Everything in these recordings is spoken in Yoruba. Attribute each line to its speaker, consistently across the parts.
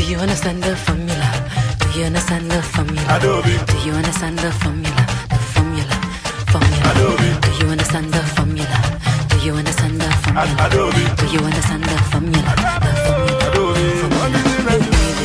Speaker 1: you understand the formula? Do you understand the formula?
Speaker 2: Adobe.
Speaker 1: Do you understand the formula? The formula, formula.
Speaker 2: Adobe.
Speaker 1: Do you understand the formula? Do you understand the formula?
Speaker 2: Adobe.
Speaker 1: Do you understand the formula? The formula,
Speaker 2: Adobe.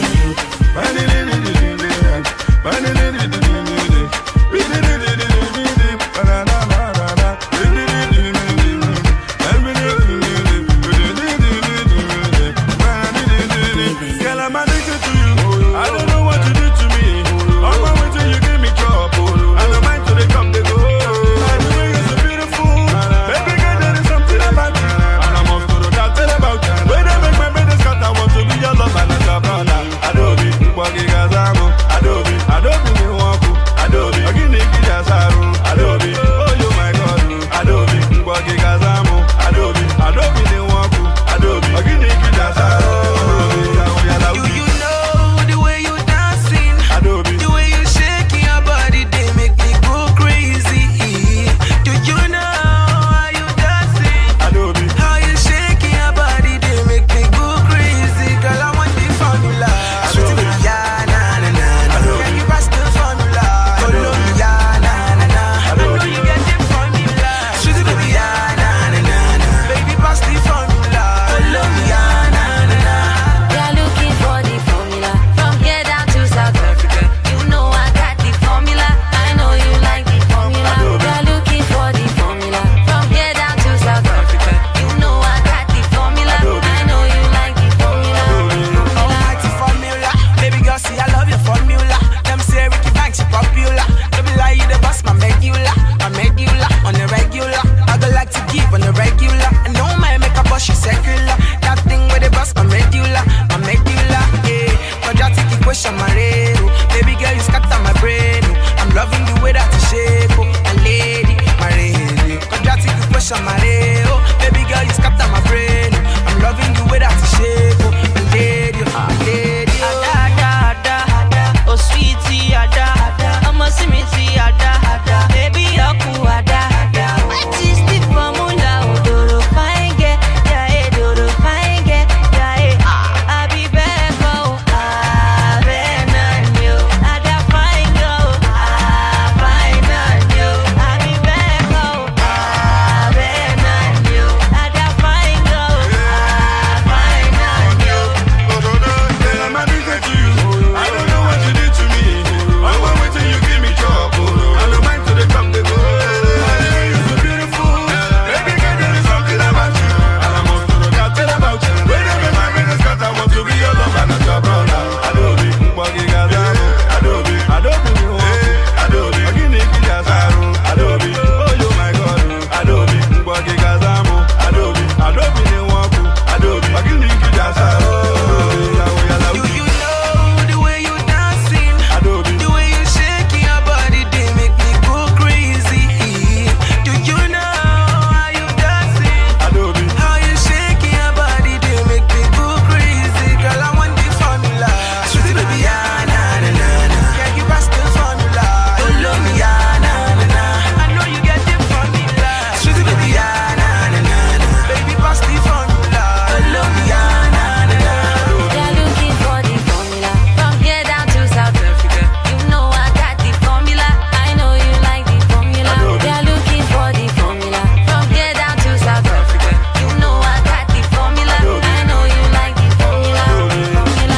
Speaker 2: Girl, I'm addicted to you. I don't know what you did to me. On my way till you give me trouble. I don't mind till they come, they go. I know you're so beautiful. Baby girl, there is something about you. And I'm off to the doctor about you. When they make my baby scat, I want to be your love and not your brother. Adobe, Kwagi Gazamu. Adobe, Adobe, me waku. Adobe, Ogini Kijasaru. Adobe, oh you my God. Adobe, Kwagi Gazamu. Adobe, Adobe, me waku. Adobe, Ogini Kijasaru.
Speaker 3: Do you know the way you dancing?
Speaker 2: Adobe.
Speaker 3: The way you shaking your body, they make me go crazy. Do you know how you dancing?
Speaker 2: Adobe.
Speaker 3: How you shaking your body, they make me go crazy. Girl, I want the formula. Sweet baby, yeah, na na na na. Can you pass the formula? Follow me, yeah, na na na. I know you get the formula. Sweet baby, yeah, na na na na. Baby, pass the formula. Follow me, yeah, na na na.
Speaker 1: We are looking for the formula from here down to South Africa. You know I got the formula. I know you like the formula. We are looking for the formula from here down to South Africa. You know I got the formula. I know you like the formula.
Speaker 3: Almighty formula. Baby girl, see I love your formula. Them say Ricky Banks is popular. Don't be like you the boss, my medulla, my medulla on the regular. I go like to give on the regular. I know my make a boss, she secular. That thing with the boss, my medulla, my medulla. Yeah, quadratic equation, my rero. Baby girl, you scatter my brain. oh. I'm loving the way that you shake, oh, my lady, my lady. Quadratic equation, my rero. Baby girl, you scatter my brain. oh. I'm loving the way that you shake, oh, my lady, my lady. oh.
Speaker 4: Ada, ada, ada, ada. Oh, sweetie, ada, ada. Ọmọ sí mi ti ada, ada. Baby, ọkù ada, ada. What is the formula? Òdòdó fine girl, yeah, eh, dòdò fine girl, yeah, eh. Àbí bẹ́ẹ̀ kọ́ o, ah, bẹ́ẹ̀ náà ni o. Ada fine girl o, ah, fine náà ni o. Àbí bẹ́ẹ̀ kọ́ o, ah, bẹ́ẹ̀ náà ni o. Ada fine girl o, ah, fine náà ni o.
Speaker 2: Girl, I'm addicted to you. I don't know what you did to me. On my way till you give me trouble. I don't mind till they come, they go. I know you're so beautiful. Baby girl, there is something about you. And I'm off to the doctor about you. When they make my business cut, I want to be your lover, not your brother. Adobe, Kwagi Gazamu. Adobe, Adobe, me want you. Adobe, Ogini Kijasaru. Adobe, oh you my God. Adobe, Kwagi Gazamu. Adobe, Adobe, me want you. Adobe, Ogini Kijasaru.
Speaker 3: Do you know the way you dancing?
Speaker 2: Adobe.
Speaker 3: The way you shaking your body, they make me go crazy. Do you know how you dancing?
Speaker 2: Adobe.
Speaker 3: How you shaking your body, they make me go crazy. Girl, I want the formula. Sweetie baby, yeah, na na na na. Can you pass the formula? Follow me, yeah, na na na. I know you get the formula. Sweetie baby, yeah, na na na na. Baby, pass the formula. Follow me, yeah, na na na.
Speaker 1: We are looking for the formula from here down to South Africa. You know I got the formula. I know you like the formula. We are looking for the formula from here down to South Africa. You know I got the formula. I know you like the formula. Formula.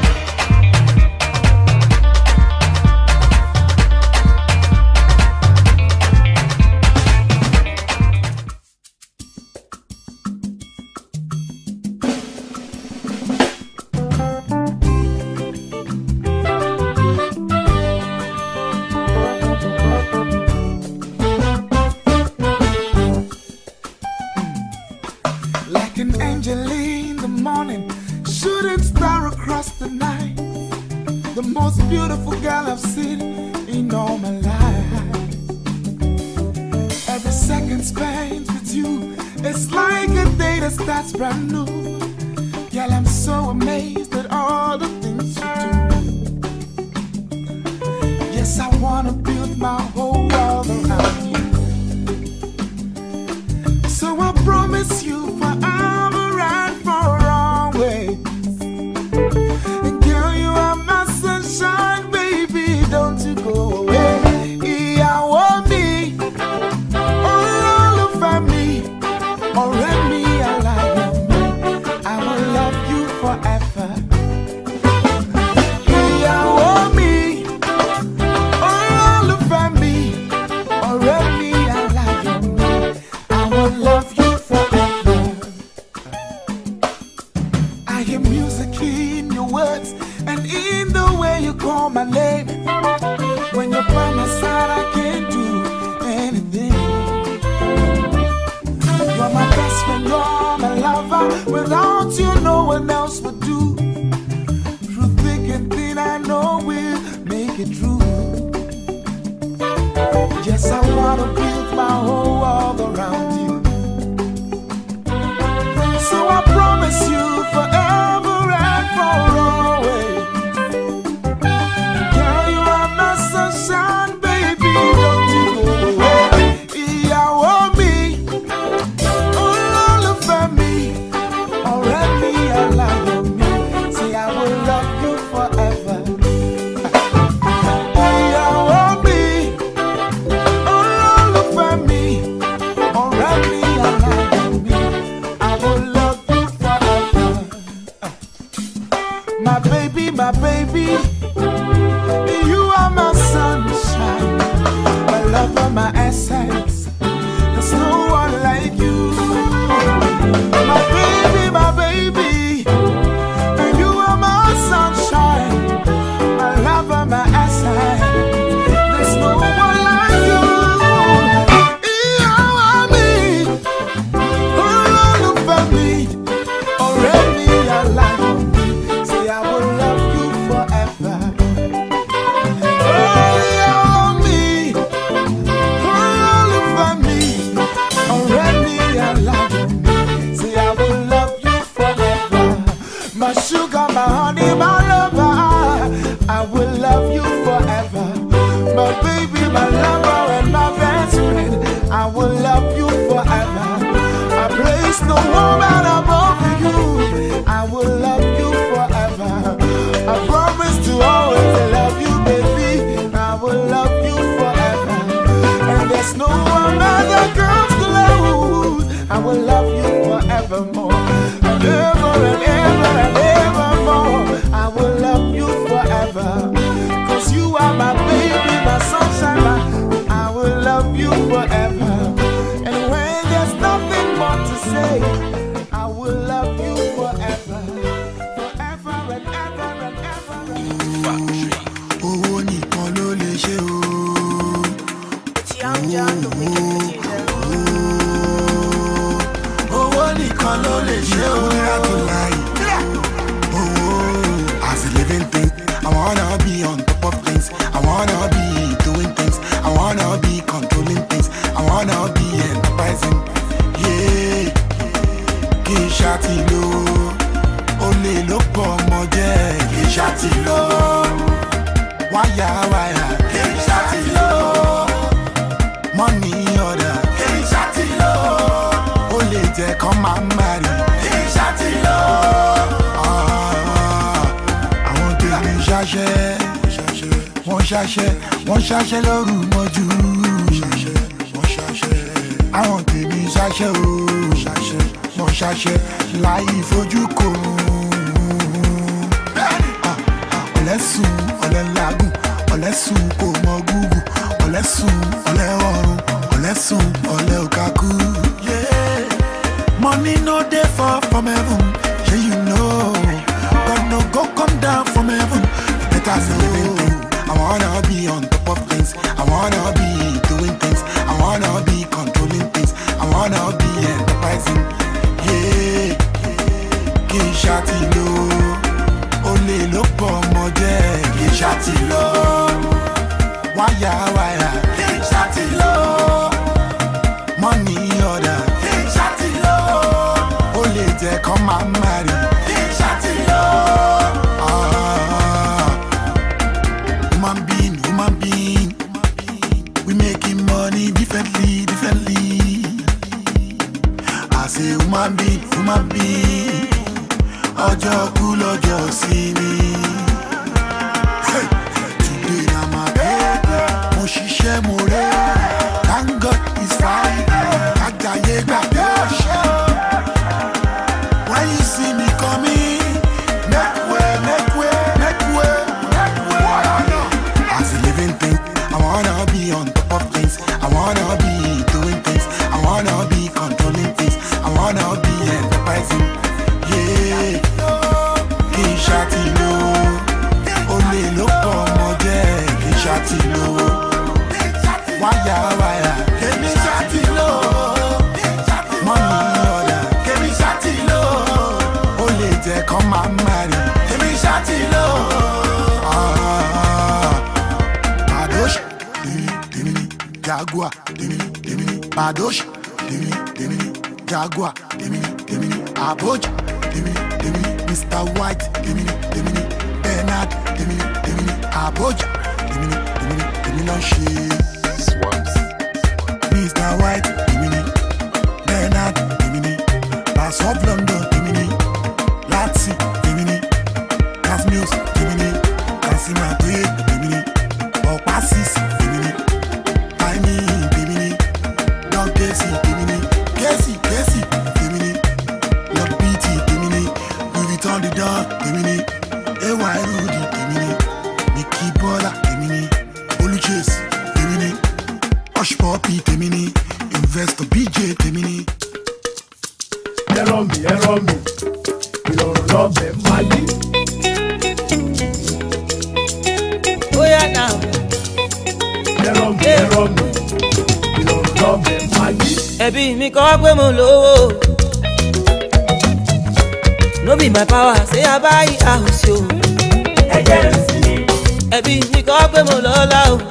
Speaker 5: Like an angel in the morning, shooting star across the night. The most beautiful girl I've seen in all my life. Every second spent with you, it's like a day that starts brand new. Girl, I'm so amazed at all the things you do. Yes, I wanna build my whole world around you. So I promise you forever and for always. And girl, making music in your words and in the way you call my name. When you're by my side, I can't do anything. You're my best friend, you're my lover. Without you, no one else would do. Through thick and thin, I know we'll make it true. Yes, I wanna build my whole world around you. So I promise you forever and for always. Girl, you are my sunshine, baby. Don't you go away. Ìyàwó mi, olólùfẹ́ mi, ọ̀rẹ́ mi, aláyọ̀ mi. Say I will love you forever. Ìyàwó mi, olólùfẹ́ mi, ọ̀rẹ́ mi, aláyọ̀ mi. I will love you forever. My baby, my baby. You are my sunshine, my lover, my essence. There's no one like you. My baby, my baby. You are my sunshine, my lover, my essence. There's no one like you. You are me, olólùfẹ́ mi, ọ̀rẹ́ mi, aláyọ̀ mi. Say I will love you forever. My sugar, my honey, my lover, I will love you forever. My baby, my lover, and my best friend, I will love you forever. I place no woman above you, I will love you forever. I promise to always love you, baby. I will love you forever. And there's no one other comes close. I will love you forevermore. And ever and ever and evermore. I will love you forever. Cause you are my baby, my sunshine. my- I will love you forever. And when there's nothing more to say, I will love you forever. Forever and ever and ever and ever.
Speaker 6: owó nìkan ló lè ṣe o. owó nìkan ló lè ṣe o. nira tó láyé. owó as a living thing i wanna be on top of things i wanna be doing things i wanna be controlling things i wanna be enterprising. Yeah. kì í ṣàtìlò olè ló pọ̀ ọmọ jẹ́ kì í ṣàtìlò wáyà wáyà kì í ṣàtìlò mọ́nì ọ̀dà kì í ṣàtìlò ó lè jẹ́ kán máa ń marry kì í ṣàtìlò. Ah, àwọn tèmi ṣaṣẹ́ wọ́n ṣaṣẹ́ wọ́n ṣaṣẹ́ lóru mọ́jú àwọn tèmi ṣaṣẹ́ o wọ́n ṣaṣẹ́ láì fojú kò ọ̀lẹ́sùn ọ̀lẹ́lágùn ọ̀lẹ́sùn kò mọ gúgù ọ̀lẹ́sùn ọ̀lẹ́ ọ̀run ọ̀lẹ́sùn ọ̀lẹ́ òkàkú. money no dey fall from heaven shey you know god no go come down from heaven better say living thing i wanna be on top of things i wanna be doing things i wanna be controlling things i wanna be enterprising. Yeah kì í ṣàtìlò olè ló pọ̀ ọmọ jẹ́ kì í ṣàtìlò wáyà wáyà kì í ṣàtìlò mọ́nì ọ̀dà kì í ṣàtìlò ó lè jẹ́ kán máa ń marry kì í ṣàtìlò. Ah, Human being, human being, we making money differently, differently. I say human being, human being, ọjọ́ kú lọ́jọ́ sí ni. Hey, Today na my day, mo ṣiṣẹ́ mo rẹ̀, thank God it's Friday, ajayi gbàgbé ọ̀ṣẹ́. When you see me coming, make way, make way, make way, make way. As a living thing, I wanna be on top of things. I wanna be doing things. I wanna be controlling things. I wanna be enterprising. Yeah. Badosh, Demini, Demini, Jaguar, Demini, Demini, Aboja, Demini, Demini, Mr. White, Demini, Demini, Bernard, Demini, Demini, Aboja, Demini, Demini, Demini, Demini,
Speaker 2: Swamps.
Speaker 6: Mr. White, Dimini, Bernard, Dimini, Bass of London, Dimini, Lazzi, Dimini, Cas Mills, Dimini, Casima Gray, Dimini, Opasis, Dimini, Tiny, Dimini, Don Casey, Dimini, Casey, Casey, Dimini, Lord BT, Dimini, Louis Vuitton, the Don, Dimini, AY Rudy, Dimini, Mickey Bola, Dimini, Oluchase, Dimini, Hush Puppy, Dimini, Investor BJ, Dimini.
Speaker 7: ẹ̀rọ mi ẹ̀rọ mi ìrọ̀rùn lọ́bẹ̀ máa yí.
Speaker 4: bóyá náà
Speaker 7: ẹ̀rọ mi ẹ̀rọ mi ìrọ̀rùn lọ́bẹ̀ máa yí.
Speaker 4: ẹbí mi kọ́ pé mo lówó no be my power say i buy house o
Speaker 7: ẹ̀jẹ̀ ń sin ní
Speaker 4: ẹbí mi kọ́ pé mo lọ́lá o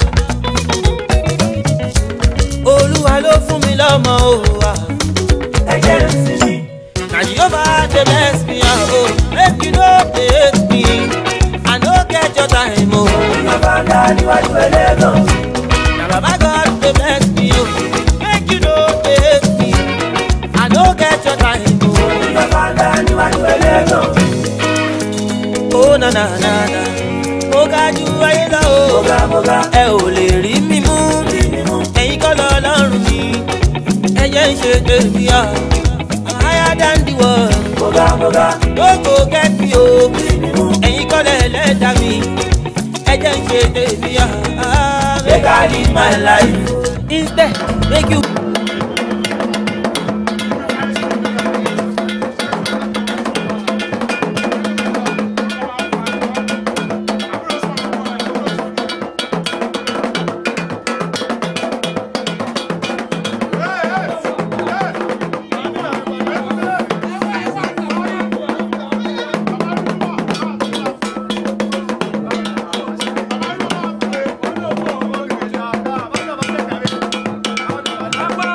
Speaker 4: olúwa ló fún mi lọ́mọ o ah.
Speaker 7: ẹ̀jẹ̀ ń sin ní.
Speaker 4: na jehovah dey bless me ah, o make you no dey hate me i no get your time o
Speaker 7: bàbá ńlá níwájú ẹlẹ́gàn.
Speaker 4: na baba god dey bless me o make you no dey hate me i no get your time o.
Speaker 7: bàbá ńlá níwájú ẹlẹ́gàn.
Speaker 4: ó na na na na mo ga ju ayé lọ o
Speaker 7: Moga moga
Speaker 4: ẹ ò lè rí mi mú ẹ̀yin kọ́ lọ lọ́rùn mi ẹ̀yẹ́ ń ṣe tèmi à I'm higher than the world
Speaker 7: moga moga
Speaker 4: no go get me o ẹ̀yin kọ́ lẹ̀ lẹ́dàá mi ẹ̀jẹ̀ ń ṣe tèmi à
Speaker 7: make I live my life.
Speaker 4: instead make you.
Speaker 7: Bàbá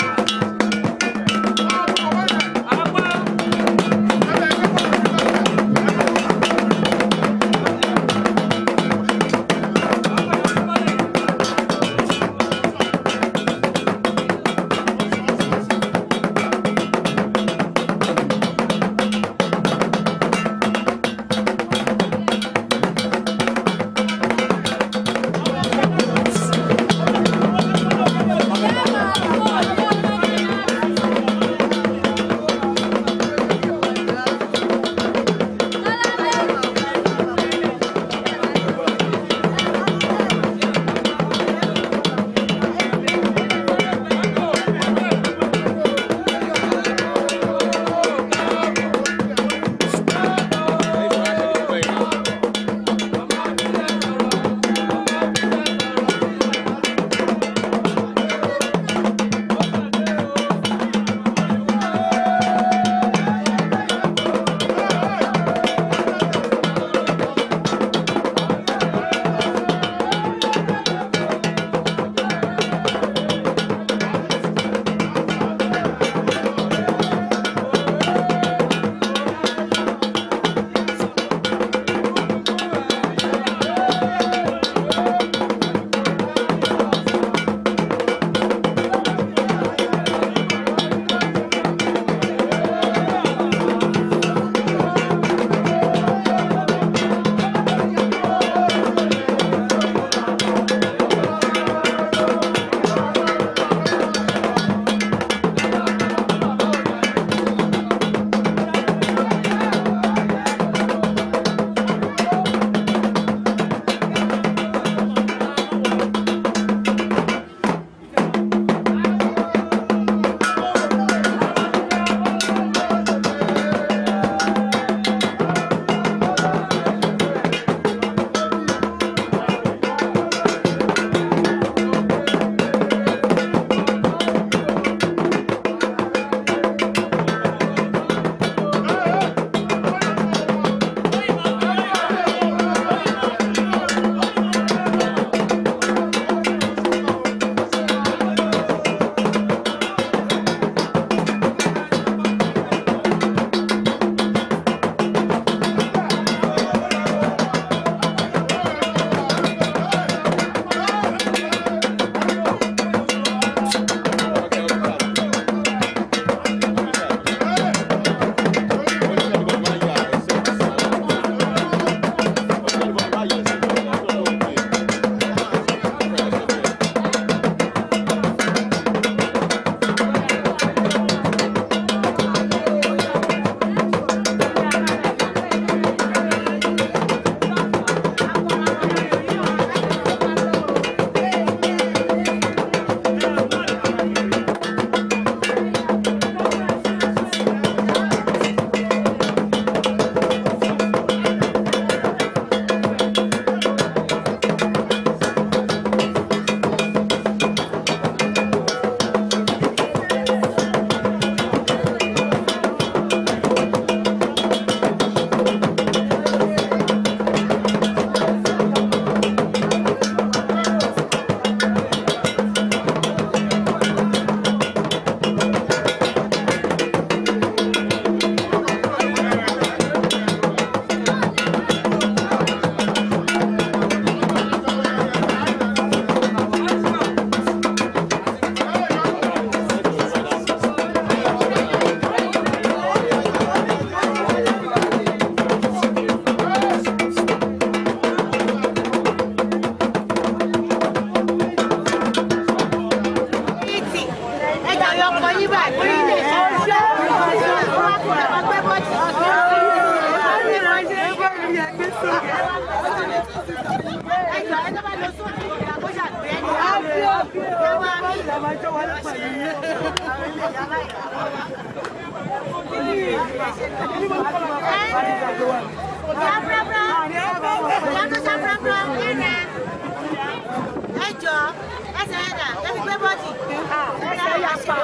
Speaker 8: ẹ jọ ẹsẹ̀ ẹ̀dà ẹ fi gbé bọ́ọ̀dì. ẹsẹ̀ yà pa.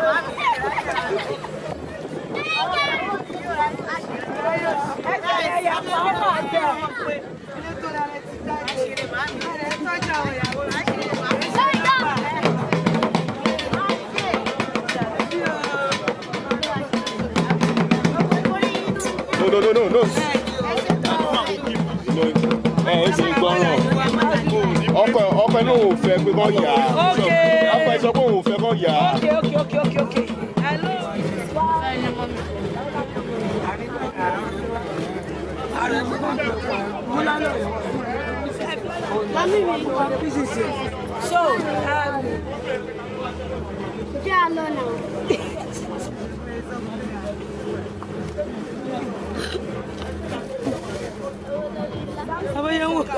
Speaker 8: ẹsẹ̀ yà pa ọmọ àjẹ.
Speaker 2: No, no, no, no, no. Ẹ ẹ ṣe gbọ́ràn. Ọkọ ọkọ ẹ náà ò fẹ́ pé kọ́ yà á. Ọkọ ẹ sọ pé òun ò fẹ́ kọ́ yà á.
Speaker 9: Okay, okay, okay, okay, okay. Hello. So, um,
Speaker 8: jẹ́ àlọ́ náà.
Speaker 9: Abayewo.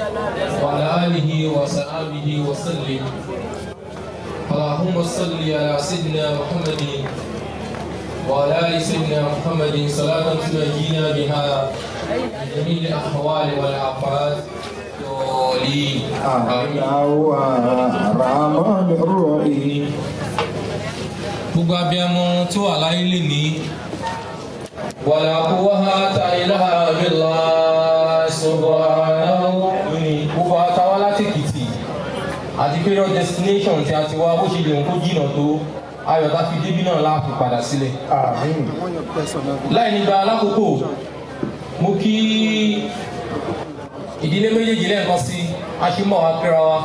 Speaker 10: وعلى آله وصحبه وسلم اللهم صل على سيدنا محمد وعلى آل سيدنا محمد صلاة تنجينا بها من جميع الأحوال والآفات والدين آمين
Speaker 5: الرحمن الرحيم
Speaker 10: gbogbo abiyamọ tó wà láyé lè ní wàlà kúwàhá ta ilaha billah subhanahu ní gbogbo àtàwọn látìkìtì àti period destination tí a ti wá bó ṣe lè ń kó jìnnà tó ayọ̀ tá fi débí náà láàfin padà sílẹ̀. láì nígbà alákòókò mo kí ìdílé méjèèjì lẹ́ẹ̀kan sí aṣímọ̀ akẹ́rọ wa.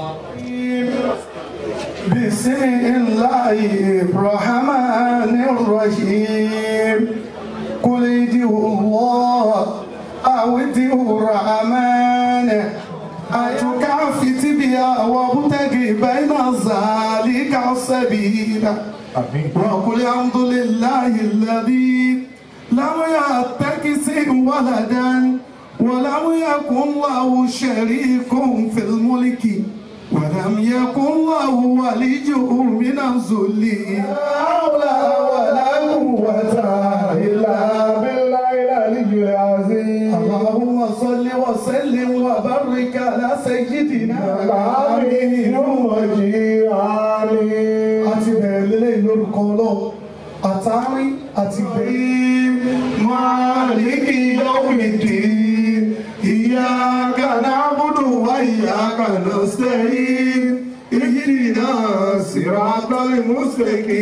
Speaker 5: بسم الله الرحمن الرحيم قل ادعوا الله أو ادعوا الرحمن أتكافت بها وابتغي بين ذلك سبيلا وقل الحمد لله الذي لم يتخذ ولدا ولم يكن له شريك في الملك ولم يكن له ولي من الذل لا حول ولا قوة إلا بالله العلي العظيم اللهم صل وسلم وبارك على سيدنا العامين وجيراني àti bẹ̀rẹ̀ lélẹ̀ lórúkọ ọlọ́run àtàrí àti bẹ̀rẹ̀ máàlìkì yọ̀mìdì ìyá kaná búdù wá ìyá kaná sẹ́yìn ìyìnà sírátọ́lì mùsùlùmí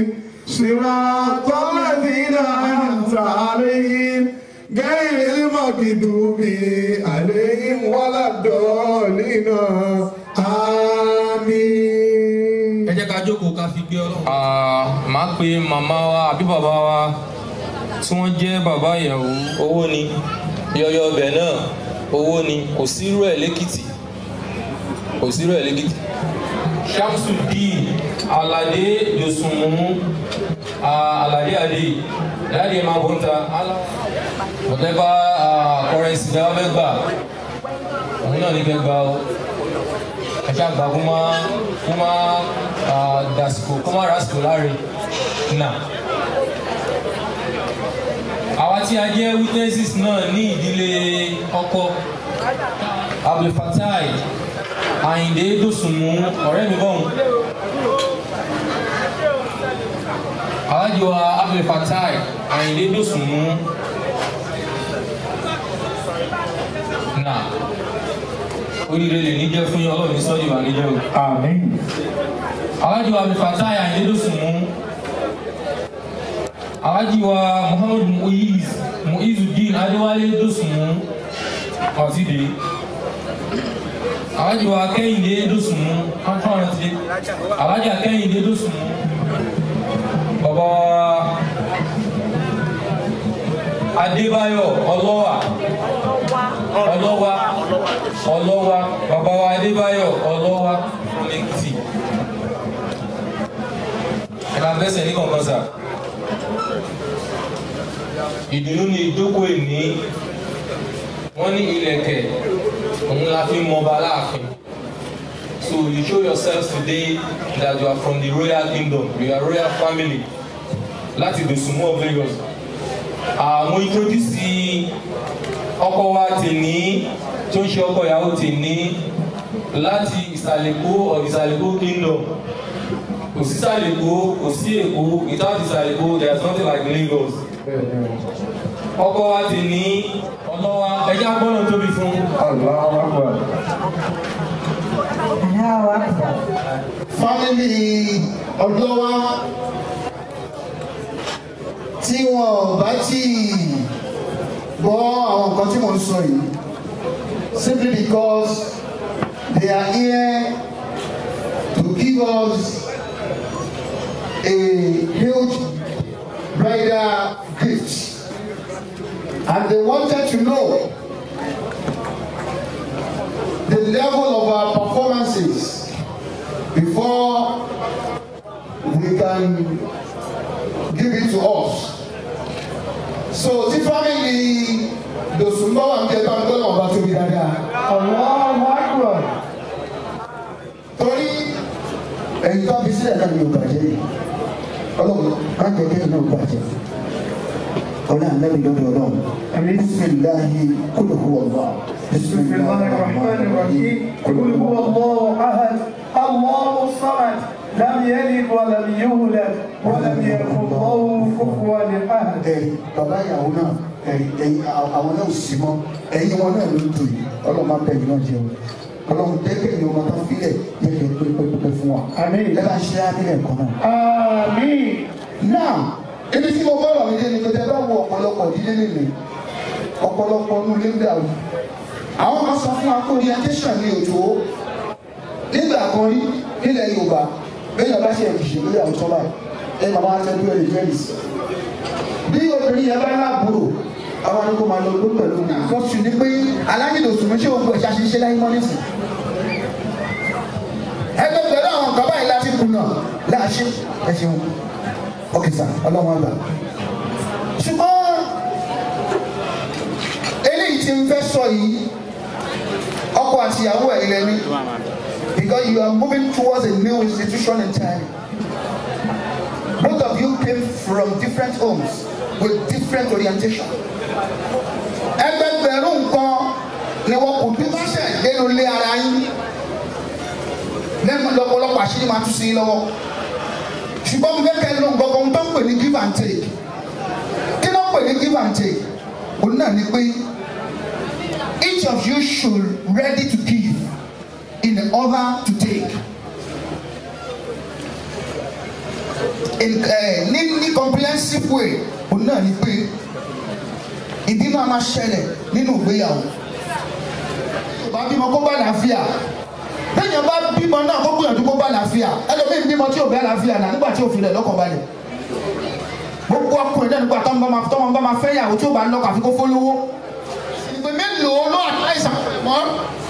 Speaker 5: sírátọ́lì dínà àtàlẹ́yìn gẹ́rì mọ̀kìdùbí àlẹ́yìn wọ́lá dọ́ọ̀lìnà àmín.
Speaker 10: ẹ jẹ́ ká jókòó ká fi gbé ọlọ́run. máa pe màmá wa àbí bàbá wa tí wọ́n jẹ́ bàbá ìyàwó owó ni yọyọ ọbẹ̀ náà owó ni kò sírú ẹ̀ lẹ́kìtì kò sírú ẹ̀ lẹ́kìtì. shamsudeen alade yosunmu alade ade láti máa bọ̀ ń ta whatever currency dáwọ́ fẹ́ gbà òun náà ní kẹ́ gbà ó ẹ̀ṣá àgbà kó má kó má dàsìkò kó má rásìkò láre nà. àwa tí a jẹ́ witnesses náà ní ìdílé ọkọ abdulfatai ayinde dosunmu ọ̀rẹ́ mi bọ́hùn. alájọ abdulfatai ayinde dosunmu nà oríire lè ní jẹ́ fún yín ọlọ́run ní sọ́ọ́dì wà ní jẹ́ o.
Speaker 5: àmín.
Speaker 10: alájọ abdulfatai ayinde dosunmu alájọ wa muhammadu muiz muizudeen adéwálé dosunmu ọtíde alájọ wa kẹ́hìndé dosunmu kọ́ńtọ́rọ̀ ti alájọ kẹ́hìndé dosunmu bàbá wa adébáyọ̀ ọlọ́wà ọlọ́wà ọlọ́wà bàbá wa adébáyọ̀ ọlọ́wà lẹ́kìtì ẹ̀ka bẹ́sẹ̀ ní kọ̀ọ̀kan sà ìdùnnú ni ìjókòó ìní wọ́n ní ilẹ̀kẹ̀ òun la fi mọba láàfin so you show yourselves today that you are from the royal kingdom you are royal family láti Dòsùnmú of Lagos àwọn introduce ọkọ wa tèní tó ń ṣe ọkọ ìyàwó tèní láti ìsàlẹ̀kó of ìsàlẹ̀kó kingdom kò sí ìsàlẹ̀kó kò sí èkó without ìsàlẹ̀kó there is nothing like Lagos ọkọ wa tèní ọlọ́wà ẹja gbọ́dọ̀ tóbi fún.
Speaker 11: fámìlì ọlọ́wà tí wọn ò bá tí gbọ́ àwọn nǹkan tí mò ń sọ yìí simply because they are here to give us a huge bridal gift and they wanted to know the level of our performances before we can give it to us. So tí family Dòsùnmọ́ wà ní ẹgbẹ́ ọgbẹ́ náà bá tóbi dáadáa. sílẹ̀ náà ni yóò bàjẹ́ yìí ọlọ́run má jẹ́ kẹ́yìn náà bàjẹ́ ọlọ́run ànábì lọ́dọ̀ ọlọ́run bisimilahi kúlù hu ọ̀gbà
Speaker 12: بسم الله الرحمن الرحيم قل هو الله احد الله الصمد لم يلد ولم يولد ولم يكن له كفوا احد
Speaker 11: ẹ̀rí bàbá ìyàwó náà ẹ̀rí ẹ̀yìn àwọn náà ò sí mọ́ ẹ̀yìn wọn náà ló ń tò yìí ọlọ́run máa bẹ̀ yìí náà jẹun ọlọ́run tẹ́kẹ̀ yìí ọmọ tó filẹ̀ yẹ kẹ́ pé pẹ́pẹ́ fún wa ẹ bá ṣe á nílẹ̀ kan náà.
Speaker 12: àmín.
Speaker 11: náà ibi tí mo bọ́rọ̀ mi dé ni pé tẹ́ bá wo ọ̀pọ̀lọpọ̀ ìdílé nìlé ọ̀pọ̀lọpọ̀ ọdún lé ń dàrú àwọn kan sọ fún wa pé orientation ní òjò nígbà kan rí nílẹ̀ yorùbá bẹ́ẹ̀ yàrá ṣe ìṣe lórí àwọn sọ́ba ẹ màmá wa tẹ́lẹ̀ ẹ̀rí jẹ́rìí sí bí obìnrin yẹn bá láàbùrò àwọn àdúgbò máa lọ ló pẹ̀lú ní àkọ́sù ni pé alájìdòsùn mi ṣé o gbọ́ ẹ̀ṣá ṣe ṣe láyé mọ́ nísìn ẹgbẹ́ pẹ̀lú àwọn nǹkan báyìí láti kùnà láàṣẹ ẹ ṣeun ọkẹ sà ọlọ́run àgbà ṣùgbọ́n eléyìí tí ń fẹ́ sọ yìí ọkọ àti ìyàwó ẹ̀ ilẹ̀ ni because you are moving towards a new institution in time both of you came from different homes with different orientation ẹgbẹgbẹ̀rún nǹkan ni wọn kò dúró sẹ̀ nínú ilé ara yín lẹ́nu lọ́pọ̀lọpọ̀ àṣírí máa tún sí yín lọ́wọ́ ṣùgbọ́n mo fẹ́ kẹ́ ló ń gbọ́gbọ́n tó ń pè ní give and take kí ló ń pè ní give and take òun náà ni pé each of you should ready to give in order to take in uh, ní ní comprehensive way òun náà ni pé ìdí máa máa ṣẹlẹ̀ nínú ìgbéyàwó bá bímọ kó bá làáfíà téèyàn bá bímọ náà kó gbìyànjú kó bá làáfíà ẹlòmíín bímọ tí ò bá làáfíà náà nígbà tí ò fi rẹ̀ lọ́kàn balẹ̀ gbogbo ọkùnrin náà nígbà tọ́mọ bá máa tọ́mọ bá máa fẹ́ yàwó tí ò bá lọ́kàn àfi kó fólówó ìgbè mélòó ló àtàìsàn mọ́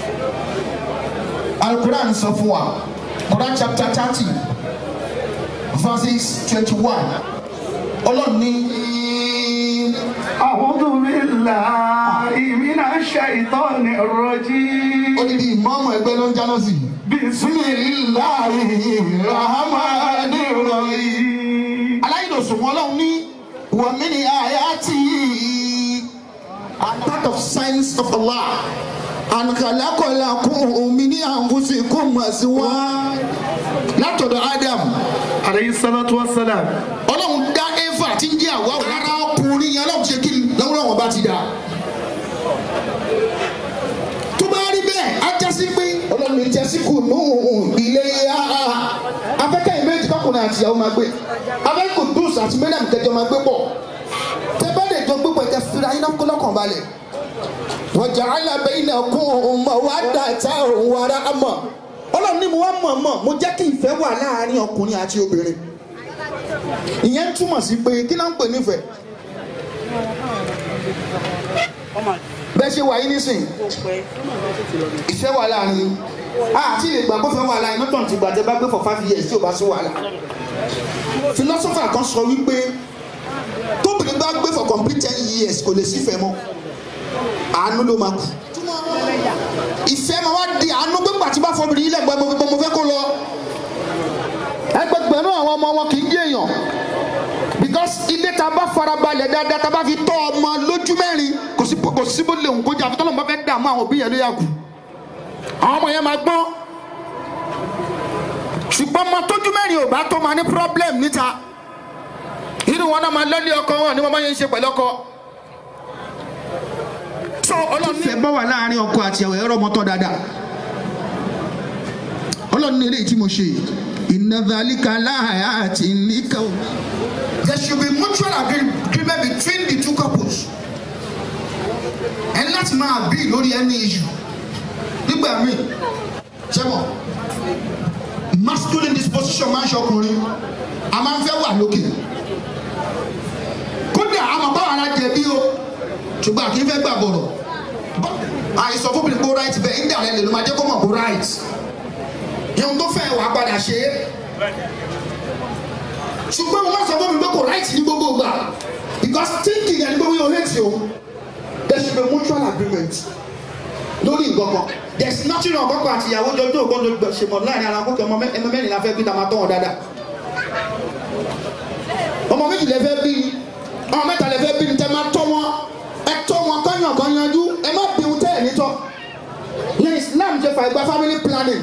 Speaker 11: alukuran sọ fún wa Quran chapter thirty verses twenty-one ọlọ́run ní.
Speaker 12: أعوذ بالله من الشيطان الرجيم
Speaker 11: ó ní bí ìmọ̀ọ́mọ̀ ẹgbẹ́ ló ń jáná sí i. bisimilahi rahmani rahim. aláìlòsùn wọn lọ́hùn ní wàmí ni àyàtì a part of signs of Allah and khalaqalakum min anfusikum azwaj látọ̀dọ̀ Adam.
Speaker 12: alayhi salatu wa salam.
Speaker 11: ọlọ́run dá Eva tí ń jẹ́ àwa rárá ọkùnrin yẹn ọlọ́run ṣe kí lọ́wọ́ wọn bá ti dá. tó bá rí bẹ́ẹ̀ á já sí pé ọlọ́run ìjẹ́ sí kù nù ilé afẹ́kẹ́ ìméjì kọkùnrin àti ìyàwó máa gbé afẹ́kù dùs àti mẹ́lẹ̀m kẹjọ máa gbé pọ̀ tẹ bá lè jọ gbé pọ̀ ẹ̀kẹ́ fira iná kó lọ́kàn balẹ̀ wọ́jà alábẹ́ iná kún ọmọ wa dàtà òun ara mọ̀ ọlọ́run ní mo wá mọ̀ mọ̀ mo jẹ́ kí ìfẹ́ wà láàárín ọkùnrin àti obìnrin ìyẹn ń túmọ̀ sí pé kí náà ń pè nífẹ̀ẹ́ bẹ́ẹ̀ ṣe wà yín nísìn ìfẹ́ wà láàrin àti lè gbà kó fẹ́ wà láàrin mọ́tò ti gbà tẹ́ bá gbé for five years tí ò bá sí wàhálà philosopher kan sọ wípé tóbìnrin bá gbé for complete ten years kò lè sífẹ̀ẹ́ mọ́ àánú ló máa kù ìfẹ́ máa wá di àánú gbégbà tí bá fọmìnrin yìí lẹ́gbẹ̀ẹ́ mo fẹ́ kó lọ ẹgbẹgbẹ̀rún àwọn ọmọ wọn kì í yé èèyàn because ilé ta bá farabalẹ̀ dáadáa ta bá fi tọ́ ọmọ lójú mẹ́rin kò sí kò sí bó lè ń kójú àfi tọ́lọ́mọ bá fẹ́ dààmú àwọn òbí yẹn ló yà kù àwọn ọmọ yẹn máa gbọ́n ṣùgbọ́n ọmọ tójú mẹ́rin ò bá tó máa ní problem níta inú wọn náà máa lọ́lé ọkọ wọn ni wọ́n máa ń ṣe pẹ̀lú ọkọ. so ọlọ́run ní. ìfẹ́ bá wà láàrin ọkọ àti ẹ̀wẹ̀ ẹ̀rọ ọmọ tọ́ dáadáa ọlọ́run ní eléyìí tí mo ṣe ìnàdàlíkà láàyà àti níkà omi. there should be mutual agreement between the two couples ẹni láti máa bí lórí ẹni issue nígbà míì sẹ́wọ̀n masculine disposition máa ń ṣọkùnrin a máa ń fẹ́ wà lókè kódà a máa bá ara jẹ̀bi o ṣùgbọ́n àkì í fẹ́ gbà bọ̀rọ̀ àìsàn fún mi kó right bẹ́ẹ̀ ń dàrẹ́ lè ló máa jẹ́ kó mọ̀ kó right ìhun tó fẹ́ wàá padà ṣe é ṣùgbọ́n mo máa sọ fún mi pé kò right ní gbogbo ìgbà because thinking ẹni gbogbo yóò hate o there should be mutual agreement lórí nǹkan kan
Speaker 13: there is nothing wrong kọ́kọ́ àti ìyàwó jọjọ́ ògbọ́n ṣe mọ̀ láàrin ara kókè ọmọ mẹ́- ẹmọ mẹ́rin la fẹ́ bí ta máa tọ́ wọn dáadáa ọmọ méjì lẹ fẹ́ bí ọmọ mẹ́ta lẹ fẹ́ bí ní tẹ́ máa tọ́ wọn ẹ tọ́ wọn kọ́yàn kan yanjú ẹ má bí wọn tẹ́ ẹ̀ nítọ́ ní Islam ṣe fà gba family planning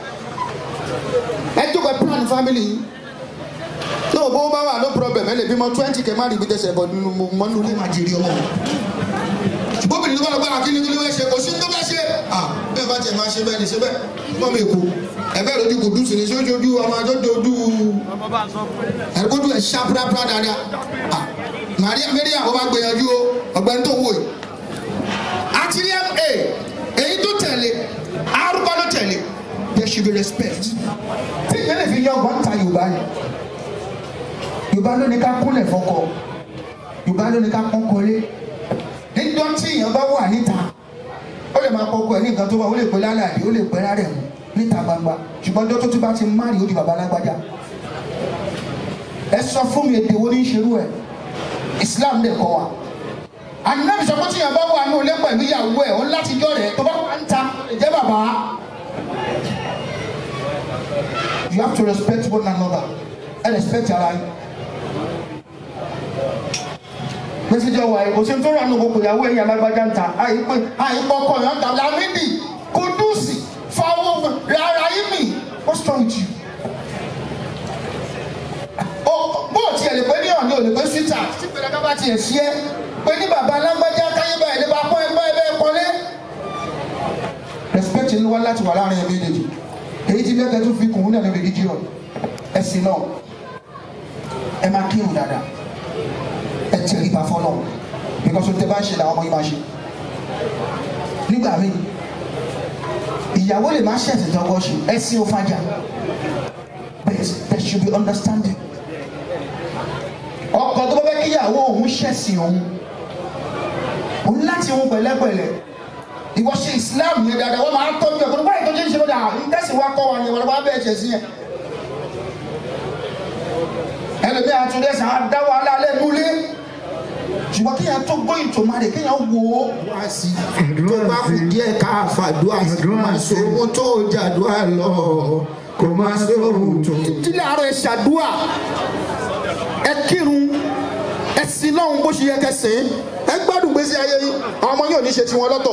Speaker 13: ẹ jókòó ẹ plan family yìí tí o bó bá wà no problem ẹ lè bímọ twenty kẹ má rí ibi tẹsẹ̀ bọ̀ nínú mọ́ nínú ilé máa jèrè ọmọ ṣùgbọ́n obìnrin tó bá lọ gbára kí ni kí ni wọ́n ṣe kò sí ní tó bá ṣe à bẹ́ẹ̀ bá tiẹ̀ máa ṣe bẹ́ẹ̀ ni ṣe bẹ́ẹ̀ gbọ́n mi kú ẹ̀bẹ́ lójú kò dùn sí ni sójú ojú ọmọ àjọ dojú ẹ̀kọ́jú ẹ̀ ṣá púrápúrá dáadáa à Maria Maria ó bá gbìyànjú o ọ̀gbẹ́ni tó ń wò yìí àti ní ma èyí tó tẹ̀lé arúgbó ló tẹ̀lé there should be respect tí ìyẹn lè fi yọ ọgbọ́n ta Yorùbá ni Yorùbá ló ní ká kúnlẹ̀ fọ́kọ Yorùbá ló ní ká pọ́n kọ́lé níjọ́ tí èèyàn bá wà níta ó lè máa kọ́kọ́ ẹ̀ ní nǹkan tó wà ó lè pẹ́ lálàdé ó lè pẹ́ rárẹ̀ mú níta gbangba ṣùgbọ́n ọjọ́ tó tún bá ti márì ó di bàbá alágbájá ẹ sọ fún mi èdè wo ní í ṣerú ẹ Islam lè kọ́ wa ànábì sọ pé tí èèyàn bá wà ní olé pẹ̀lú ìyàwó ẹ̀ ó láti jọ rẹ̀ tó bá wà ń ta ìjẹ́ bàbá you have to respect one another ẹ respect ara yín mẹsìlẹ wa yìí kò sí tó rà nù gbogbo ìyàwó ẹ̀yìn alágbájá ń ta àyípẹ àyípọ ọkọ yẹn ń ta lamidi kudusi fáwọn rárá yìí mi what's wrong with you. o bó o tiẹ̀ lè pé ní ọ̀nì ò lè pé sweeter tí pẹ̀lẹ́ká bá tiẹ̀ sí ẹ pé ní bàbá alágbájá káyé báyìí lè bá pọ́n ẹ báyìí bẹ́ẹ̀ kọ́lé. respect ń wá láti wà láàrin ẹbí méjèèjì èyí tí lẹ́kẹ̀ẹ́ tó fi kùn ún náà ní religion ẹ̀sìn náà ẹ máa kírun dáadáa ẹ tẹríba fọlọ because o tẹ bá ṣe làwọn ọmọ yìí máa ṣe nígbà míì ìyàwó lè má ṣẹ̀sìn tó kọ́ ṣe ẹ̀sìn ò fàjà but there should be understanding ọkọ tó bá fẹ́ kí ìyàwó òun ṣẹ̀sìn òun òun láti òun pẹ̀lẹ́pẹ̀lẹ́ ìwọ ṣe Islam yẹn dáadáa wọ́n máa ń tọ́jú ẹ̀kọ́ nígbà tó ṣe ń ṣe lọ́dà ìtẹ̀sí wa kọ́ wa ni wọ́n bá bẹ́ẹ̀ ṣẹ̀ sí yẹn ẹlòmíì àtúndẹ̀ sàn á dá wàhálà lẹ́nu lé ṣùgbọ́n kéèyàn tó gbọ́ ìtòmá rẹ̀ kéèyàn wò ó wá sí tó bá kù díẹ̀ ká fàdúrà sí má sòwò tó jàdúrà lọ kò má sòwò tó. ìdílé àárọ̀ ẹ̀ ṣàdúrà ẹ kírun ẹ sin lọ́hùn bó ṣe yẹ kẹsìn ẹ gbádùn gbèsè ayé yín àwọn ọmọ yóò ní ṣe tiwọn lọ́tọ̀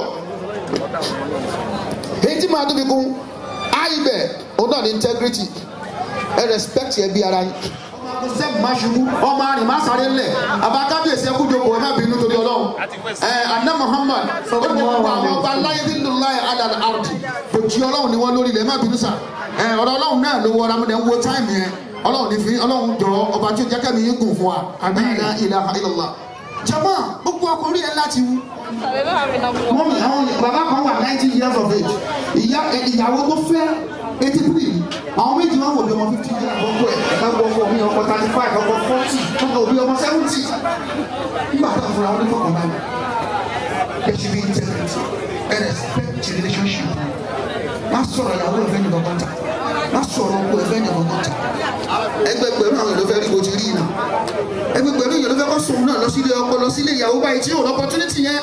Speaker 13: èyí tí màá tóbi kún àìbẹ̀ òun náà ní integrity ẹ respect ẹ bí ara yín sẹ́gun máa ṣubú ọmọ àrìn máa sáré ńlẹ̀ àbá kábíyèsí ẹkú jókòó ẹ má bínú torí ọlọ́run ẹ anna muhammad ó ní gbogbo àwọn ọba láyé nínú láyé adal ardi kò jí ọlọ́run ni wọ́n lórí ilẹ̀ ẹ má bínú sà ẹ ọ̀rọ̀ ọlọ́run náà ló wọra mo dẹ̀ ń wo táìmù yẹn ọlọ́run ní fi ọlọ́run jọ ọba tí ó jẹ́ kẹ́mi yín gùn fún wa la ilaha illallah jama gbogbo ọkùnrin yẹn láti wú mọ́mí àwọn bàbá kan wà nineteen years of age ìyá ìyàwó tó fẹ́ eighty three àwọn méjì máa ń wò bí ọmọ fifty years ọkọ ẹ̀ ẹ̀ ọkọ ọkọ mi ọkọ thirty five ọkọ forty ọkọ òbí ọmọ seventy nígbà tó ń fura wọn ní fọkàn báyìí there should be integrity and respect the relationship má sọ̀rọ̀ ìyàwó ẹ̀fẹ́ ní kankan ta má sọ̀rọ̀ ọkọ ẹ̀fẹ́ ní kankan ta ẹgbẹgbẹ̀rún àwọn èlò fẹ́ rí bó ti rí iná ẹgbẹgbẹ̀rún èlò fẹ́ kọ́ sùn náà lọ sílé ọkọ lọ sílé ìyàwó báyìí tí yóò lọ opportunity yẹn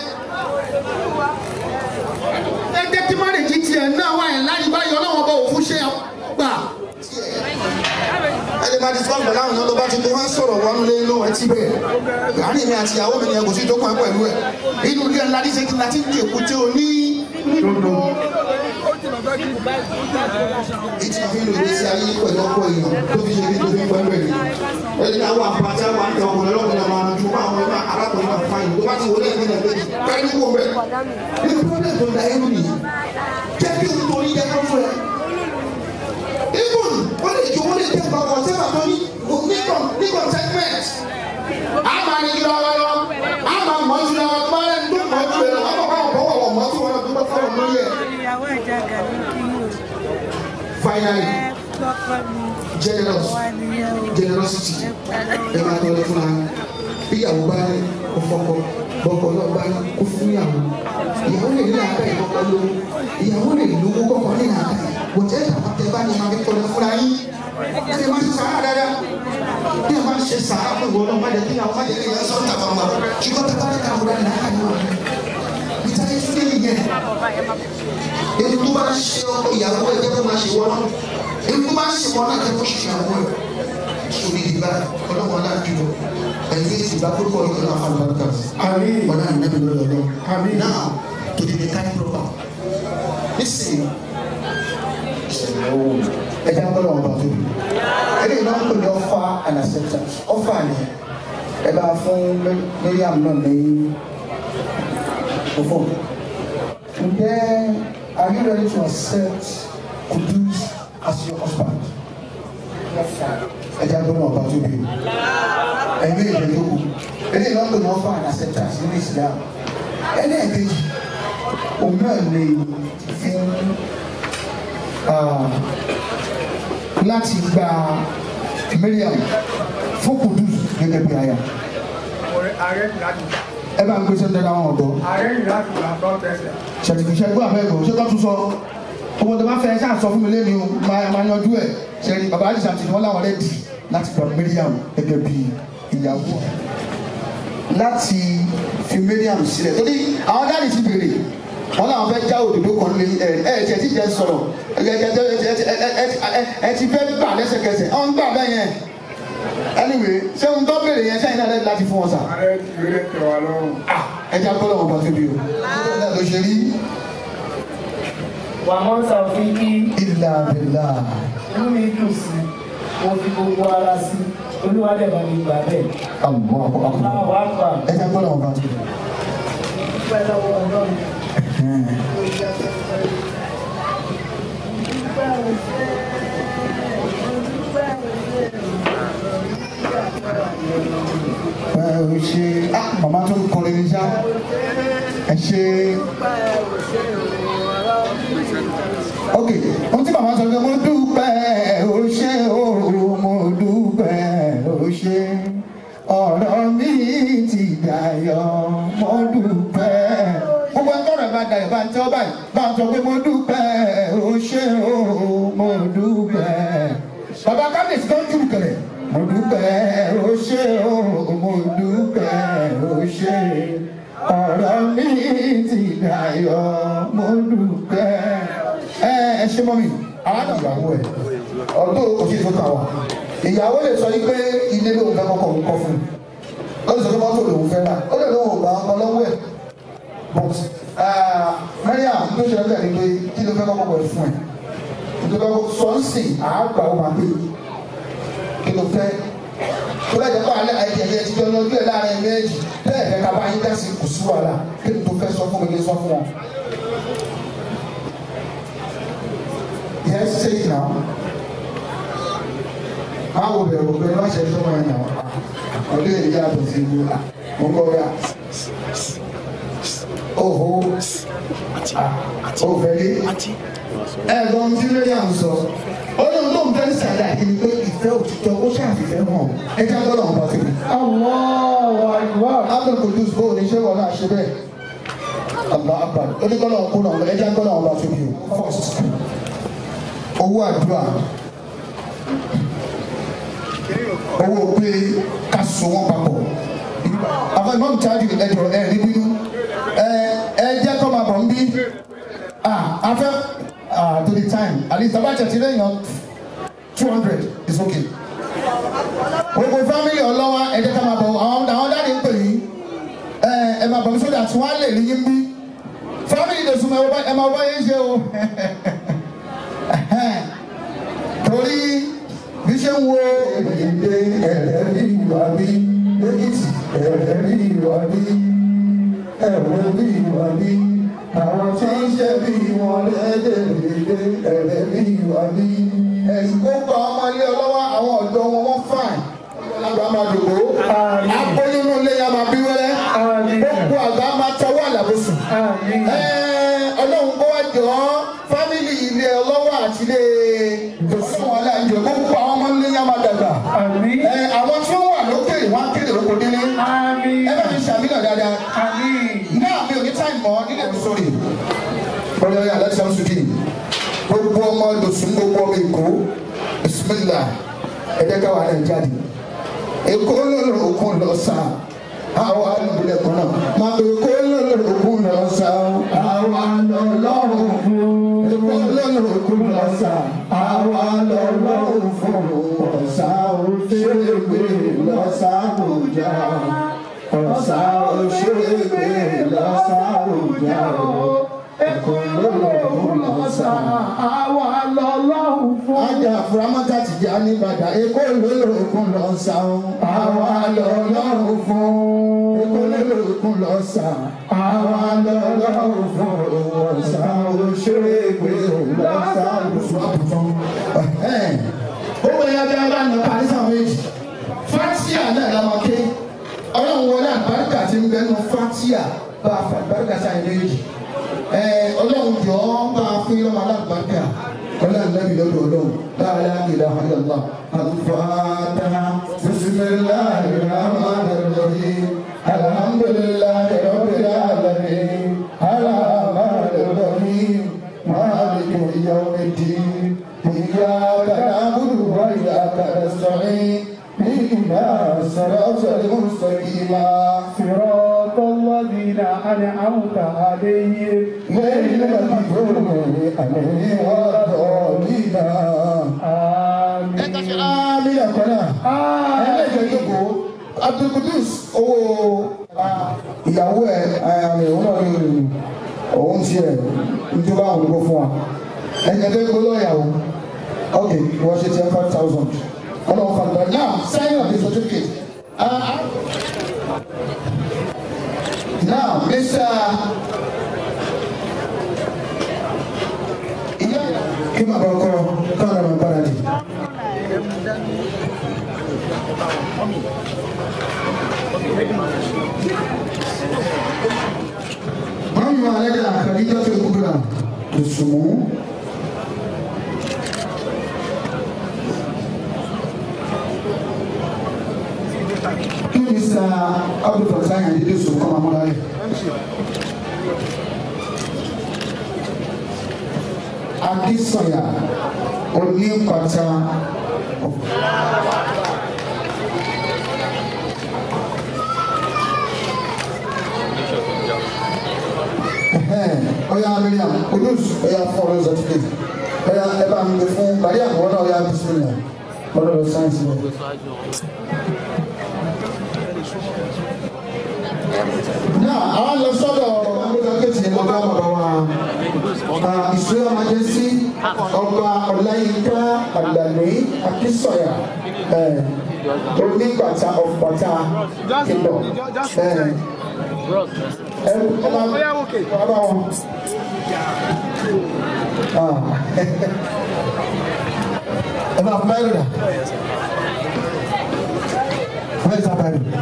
Speaker 13: ẹgbẹ́ tí márèjì tiẹ̀ náà wà yẹn láyé báyìí ọlọ́wọ́n bá òfin ṣe gbà. ẹni máa discuss pẹ̀lú àwọn èèyàn tó bá ti tó wá sọ̀rọ̀ wọnú lé lóhùn ẹtí bẹ́ẹ̀ láàrin mi àti ìyàwó mi ni ẹkùn sí tó kàn pẹ̀lú ẹ̀ inú ilé ńlá níṣẹ́ kí n láti ní èkó tí o ní. ìtì fi lò ní sí ayé pẹ̀lú ọkọ èèyàn tó fi ṣe bí tó fi pẹ́ bẹ̀rẹ̀ ẹni náà wà pàtẹ́ wà ní ọkùnrin ọlọ́kùnrin náà máa ju àwọn ọmọ arákùnrin náà fáyìn tó bá ti wọlé ẹgbẹ́ náà lẹ́yìn káyọ̀ ní kò bẹ̀. ní pọ́blẹ̀ tó da ẹrú nìyí jẹ́ kí n torí jẹ́ kó fún ẹ. even wọ́n lè jọ wọ́n lè tẹ̀ bàbá sẹ́fà tó ní ní consentment. a máa ní jùlọ wa lọ a máa mọ̀ jùlọ wa tó bá rẹ̀ ní tó mọ̀ jù ẹ̀ lọ a máa bá wọn bọ̀ wọ̀ mọ̀ tí wọ́n lọ tó bá fọwọ́ lórí ẹ̀. finally generous generosity ẹ máa tọ́ ọ fúnra bíyàwó bá ní kó fọkọ bọkọ náà bá ní kó fún ìyàwó ìyàwó lè ní àká ìkọkọ lówó ìyàwó lè lówó kọkọ ní àká bọ̀tẹ́ àtẹ bá ní ma fi tọ́lẹ̀ fúnra yín ẹ máa ṣe sàárà dáadáa bí ẹ máa ṣe sàárà pé ìwọ náà má jẹ kí àwọn má jẹ kí ìyá sọ̀rọ̀ tàbá wọn ṣùgbọ́n tàbá ní káwọn dáadáa náà kàní wọn níta ní fúlẹ̀ yìí yẹn èyí tó bá ń ṣe ọkọ ìyàwó ẹ jẹ́ kó máa ṣe wọ́n náà èyí tó bá ń ṣe wọ́n náà jẹ́ kó ṣe ìyàwó ẹ sórí ìdìbà ọlọ́wọ́n aláàjùlọ ẹ̀yìn ìdìbà púpọ̀ ìkọlọ́ àwọn àlùbáríkà wọn náà nẹ́bí lọ́dọ̀ lọ náà tó di mẹkání pọ̀pà nísìnyí ẹja gbọ́dọ̀ wọn bá tóbi eléyìí náà ń pè ní ọfà and acceptance ọfà ni ẹ bá fún Mariam náà ní òfò ǹjẹ́ are you ready to accept Kudus as your husband ẹja gbọ́dọ̀ wọn bá tóbi ẹgbẹ́ ìjẹ́ tó kù eléyìí náà ń pè ní ọfà and acceptance nínú Islam ẹlẹ́ẹ̀kejì òun náà lè fún láti gba Mariam fún Kudus gẹ́gẹ́ bí aya.
Speaker 12: ààrẹ ní láti gbà.
Speaker 13: ẹ bá ń gbé sẹ́ńtẹ́ dáwọn ọ̀dọ́.
Speaker 12: ààrẹ ní láti gbà tó tẹ̀sẹ̀.
Speaker 13: ṣètìkìṣẹ́ gbọ́ àbẹ́gọ̀ ṣé kó tún sọ owó tó bá fẹ́ ṣáà sọ fún mi lẹ́nu máa máa yanjú ẹ̀ ṣẹ́ni bàbá àdìsá ti ní wọ́n láwọn rẹ̀ dì láti gba Mariam gẹ́gẹ́ bí ìyàwó láti fi Mariam sílẹ̀ torí àwọn dáàdì ti béèrè wọn làwọn fẹ́ já òdòdó kan lé ẹ ẹ tiẹ̀ ti jẹ́ sọ̀rọ̀ ẹ ẹ ẹ ẹ ẹ ti fẹ́ gbà lẹ́sẹ̀kẹsẹ̀ ọ̀n gbà bẹ́ẹ̀ yẹn anyway ṣé ohun tó béèrè yẹn sẹ́yìn náà lẹ́yìn láti fún wọn sà.
Speaker 12: ààrẹ ti rí ẹ̀tọ́ wa lọ́rùn.
Speaker 13: ẹ jẹ́ akọ́lọ́ wọn bá tóbi o ló ṣe rí.
Speaker 12: wà á mọ́ sàfin kí
Speaker 13: ìlà àbẹ̀là
Speaker 12: inú mi dùn sí mo fi gbogbo ara sí olúwadẹ̀ bá mi gbà bẹ́ẹ̀.
Speaker 13: àmọ́ àpò àpò
Speaker 12: àwọn àgbà
Speaker 13: ẹ jẹ́ akọ́lọ́ wọn bá tóbi.
Speaker 12: dúpẹ́ lọ́wọ́ ọlọ́run.
Speaker 13: ẹ ò ṣe ah màmá tó ń kọrin ní sá ẹ ṣe ok ohun tí màmá sọ pé mo dúpẹ́ ó ṣe ó mo dúpẹ́ ó ṣe ọ̀rọ̀ mi ti dayọ̀ mo dúpẹ́ gbogbo ẹgbẹ́ rẹ̀ bá dayọ̀ bá ń tẹ́ ọ báyìí bá ń sọ pé mo dúpẹ́ ó ṣe ó mo dúpẹ́ bàbá kábíyèsí tó ń jù kẹrẹ mo dúpẹ́ ó ṣe ó mo dúpẹ́ ó ṣe ọ̀rọ̀ mi ti dayọ̀ mo dúpẹ́ ẹ ẹ ṣe mọ́ mi àwọn àgbà ìyàwó ẹ̀ ọdún òsì tó kà wá ìyàwó lè sọ yìí pé ilé lóun fẹ́ kọ́kọ́ òun kọ́ fún un ó lè sọ pé mọ́tò lòun fẹ́ rà ó lè lóun ò gbà ọkọ lọ́wọ́ ẹ̀ but Mariam tó ṣe lọ́gbẹ̀ẹ́ ni pé kí ló fẹ́ kọ́kọ́ ẹ̀ fún ẹ̀ nítorí sọ́ọ̀sì àgbà ó máa gbé kí ló fẹ́ tó bá jẹ́ pé alẹ́ ẹ̀jẹ̀ ẹ̀jẹ̀ ti jọ lọ́jọ́ ẹ̀ láàrin méjì bẹ́ẹ̀ fẹ́ ká bá yín dá sí kò sí wàhálà kí ni tó fẹ́ sọ fún mi kí n sọ fún wọn. Yes, say it now. Báwo bẹ̀rù kò bẹ̀rù láṣẹ tó máa yàn wá? Ọdún èyí yàtọ̀ sí ìlú à. Mo kọ́ ya. Oho. Òfẹ́lẹ́. Ẹ̀gbọ́n tí Mariam sọ. Ó ní olóhùn fẹ́ sàdá kí ni pé ìfẹ́ òtítọ́ ó ṣàfihàn hàn. Ẹ jẹ́ gbọ́dọ̀ wọn bá tóbi. Àwọn àìwá. Abdul Kudus bó o ní ṣé wọn náà ṣe bẹ́ẹ̀? Allah akbar. Ó ní gbọ́dọ̀ kó náà ẹ jẹ́ gbọ́dọ̀ wọn bá tóbi o. First owó àdúrà owó pé ká so wọn papọ̀ àfẹ mọ́mú tájú ẹjọ ẹ rí bínú ẹ ẹ jẹ́ kọ́ máa bọ̀ ń bí àfẹ to the time at least abá tẹ̀sí lẹ́yìn two hundred is okay gbogbo family ọlọ́wà ẹ jẹ́ ká máa bọ̀ àwọn àwọn dáàdi ń pè yín ẹ ẹ máa bọ̀ mí sódà tí wọ́n á lè rí yín bí family lè súnmọ́ ẹ máa wá yín ṣe o torí bí ṣe ń wo èdè ẹ̀rẹ́rì ìwà bí lẹ́kìtì ẹ̀rẹ́rì ìwà bí ẹ̀rẹ́rì ìwà bí àwọn tí ń ṣe bí wọn lẹ́dẹ̀ẹ́dẹ́ ẹ̀rẹ́rì ìwà bí. ẹ̀sìn kó pa ọmọ ilé ọlọ́wọ́ àwọn ọ̀dọ́ wọn wọ́n fàn àgbà máa dògbò akóyúnú ilé ya máa bí wẹ́rẹ́ gbogbo àgbà máa tọwọ́ àlàbòsùn ọlọ́run kó wá jọ ọ́ fámìlì ilé ọlọ́wọ́ àti ilé ìjọsìn wọn láàyè gbogbo àwọn ọmọ ilé yá máa dàgbà. ẹ àwọn tí wọn wà lókèrè wọn á kéde lóko délé. ẹ bá mi ṣàmìlọ dáadáa. náà mi ò ní táì mọ́ nílẹ̀ mi sórí. bọ́lá yà láti sàmú sùdí. gbogbo ọmọ lòsùn gbogbo ọmọ èkó bisimilá ẹ̀dẹ́ káwa náà jáde. èkó lọ́lọ́ òkun lọ sá àwọn alùpùpù kan náà máa bẹ èkó lọ́lọ́ òkun lọ sá àwọn alọ́lọ́run fún. èkó
Speaker 11: lókun lọ́sà àwa lọ́lọ́run fún ọ̀sà òṣèlú lọ́sà òjà ọ̀sà òṣèlú lọ́sà òjà ẹ̀kọ́ lókun lọ́sà àwa lọ́lọ́run fún. ajá furamata ti já ní bàdà èkó lókun lọ́sà àwa lọ́lọ́run fún èkó lókun lọ́sà àwa lọ́lọ́run fún ọ̀sà òṣèlú lọ́sà òjà. Owó ẹ̀yà bí a bá nà parí sáwọn méjì. Fátíà náà la máa ké. Ọlọ́run wọlé àbáríkà ti ń bẹnu Fátíà bá a fa àbáríkà sáà méjì. Ọlọ́run jọ ọ́ bá a fún yọ̀ọ́ alábàáríkà. Ọlọ́run lẹ́bi lọ́dọ̀ ọlọ́run. Láàlá ìlà àyàlá. Àlùfáàtà bisimilahi rahmani rahim. Alhamdulilayi rabbil alamin. Alhamdulilayi rahim. Maliki yawmiddin. إياك نعبد وإياك نستعين اهدنا الصراط المستقيم
Speaker 12: صراط الذين أنعمت عليهم
Speaker 11: غير المغضوب عليهم ولا الضالين آمين آمين يا قناة ẹlẹ́jẹ̀ yòókù Abdulkudus owó ìyàwó ẹ̀ àmì òun náà ní òun tiẹ̀ níjọba àwọn olùkọ́ fún wa ẹ̀yìn ẹ̀dẹ́ gbọ́dọ̀ ìyàwó ok wọ́n ṣe ten five thousand ọlọ́run fa gbà now sign up the certificate uh, now mr ìyá kí màá bá ọkọ káwọn ọmọ bára di. Mami wa alẹ́ dà Khadija tó kúbra tó sùnmù. kí ni sa abdul fatah yẹn dídí sùn kọ́ máa múra yẹ. akínsọ̀yà onípàtà ọ̀yà miriam olùs ọ̀yà fọ́ọ̀rọ̀ certificate ọ̀yà ẹ̀ bá mi fún mariam wọ́n náà ọ̀yà bisimilá ọlọ́dọ̀ sáyẹ́nsì rẹ̀. náà àwọn lọ sọ́dọ̀ ọmọdékẹ́tì ọba bàbá wa ọba ìṣúná majesty ọba ọláyínká àdàlẹ́ akínsọ̀yà onígbàtà ọ̀pọ̀tà kìlọ̀ ọba wọn. ẹ máa fún báyìí rà wọ́n yẹ sábà rẹ̀.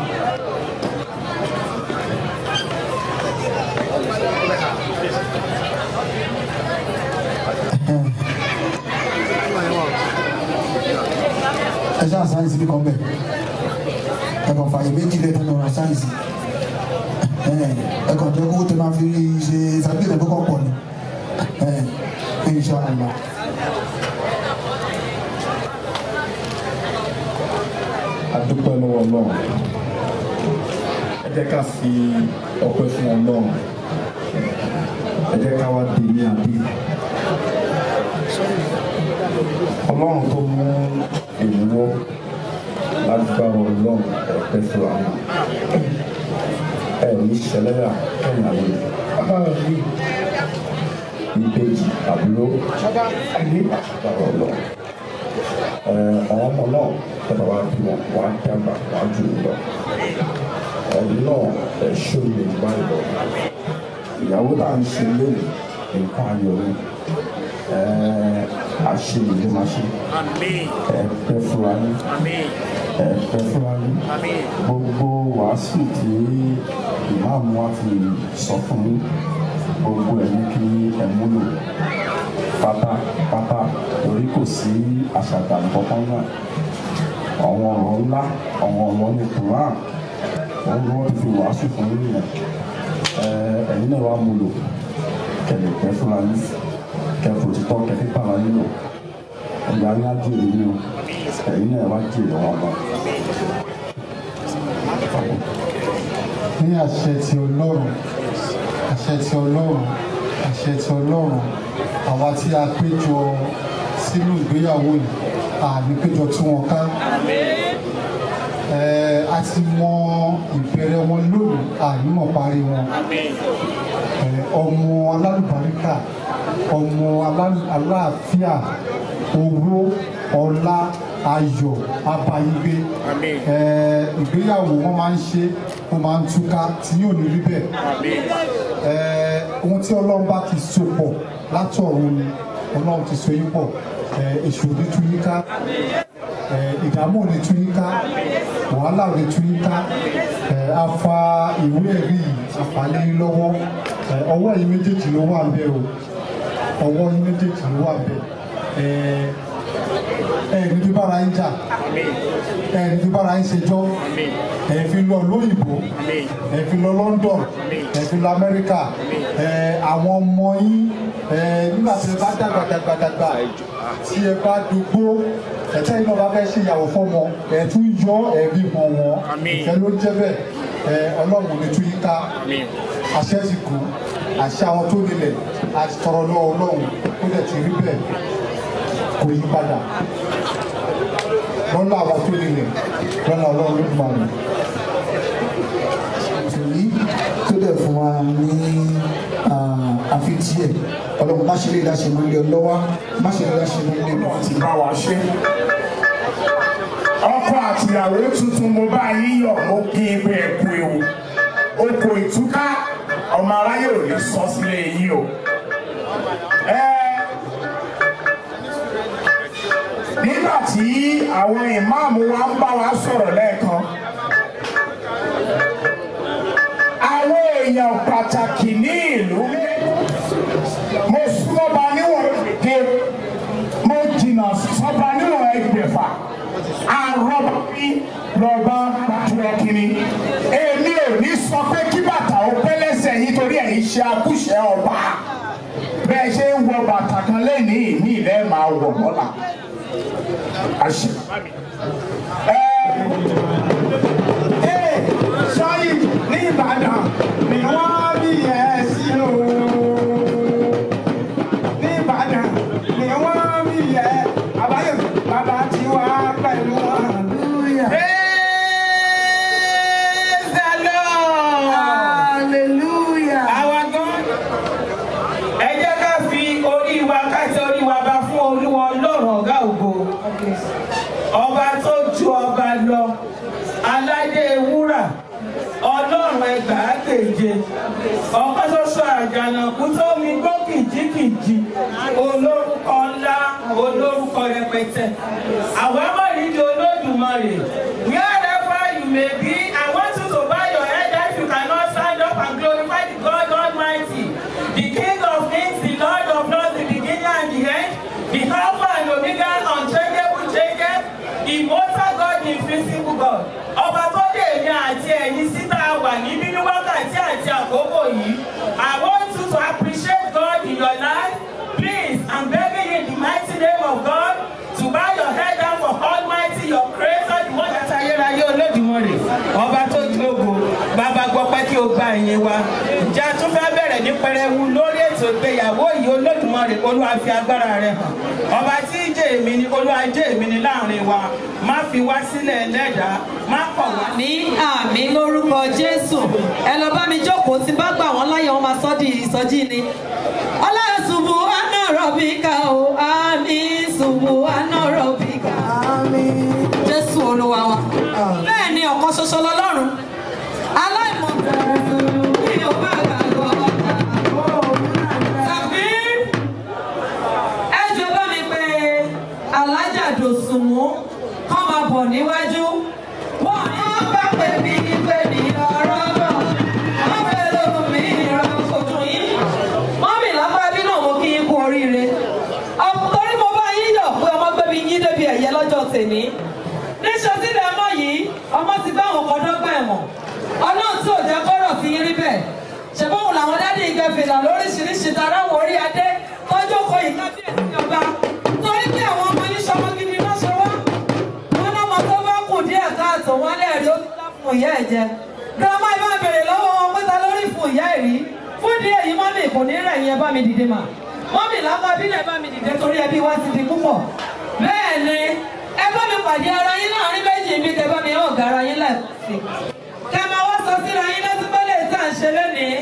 Speaker 11: ẹ ṣáà sáyẹnsì bí kan bẹ ẹ kàn fàyè méjì lẹ́tọ̀ lọ́ra sáyẹnsì ẹ kàn jẹ́ kó tẹ máa fi ṣe ìsàbílẹ̀ tó kàn pọ̀ ni insha Allah.
Speaker 14: adúpẹ́ lọ́wọ́ ọlọ́run ẹ jẹ́ ká fi ọpẹ́ fún ọlọ́run ẹ jẹ́ ká wá dé ní àbí ọlọ́run tó mú èmi wọ́ lágbára ọlọ́run ẹ̀pẹ́ fún wa ẹ̀ ní ṣẹlẹ́yà kẹ́yìn àwọn ìbejì àbúrò lágbára ọlọ́run àwọn ọmọ náà tẹ́lẹ̀ wá bí wọn wá dàgbà wá jù ú lọ ẹ̀yin náà ẹ̀ ṣó lè gbá ìlọ ìyàwó tá à ń ṣe lónìí nǹkan ayọ̀ ni àṣeyìí ló máa ṣe ẹ pẹ́ fúra ní ẹ pẹ́ fúra ní gbogbo wàásù tí ìmáàmù wa fi sọ fún mi gbogbo ẹ̀ ní kí ẹ múlò pátápátá torí kò sí àṣàgbà kankan náà àwọn ọ̀rọ̀ ńlá àwọn ọ̀rọ̀ ní Quran òun ni wọ́n ti fi wàásù fún yín nìyẹn ẹ̀yin náà wàá múlò kẹlẹ̀ pẹ́ fúra ní kẹfù títọ́ kẹfí pàrọ̀ nínú ẹ̀yà ní àjèrè nínú ẹ̀yin náà wá jèrè wọn lọ.
Speaker 11: ní àṣẹ ti ọlọ́run àṣẹ ti ọlọ́run
Speaker 15: àṣẹ ti ọlọ́run àwa tí a péjọ sínú ìgbéyàwó yìí àní péjọ tí wọn ká Ẹ, a ti mọ ìbẹ̀rẹ̀ wọn lónìí ànímọ̀ parí wọn Ẹ, ọmọ alálùbáríkà ọmọ alá- aláàfíà owó ọlá ayọ̀ abayigbe Ẹ, ìgbéyàwó wọn máa ń ṣe wọn máa ń túká tí yóò ní rí bẹ́ẹ̀ Ẹ, ohun tí ọlọ́run bá ti so pọ̀ látọ̀run ni ọlọ́run ti so yín pọ̀ Ẹ, èṣù ò ní tú yín ká Ẹ, ìdààmú ò ní tú yín ká wàhálà ò ní tú yín ká Ẹ, a fa ìwé ẹ̀rí yìí àfàlẹ́ yín lọ́wọ́ Ẹ, ọwọ́ yín méjèèjì ló wà bẹ́ẹ̀ o ọwọ́ yín méjèèjì ló wà bẹ́ẹ̀ Ẹ, ẹ ní bí bára yín jà ẹ ní bí bára yín ṣẹjọ́ ẹ fi lọ lóyìnbó ẹ fi lọ London ẹ fi lọ Amẹ́ríkà ẹ àwọn ọmọ yín ẹ nígbà tí ẹ bá dàgbà dàgbà dàgbà tí ẹ bá dùgbò ẹtẹ yìí náà bá fẹ́ ṣe ìyàwó fọ́mọ ẹ tún yọ ẹbí mọ wọn ìfẹ́ ló ń jẹ́ bẹ́ẹ̀ ẹ Ọlọ́run ní tún yín ká àṣẹ ti kù àṣẹ àwọn tó nílẹ̀ àti tọrọ lọ́wọ́ Ọlọ́run ó dẹ̀ ti rí bẹ́ẹ̀ kò yí padà lọ́nà àwọn tó nílẹ̀ lọ́nà Ọlọ́run ló máa rìn.
Speaker 11: tòní tó dẹ̀ fún wa ní àfitì ẹ̀ ọlọ́run má ṣe lè dáṣe mọ́ ilé ọlọ́wà má ṣe lè dáṣe mọ́ ilé ọlọ́wà.
Speaker 16: ti bá wa ṣe. ọkọ àtìyàwó tuntun mo bá yín yọ̀ mo kí n pé ẹkú ewu oko ìtúká ọmọ aráyé ò ní sọ sílé yín o. Ẹ, nígbà tí àwọn ìmáàmù wa ń bá wa sọ̀rọ̀ lẹ́ẹ̀kan àwọn èèyàn pàtàkì ní ìlú mo súnmọ́ba níwọ̀n èdè mo jìnnà sọ́ba níwọ̀n ẹgbẹ̀fà àrọ́bà bí lọ́ba pàtúrọ̀ kìíní èmi ò ní sọ pé kí bàtà ó pẹ́ lẹ́sẹ̀ yìí torí ẹ̀yin ṣe akúṣẹ̀ ọba bẹ́ẹ̀ ṣe ń wọ bàtà kan lẹ́nìí ìmí ilẹ̀ máa wọ̀ lọ́la. àṣẹ.
Speaker 12: sọ́yìn ní ìbàdàn ni wọ́n bí ẹ sí o. ní ìbàdàn ni wọ́n bí ẹ àbáyọ bàbá tí wà pẹ̀lú wọn. Praise the Lord. Hallelujah. Àwa gan. Ẹ jẹ́ ká fi orí wa ká tẹ orí wa bá fún Olúwa Ọlọ́run ọ̀gá ògo. Ọba tó ju ọba lọ, aládé wúrà, ọlọ́run ẹgbàágbèje, ọ̀kan ṣoṣo àjànàkú tó mi gbó kìjikìji, olórúkọ ńlá, olórúkọ rẹpẹtẹ. Àwa mọ̀ nídìí Olódùmarè. Wherever you may be, I want you to bow your head if you cannot stand up and glorify the God Almighty, the King of Kings, the Lord of Lords, the beginning and the end, the Alpha and Omega, unchangeable, changeable, immortal God, the invisible God. Ọba tó dé èmi àti ẹ̀yin síta wà níbí ní wákàtí àti àkókò yìí. I want you to appreciate God in your life. Please, I'm begging you in the mighty name of God to bow your head down for Almighty, your creator, the one that ayérayé Olódùmarè. Ọba tó jókòó, bàbá gbọ́ pé kí o gba ìyìn wa. Ǹjẹ́ a tún fẹ́ bẹ̀rẹ̀ ní pẹrẹwu lórí ètò ìgbéyàwó yìí Olódùmarè Olúwa fi agbára rẹ̀ hàn. Ọba tí í jẹ́ èmi ni Olúwa jẹ́ èmi ni láàrin wa. Má fi wá sílẹ̀ lẹ́dàá, má kọ̀ wá.
Speaker 17: ní àmì lórúkọ jésù ẹ lọ bá mi jókòó tí bá gbà wọn láyé wọn máa sọ di ìsọjí ni. ọlọ́run ṣubú àná rọ̀bì ká o àmì ṣubú àná rọ̀bì ká. jésù olúwa wa. bẹ́ẹ̀ ni ọ̀kan ṣoṣo lọ́lọ́run aláìmọ̀ bí o bá gbàgbọ́ tàbí ẹ jọ bá mi pé alájà dòsùnmù kọ́ máa bọ̀ níwájú wọ́n ní wọ́n bá pè mí pé mi ọ̀rọ̀ bọ̀ wọ́n fẹ́ lóhùn mi ìrọ̀ kojú yín wọ́n mi lápá bí náà mo kí yín kú oríire ọ̀pọ̀ torí mo bá yín yọ̀ pé ọmọ gbé mi yín débi ẹ̀yẹ lọ́jọ́ tèmi níṣẹ́ sílẹ̀ ọmọ yìí ọmọ ti bá àwọn kan dọ́gba ẹ̀wọ̀n ọlọ́run tí ò jẹ́ kọ́rọ̀ fi yín rí bẹ́ẹ̀ ṣèbáwọn làwọn dádì ìgbẹ́fìlà lóríṣiríṣi taráwọ̀ orí adé tọ́jú kọ ìkábíyèsí ọba torí pé àwọn ọmọ yín ṣọmọ gidi náà ṣe wá wọn lọmọ tó bá kù díẹ̀ káàtó wọn lẹ́ẹ̀rí ó ti dá fún ìyá ẹ̀ jẹ girama ìbá bèrè lọ́wọ́ wọn pé ta lórí fún ìyá ẹ̀ rí fún di èyí mọ́mì kò ní rẹ̀ yẹn bá mi dìde mà mọ́mì lápá bílẹ̀ bá mi dìde torí ẹbí wa ti di púpọ̀ bẹ́ẹ̀ ni ẹ bá mi pàdé ara yín láàrin méjì mi kẹ bá mi hàn ọ̀gá ara yín lẹ́ẹ̀sì kẹ máa wá sọ síra yín lẹ́sí pẹ́lẹ́ tí à ń ṣe lónìí.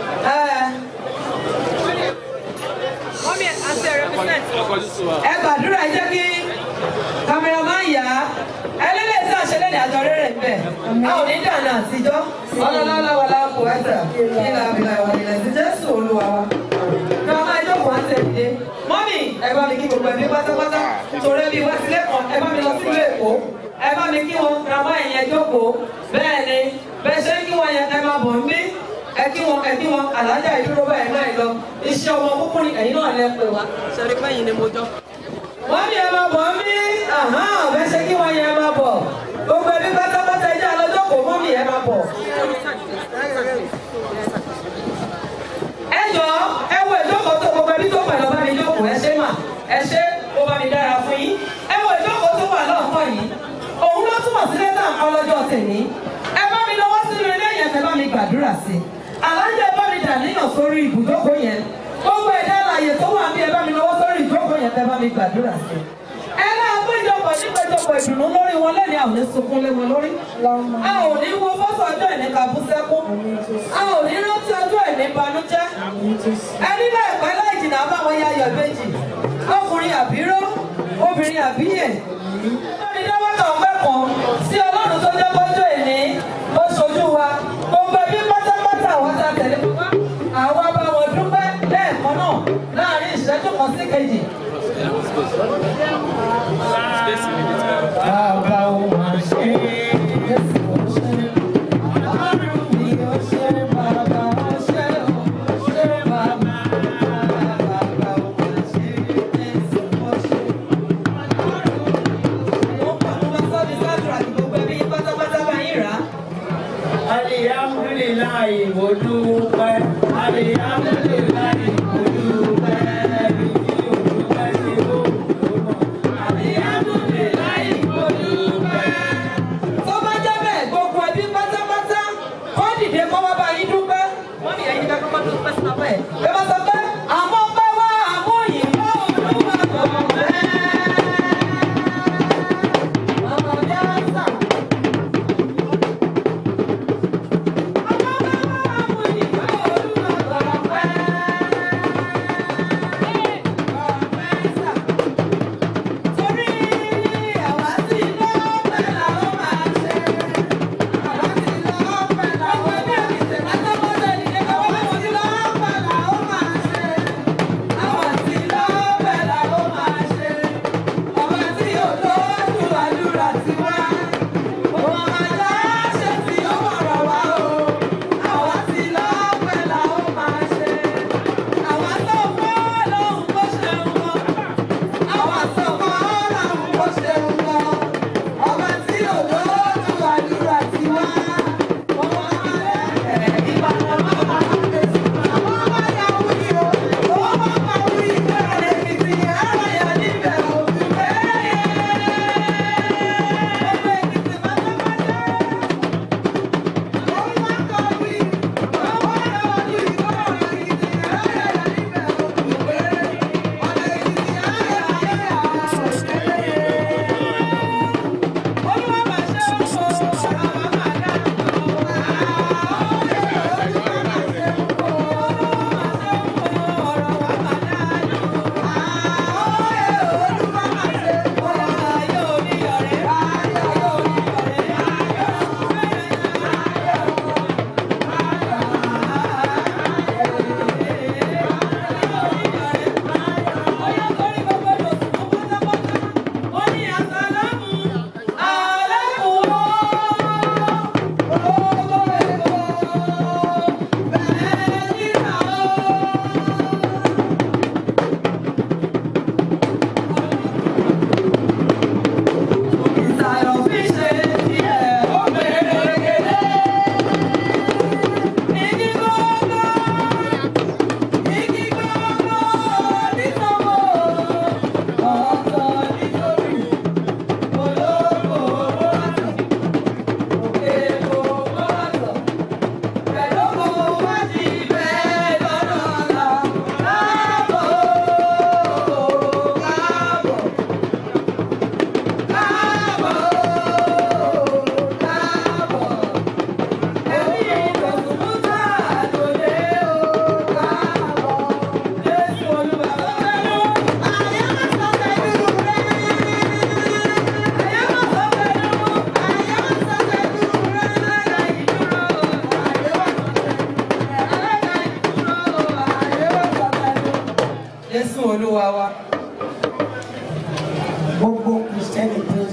Speaker 17: mọ́mì àti ẹ̀ represent ẹ gbàdúrà ẹ jẹ́ kí cameraman yá ẹlẹ́lẹ́ tí a ṣe lẹ́nu àjọ rere ń bẹ̀ a ò ní dànù àtijọ́ ọlọ́lọ́lá wà láàpò ẹ̀sẹ̀ kí la fi la ìwà ilẹ̀ sí jésù olúwa wa. ní ọmọ ẹjọ́ kan ṣe dìde mọ́mì ẹ bá mi kí gbogbo ẹbí pátápátá torí ẹbí wá sílé kan ẹ bá mi lọ sílùú èkó ẹ bá mi kí wọn grandma ẹ̀yẹn jókòó bẹ́ẹ̀ ni bẹ́ẹ̀ ṣe kí wọn yẹn ẹ máa bọ̀ ń bí ẹ kí wọn ẹ kí wọn àlájá ìdúró báyìí náà lọ iṣẹ́ ọmọ kúkú ni ẹ̀yin náà lẹ pè wá ṣẹ́rí pẹ́yìn ni mo jọ wọ́n ní ẹ máa bọ̀ ń bí bẹ́ẹ̀ ṣe kí wọ́n yẹ ẹ máa bọ̀ gbogbo ẹbí pátápátá ẹjẹ́ alọ́jọ́ kò mọ́ mi ẹ máa bọ̀. ẹ jọ ẹ wo ìjókòó tó gbogbo ẹbí tó pẹ̀lú ọba mi jókòó ẹ ṣe mà ẹ ṣe ó bá mi dára fún yín ẹ wo ìjókòó tó wà lọ́ọ̀kan yìí òun ló túmọ̀ sí lẹ́tà nǹkan lọ́jọ́ tèmi ẹ bá mi lọ́wọ́ sínú ilé yẹn ẹ bá mi gbàdúrà sí alájẹ bá mi dà níyàn sórí ibùjókòó yẹn gbogbo ẹ̀dá àlàyé tó wà bí ẹ bá mi lọ́wọ́ sórí ìjókòó yẹn ẹ bá mi gbàdúrà sí ẹ náà péjọpọ̀ nípéjọpọ̀ ìdùnnú lórí wọn lẹ́ni àwọn ní sunkún lé wọn lórí a ò ní wo fọ́tò ọjọ́ ìní kàbú sẹ́kún a ò ní rántí ọjọ́ ìní banújẹ́ ẹni náà pẹ́ láì jìnnà báwọn ya ayọ̀ méjì ọkùnrin àbíró obìnrin àbíyè lórí dáwọ́tà ọpẹ́ kan sí ọlọ́run tó jẹ́ kọjọ́ ìní ó ṣojú wa gbogbo ẹbí pátápátá àwọn tá a tẹ̀lé wá àwa bá wọn dúpẹ́ lẹ́ẹ̀kan náà láàrin ìṣẹ́jú kan sí kejì. Bàbá ò máa ṣe é. Ọlọ́run mi ò ṣe bàbá ò ṣe ò ṣe bàbá. Bàbá ò máa ṣe é. Jésù ò ṣe. Mo pọ̀ mo máa sọ́ di sádùrà kí gbogbo ẹbí yín pátápátá bá yín rà á.
Speaker 12: alihamdulilayi mo dúpẹ́ alihamdulilayi mo dúpẹ́ ẹni tí o dúpẹ́ sí o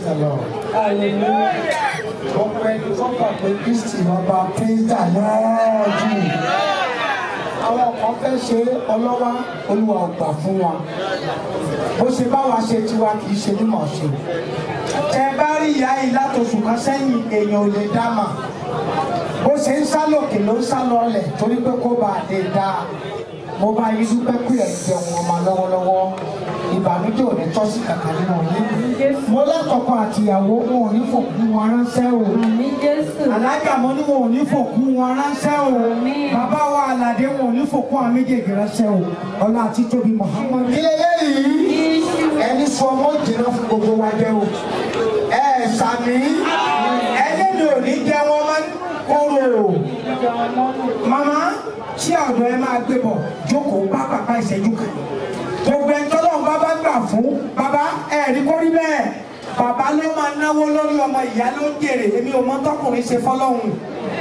Speaker 15: the lord. ọ̀pọ̀ ẹni tó gbà pé kristi bàbá praise the lord àwọn kan fẹ́ ṣe ọlọ́wà olúwa ò gbà fún wa bó ṣe bá wa ṣe tiwa kì í ṣe mímọ̀ ṣe tẹ bá rí ìyá yìí látòṣù kan sẹ́yìn èèyàn ò lè dá mà bó ṣe ń sá lòkè ló ń sá lọlẹ̀ torí pé kó bá a lè dá a mo bá yín dúpẹ́ pé ẹ̀ ń jẹun ọmọ lọ́wọ́lọ́wọ́ ìbànújẹ́ ò ní tọ́ sí kàkà nínú yín mo lẹ́kọ̀ọ́kọ́ àtìyàwó wọn ò ní fòkú wọn ránṣẹ́ o alájà mo ní wọn ò ní fòkú wọn ránṣẹ́ o bàbá wa àlàdé wọn ò ní fòkú àwọn méjèèjì ránṣẹ́ o ọlá àti tóbi muhammad. ilé lẹ́yìn ẹni sọ ọmọ jìnnà fún gbogbo wa jẹ́ o ẹ sàmì ẹni mi ò ní jẹ́ wọn máa ń kóró màmá tí ọ̀dọ̀ ẹ máa gbé bọ̀ jókòó bá bàbá ìṣẹ́jú kan gbogbo ẹni tọ́lọ́run bá bá gbà fún bàbá ẹ̀rí kó rí bẹ́ẹ̀ bàbá ló máa náwó lórí ọmọ ìyá ló ń jèrè èmi ò mọ tọkùnrin ṣe fọlọ́hún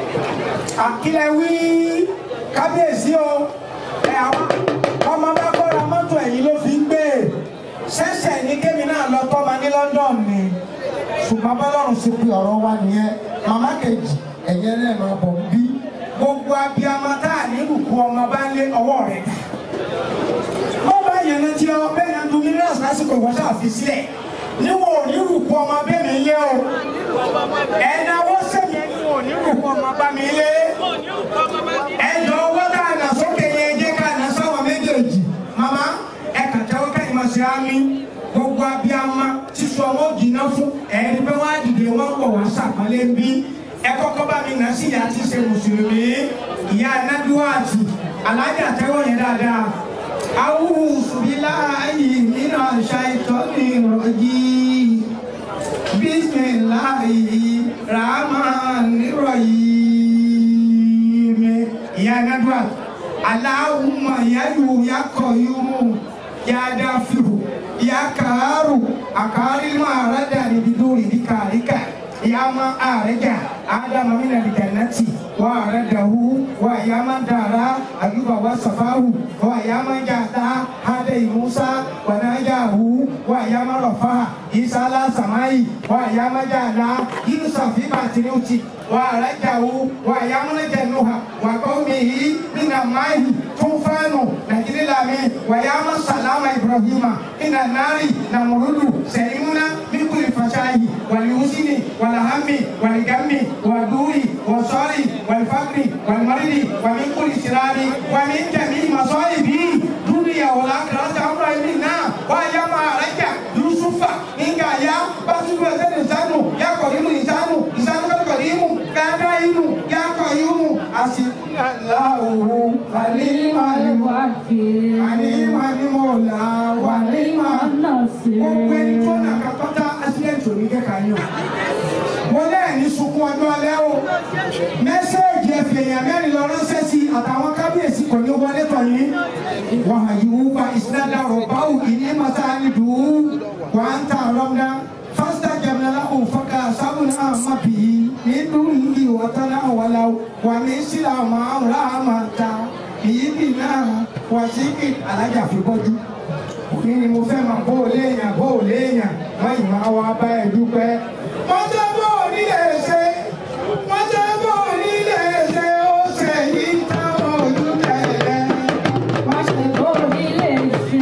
Speaker 15: àkílẹ̀ wí kábíyèsí o ẹ àwọn ọmọ bá kọ́ra mọ́tò ẹ̀yìn ló fi ń gbé ṣẹ̀ṣẹ̀ ní kémi náà lọ tọ́ma ní London ni ṣùgbọ́n bọ́lọ́run ṣe pé ọ̀rọ̀ wa nìyẹn màmá kejì ẹ̀yẹ náà máa bọ̀ bí gbogbo abiyamọ tá a nílùú kú ọmọ bá ń lé ọwọ́ rẹ̀ dà wọ́n bá yẹn létí ọ bẹ́ẹ̀ yẹn dun mílíọ̀nù lásìkò ìwọ́n ṣáà fi sílẹ̀ níwọ̀n ò ní rúkú ọmọ bẹ́ẹ̀ mi lé o ẹ̀dá wọ́n sẹ́yìn níwọ̀n ò ní rúkú ọmọ bá mi lé ẹ̀dá owó tá a nà sókè yẹn jẹ́ ká nà sáwọn méjèèjì màmá ẹ̀ kà tẹ́wọ́ ká ìmọ̀ sí àmì gbogbo abiyamọ sísọ ọmọ jìnnà fún ẹ̀ẹ́dí pé wọ́n á dìde wọ́n pọ̀ wá sàpọ́nlé ń bí ẹ kọ́kọ́ bá mi nà sí ìyá tí ṣe mùsùlùmí ìyá anábíwáàtì alájà tẹ́wọ́ yẹn dáadáa. أعوذ بالله من الشيطان الرجيم بسم الله الرحمن الرحيم يا ندوة اللهم يا يو يا قيوم يا دافع يا كارو أكاري ما ردني بدون ذكرك يا ما أرجع آدم من الجنة وأرده ويا من دارا أيوب وصفاه ويا من جاتا هدي موسى ونجاه ويا من رفع عيسى على السماء ويا من جعل يوسف في بطنه ورجعه ويا من جنوها وقومه من الماء طوفان نجري لامي ويا من سلام إبراهيم من النار نمرد سلمنا من كل فشاه واليوسن والهم والغم والدور والصار والفقر والمرض ومن كل شرار ومن جميع مصائب دنيا والآخرة أمر منا ويا ما رجع يوسف إن يا بسوء الإنسان يا قريم الإنسان إنسان قريم كريم يا قيوم أسير الله عليم الوكيل عليم المولى وعليم النصير gbogbo ẹni tó nà kápátá accident ò ní kẹ́kà yín o mo lẹ́ẹ̀ni sunkún ọdún alẹ́ o mẹ́sẹ̀gì ẹ̀fẹ̀ èèyàn mẹ́rin lọ ránṣẹ́ sí àtàwọn kábíyèsí kò ní wọlé tọ̀ yín wọ́n hàn yìí wúpa ìsinadà rọ̀bá òkì ní masani dùn wà á ń ta ọlọ́mọdá fásitì jẹ̀mẹ́lá òfòkà sábùn náà má bì í nínú ìlú ìwọ̀tánná wàlá wà ní sílá máa ń rà á máa ta ìyíbì náà wà sí kí alájà fi bọ́jú kí ni mo fẹ́ máa bó o léèyàn bó o léèyàn wọ́n yìí máa wá bá ẹ dúpẹ́. wọ́n jẹ́ bó o nílé ṣe wọ́n jẹ́ bó o nílé ṣe ó ṣe yìí táwọn ojú tẹ̀lé. wọ́n ṣe bó o nílé ṣe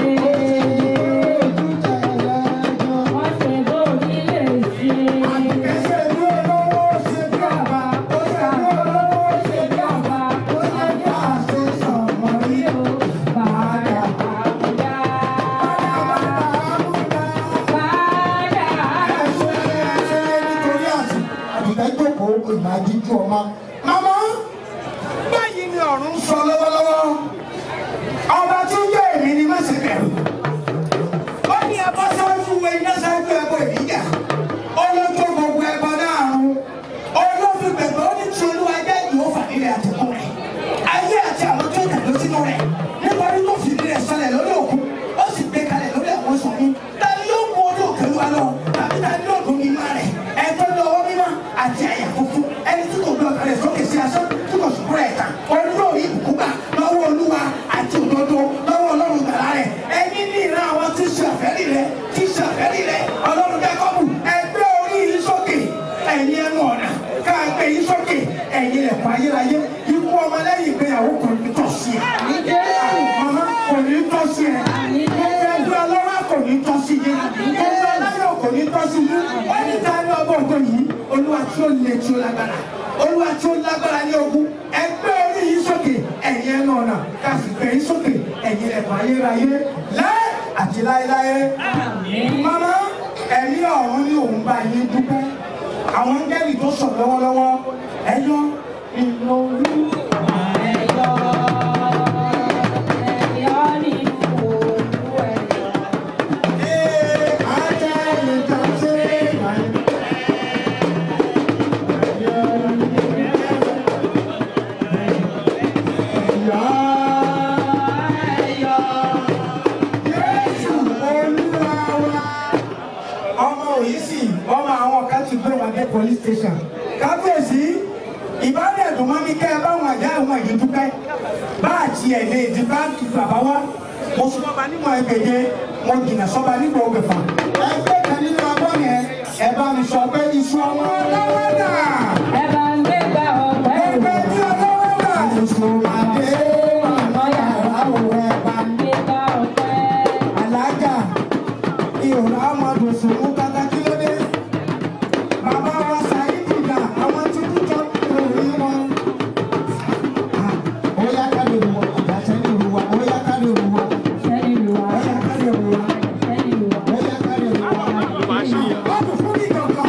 Speaker 15: ojú tẹ̀lé. wọ́n ṣe bó o nílé ṣe. àtẹ̀sẹ̀ bí olówó ṣe bí àbá ó ṣe bí olówó ṣe bí àbá ó ṣe bí àṣẹ sọ̀mọ́ rí o. bàdà àbúdá. ìdájọ́kọ̀ ìmájíjú ọmọ. Màmá báyìí ni ọ̀run sọ lọ́wọ́lọ́wọ́. Ọba tí ń jẹ́ èmi ni má ṣe bẹ̀rù. Ó ní ẹbọ sáájú wo iná sáájú ẹbọ ìdíjà. Olóńtó gbogbo ẹbọ náà run. Olófin bẹ̀rẹ̀ ó ní tí olúwa jẹ́ ìwò fàdílẹ̀ àtẹ̀kùn rẹ̀. Ayé àti àwọn tó tẹ̀lé sínú rẹ̀. Nítorí tó fìdí rẹ̀ sọlẹ̀ lórí òkun. Ó sì gbé kalẹ̀ lórí àwọn sọ̀rọ̀. Tani yóò mú orí òkè wa lọ? Tàbí tani yóò dùn ní má rẹ̀? Ẹ̀tọ́ lọ́wọ́ mímọ́ àti àyà funfun ẹni tí kò gbé ọkàn rẹ̀ sókè sí asán tí kò sùkúrò ẹ̀ tán orí yóò rí ìbùkún gbà lọ́wọ́ olúwa àti òdodo lọ́wọ́ ọlọ́run gbàrà rẹ̀ ẹni ní ìran àwọn tí ń ṣe àfẹ́rí rẹ̀ tí ń ṣe àfẹ́rí rẹ̀ ọlọ́run
Speaker 16: tọ́ sí yín ẹgbẹ́ aláyọ̀ kò ní tọ́ sí yín wọ́n ní ta ní ọgbọ́n ògbó yìí olúwa tí ó le tí ó lágbára olúwa tí ó lágbára ní ogun ẹgbẹ́ orí yìí sókè ẹ̀yin ẹnu ọ̀nà káàsì gbé yín sókè ẹ̀yin ẹ̀fọ́ ayérayé láé àti láéláé. mama ẹ̀mí ọ̀run ní òun bá yín dúpẹ́ àwọn ngẹ́lì tó sọ̀ lọ́wọ́lọ́wọ́ ẹ̀yọ́ ìlọrí ẹ̀yọ́. ọmọ òyìísì ọmọ àwọn kan ti gbé wa dé police station kábíyèsí ìbálẹ̀ ẹ̀dùn mọ́ mi kẹ́ ẹ báwọn àjá ìwọ̀n yìí dúpẹ́ bá àti ẹ̀ lè di báńkì bàbá wa mo sọ bá nímọ̀ ẹgbẹ̀jẹ̀ mo jìnà sọ́ba nígbà ògbẹ̀fà ẹgbẹ́ kan nínú abọ́ yẹn ẹ bá mi sọ pé iṣu ọmọ ọlọ́wọ́ dà. ẹ bá ń gbé gbà ọ̀pẹ́ ẹgbẹ́ tí ọlọ́wọ́ dà. iṣu adé ọmọ yàrá òun ẹ bá ń gbé gbà ọ̀pẹ́. alájà ìhòòhò amadu sùnmù kàkà kí ló dé. bàbá wa sàyídì dà àwọn tí kú jọ lórí wọn. ó yá ká lè wọ ọ̀gá sẹ́ni ìlú wa ó yá ká lè wọ. sẹ́ni ìlú wa ó yá ká lè wọ. sẹ́ni ìlú wa ó yá ká lè wọ. ọdún fún mi kankan.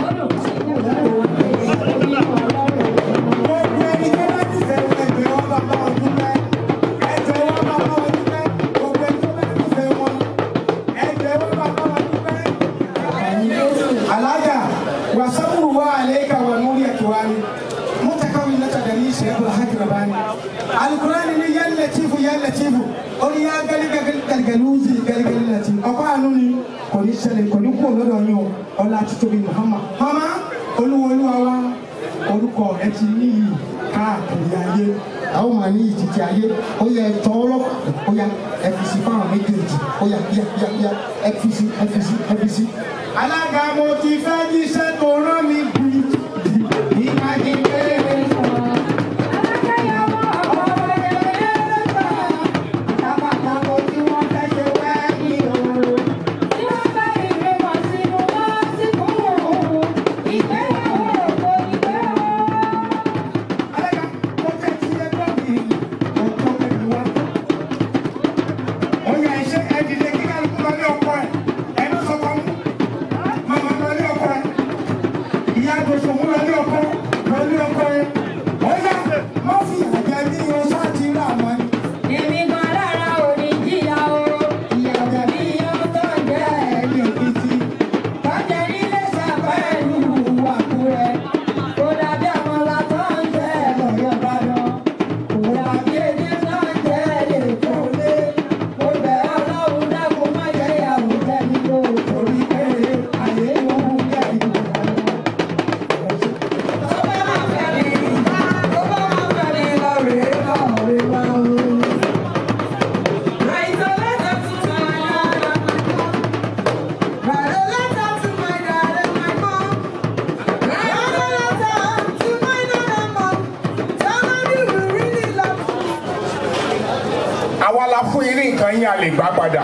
Speaker 16: gbogbo ẹni tó bá ti fẹ́ ẹgbẹ́ wọn bàbá wọn dúpẹ́. ẹgbẹ́ wọn bàbá wọn dúpẹ́. gbogbo ẹni tó bá ti fẹ́ wọn. ẹgbẹ́ wọn bàbá wọn dúpẹ́. Alaga wasaburu wa alayka wa nuri akwani mutakawina tadani shehu haki rabani alqur'ani ni ya latifu ya latifu oni ya gali gali gali galuzi gali gali latifu ọkọ àánú ni kò ní ṣẹlẹ̀ kò ní kú lọ́dọ̀ yín o ọlá títóbi muhammad mama olúwolúwa wa orúkọ rẹ ti níyì káàkiri ayé àwọn máa ní ìtìtì ayé ó yẹ ẹtọ ọlọ́pàá ó yà ẹfisi fáwọn méjèèjì ó yà yà yà yà ẹfisi ẹfisi ẹfisi. alága mo ti fẹ́ jíṣẹ́ tó rán mi bí ìmájí kéré sọ. Oya ẹsẹ ẹdìdẹ kíkà lóko lọ ní ọkọ ẹ ẹ ló sọ fún mi mama lọ ní ọkọ ẹ ìyá àgbèsò mú lọ ní ọkọ lọ ní ọkọ ẹ oya má fi àjẹ ní o sáàtì rà mọ ni. èmi gan lára ò ní jìyà o ìyá àjẹ mi yóò tó jẹ ẹni òkìtì tọ́jà nílé sàpẹ́ẹ̀lú àkúrẹ́ kó dàbí àwọn látọ̀ ń jẹ́ lọ́yọ̀ bá lọ kó dàbí èdè náà jẹ́ lè tó lé mo bẹ̀ ọlọ́run dákun má jẹ́ ìyàwó jẹ́ mi lò torí pé àyè ló ń jẹ́ ìlú. àwa la fún yín ní nǹkan yín a lè gbà padà.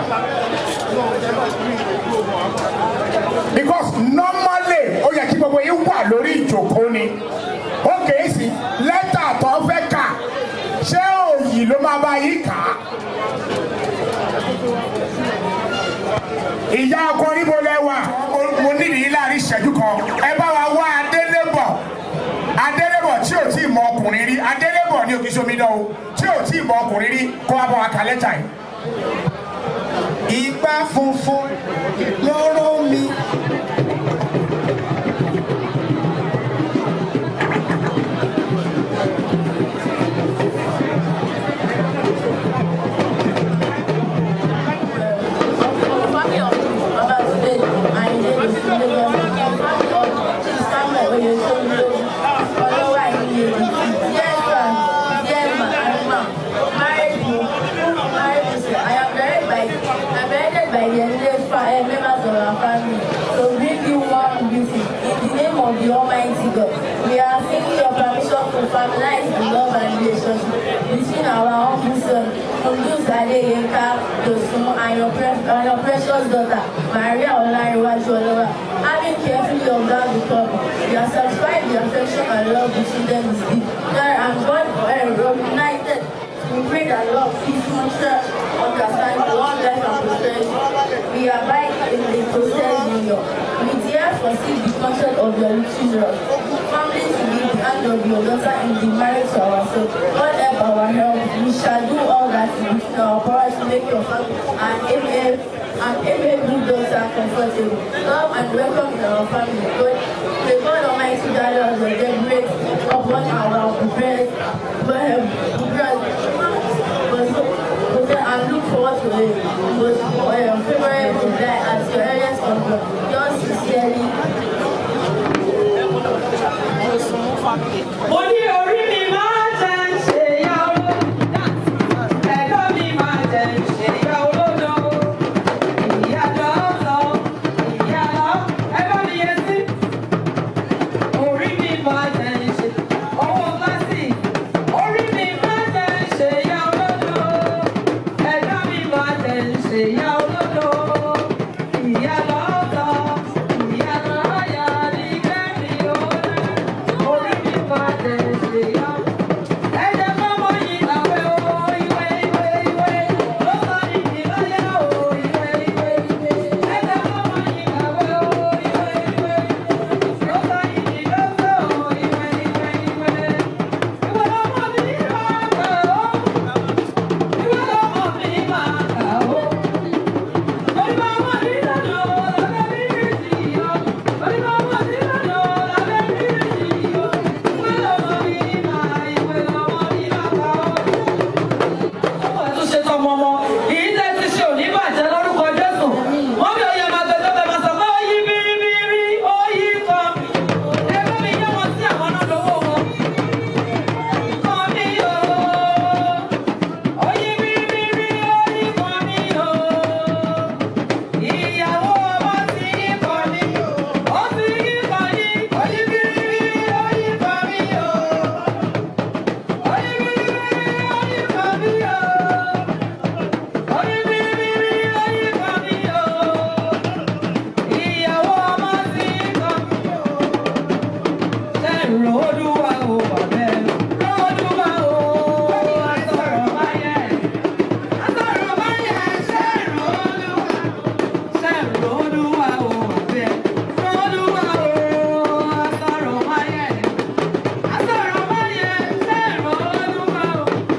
Speaker 16: because normally ó yẹ kí gbogbo yín wà lórí ìjókòó ni ó kèé sí lẹ́tà tó fẹ́ kà ṣé òyì ló máa bá yín kà á. ìyá ọkọ níbo lẹ wà mo nídìí yín láàrin ìṣẹ́jú kan ẹ bá wa wá adélébọ̀ adélébọ̀ tí ò tí ì mọ ọkùnrin rí adélébọ̀ ní òkè sómìnà o tí ò tí ì mọ ọkùnrin rí kó wá bọ̀ wá kà lẹ́tà yìí.
Speaker 11: Igbá funfun lóró mi.
Speaker 1: of the Almighty God. We are seeking your permission
Speaker 18: to formalize the love and relationship between our humble son, Kunduz Adeyenka Dosun, and your, pre- and your precious daughter, Maria Olariwaju Olowa. Having carefully observed the couple, we are satisfied the affection and love between them is deep. There and God forever united. We pray that love, peace, mutual understanding, long life and prosperity. We abide in the process union. We therefore seek the consent of your little children. Family to be the hand of your daughter in the marriage to ourselves. God help our help. We shall do all that is within our power to make your family and amen and amen good daughter comfortable. Love and welcome in our family. God, may God Almighty guide us and get great upon our prepared, prepared, and look forward to it. Most um, favorable day at your earliest convenience. Yours sincerely.
Speaker 17: mo ní orí mi máa jẹ ń ṣe ya olódò ẹ̀dọ́ mi máa jẹ ń ṣe ya olódò ìyá lọ́sọ̀ ìyá lọ́ ẹ bá mi yẹ sí orí mi máa jẹ ń ṣe owó básì orí mi máa jẹ ń ṣe ya olódò ẹ̀dọ́ mi máa jẹ ń ṣe ya olódò ìyá lọ́sọ̀ ìyá lọ́yà ní kẹ́mi ó lẹ́ orí mi máa jẹ ń ṣe ya. Ẹ̀jẹ̀ fọ́mọ yìí làwẹ̀ o, ìwé ìwé ìwé ló sọ ní ìlọ́yà o, ìwé ìwé ìwé. Ẹ̀jẹ̀ fọ́mọ yìí làwẹ̀ o, ìwé ìwé ìwé ló sọ ní ìlọ́sẹ̀ o, ìwé ìwé ìwé. Ìwé lọ́mọ mi máa kà ó, ìwé lọ́mọ mi máa kà ó. Orí máa wà nílànà lábẹ́ bíríìjì yọ, orí máa wà nílànà lábẹ́ bíríìjì yọ. Ìwé lọ́mọ mi máa, ìwé lọ́mọ mi máa kà ó ọwọ́ ẹ̀ tún ṣe tọmọ ọmọ èyí tẹ́ ti ṣe òní bàjẹ́ lórúkọ jésù wọ́n bí oyè máa tẹ̀lé ọbẹ̀ máa sọ pé ó yí bíríbírí ó yí kan ẹ bá mi yá wọn sí àwọn náà lówó wọn. kan mi o ó yí bíríbírí ó yí kan mi o ìyàwó ọmọ ti yí kan mi ó ti yí kan ní ó yí bíríbírí ó yí kan mi o ó yí bíríbírí ó yí kan mi o. Ìyàwó ọmọ sí kan. Ṣé ìrọ̀lúwa ò bàbẹ́? Rọ́lúwa ò àtọ̀rọ̀ báyẹ̀. Àtọ̀rọ̀ báyẹ̀ ṣé ìrọ̀lúwa? Ṣé ìrọ̀lúwa ò bàbẹ́? Rọ́lúwa ò àtọ̀rọ̀ báyẹ̀. Àtọ̀rọ̀ báyẹ̀ ṣé ìrọ̀lúwa ò?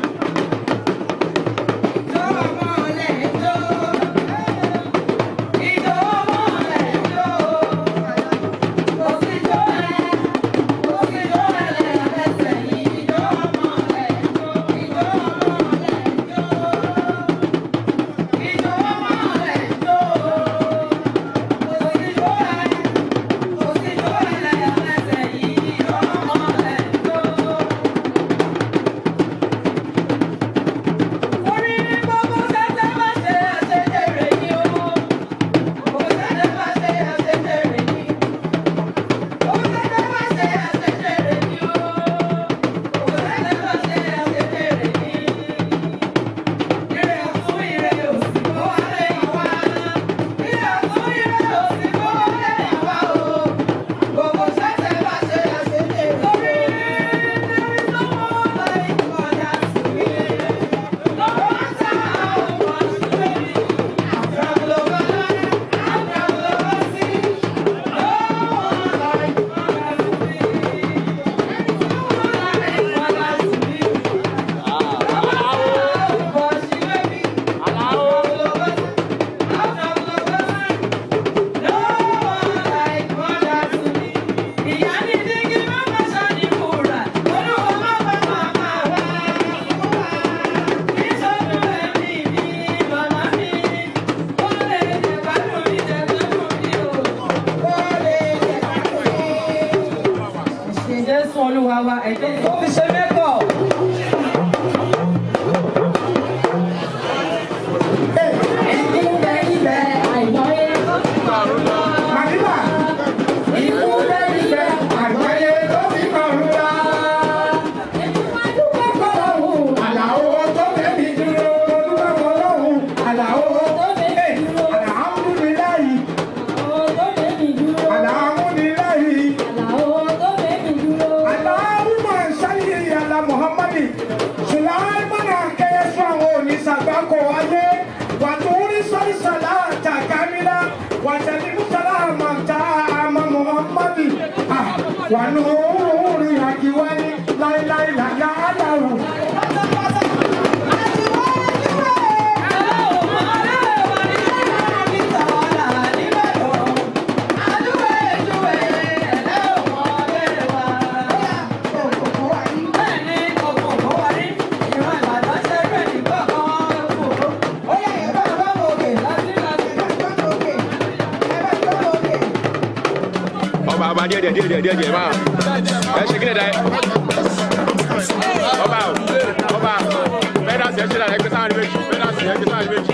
Speaker 17: Jésù olúwa wa ẹ̀jẹ̀ tó fi ṣe mẹ́kọ̀. Ikú bẹ ibẹ̀ àìmọye. Màdìbà. Ikú bẹ ibẹ̀ àìmọye tó fi kọ̀ọ̀rù wá.
Speaker 16: salamata ama muhammadi ah wa nuri akiwani lai lai la la adaru
Speaker 19: ọba ọba díẹ̀ díẹ̀ díẹ̀ díẹ̀ díẹ̀ díẹ̀ máa ẹ ṣe kí ni dá ẹ ọba o ọba mẹ́ta sí ẹ ṣe dára ẹgbẹ́ sáà ní méjì mẹ́ta sí ẹgbẹ́ sáà ní méjì.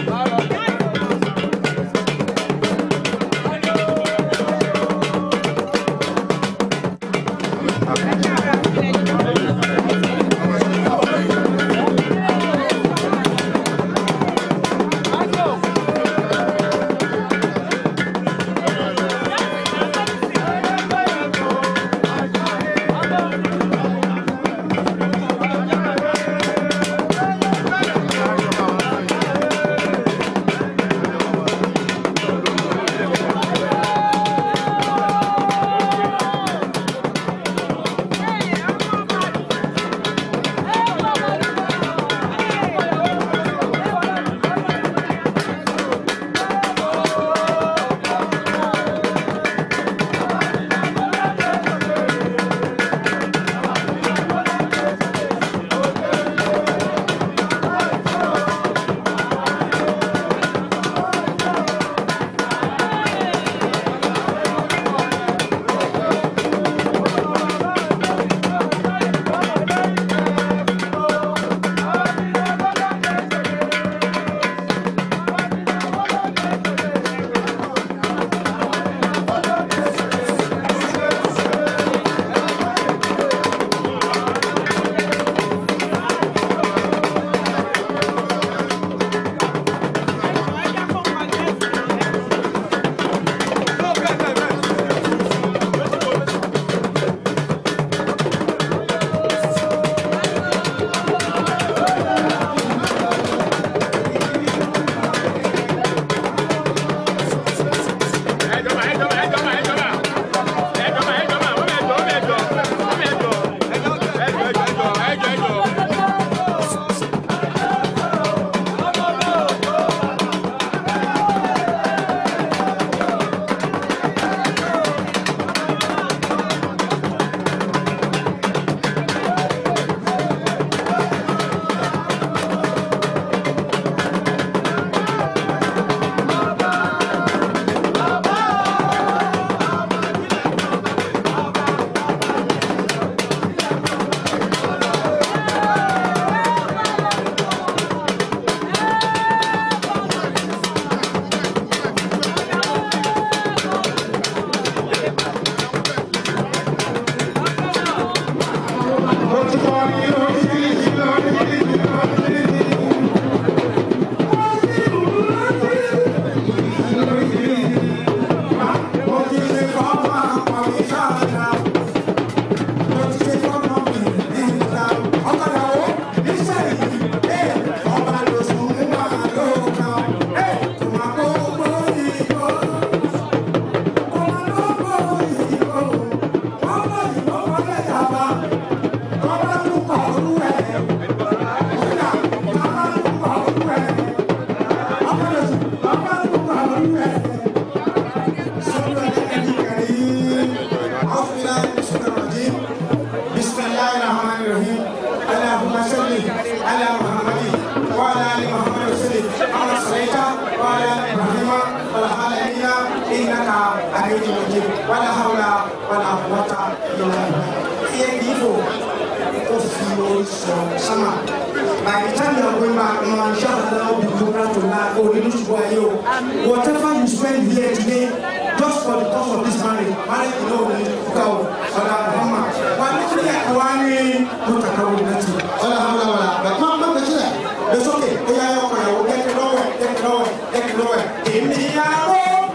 Speaker 16: By the time you are going back, you know, inshallah, will be program to laugh or you to go you. Whatever you spend here today, just for the cost of this marriage, marriage, you know, will go. Ọ̀la Muhammad. Wà á nítorí àwa ní Mùtàkàwé Nàtì. Ọ̀la Hamla wàlá. Bàtà máa ń bá bẹ̀rẹ̀ sílẹ̀. Bẹ́ẹ̀ sókè, ó yá ọkọ̀ ìyàwó kẹ́kẹ́ lọ́wọ́ ẹ̀ kẹ́kẹ́ lọ́wọ́ ẹ̀ kẹ́kẹ́ lọ́wọ́ ẹ̀. Èmi àrò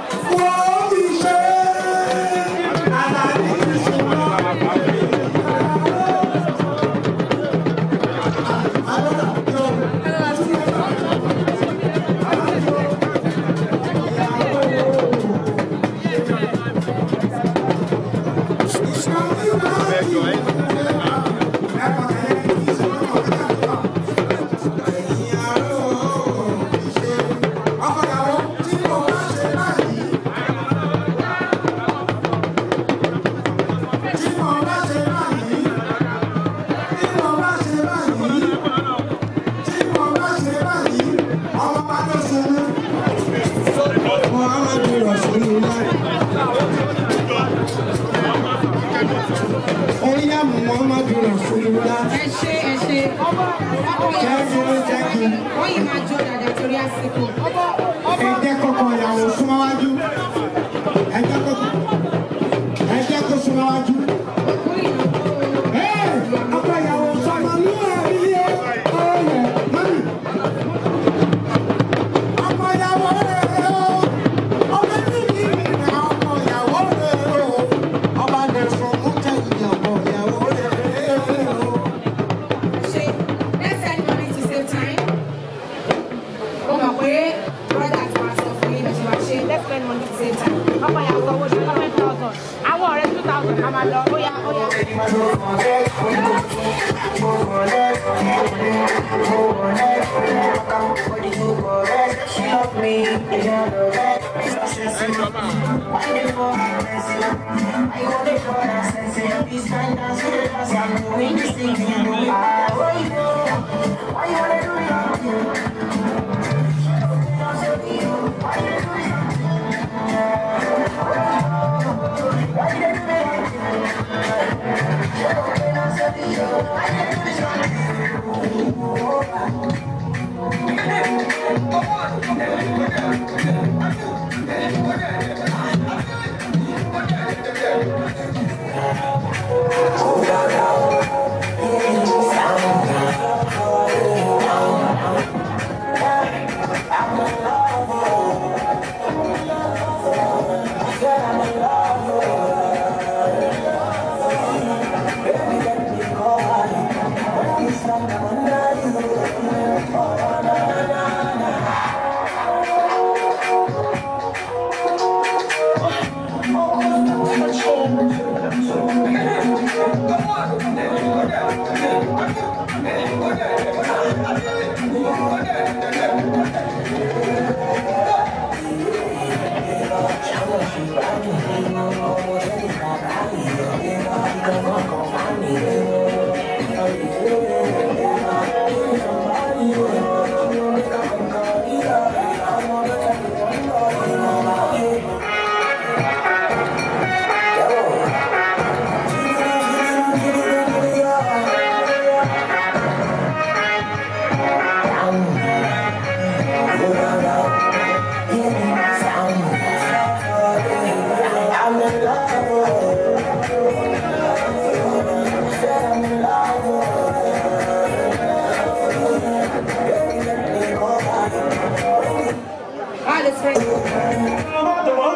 Speaker 16: wọ́n ti ṣe àlàyé ìṣúná.
Speaker 5: Oya Muhammadu Rasulullah.
Speaker 20: ẹ ṣe ẹ ṣe
Speaker 5: Jẹ́jú jẹ́jú.
Speaker 20: wọ́n yìí máa jó dàda torí àsìkò.
Speaker 5: Ẹ jẹ́ kọ́kọ́ ìyàwó súnmọ́ wájú. Ẹ jẹ́ kọ́kọ́. Ẹ jẹ́ kó súnmọ́ wájú. Ẹ́ ọkọ ìyàwó sọmọ ní ẹ̀rí yẹ. Ọ̀yẹ̀ mọ́mí. Ọkọ ìyàwó rẹ̀ o. Ọmọ ẹni mi nà ọkọ ìyàwó rẹ̀ o. Ọba dẹ̀ sọ mú tẹ̀ ìyàwó ìyàwó rẹ̀ o.
Speaker 20: ṣe let's send money to save time. ó mọ̀ pé brother ti wá sọ fún yín bí wàá ṣe let's send money to save time. ọmọ ìyàwó owó ṣe five thousand àwọn ọ̀rẹ́ two thousand ká máa lọ ó yá ó yá. All is ready.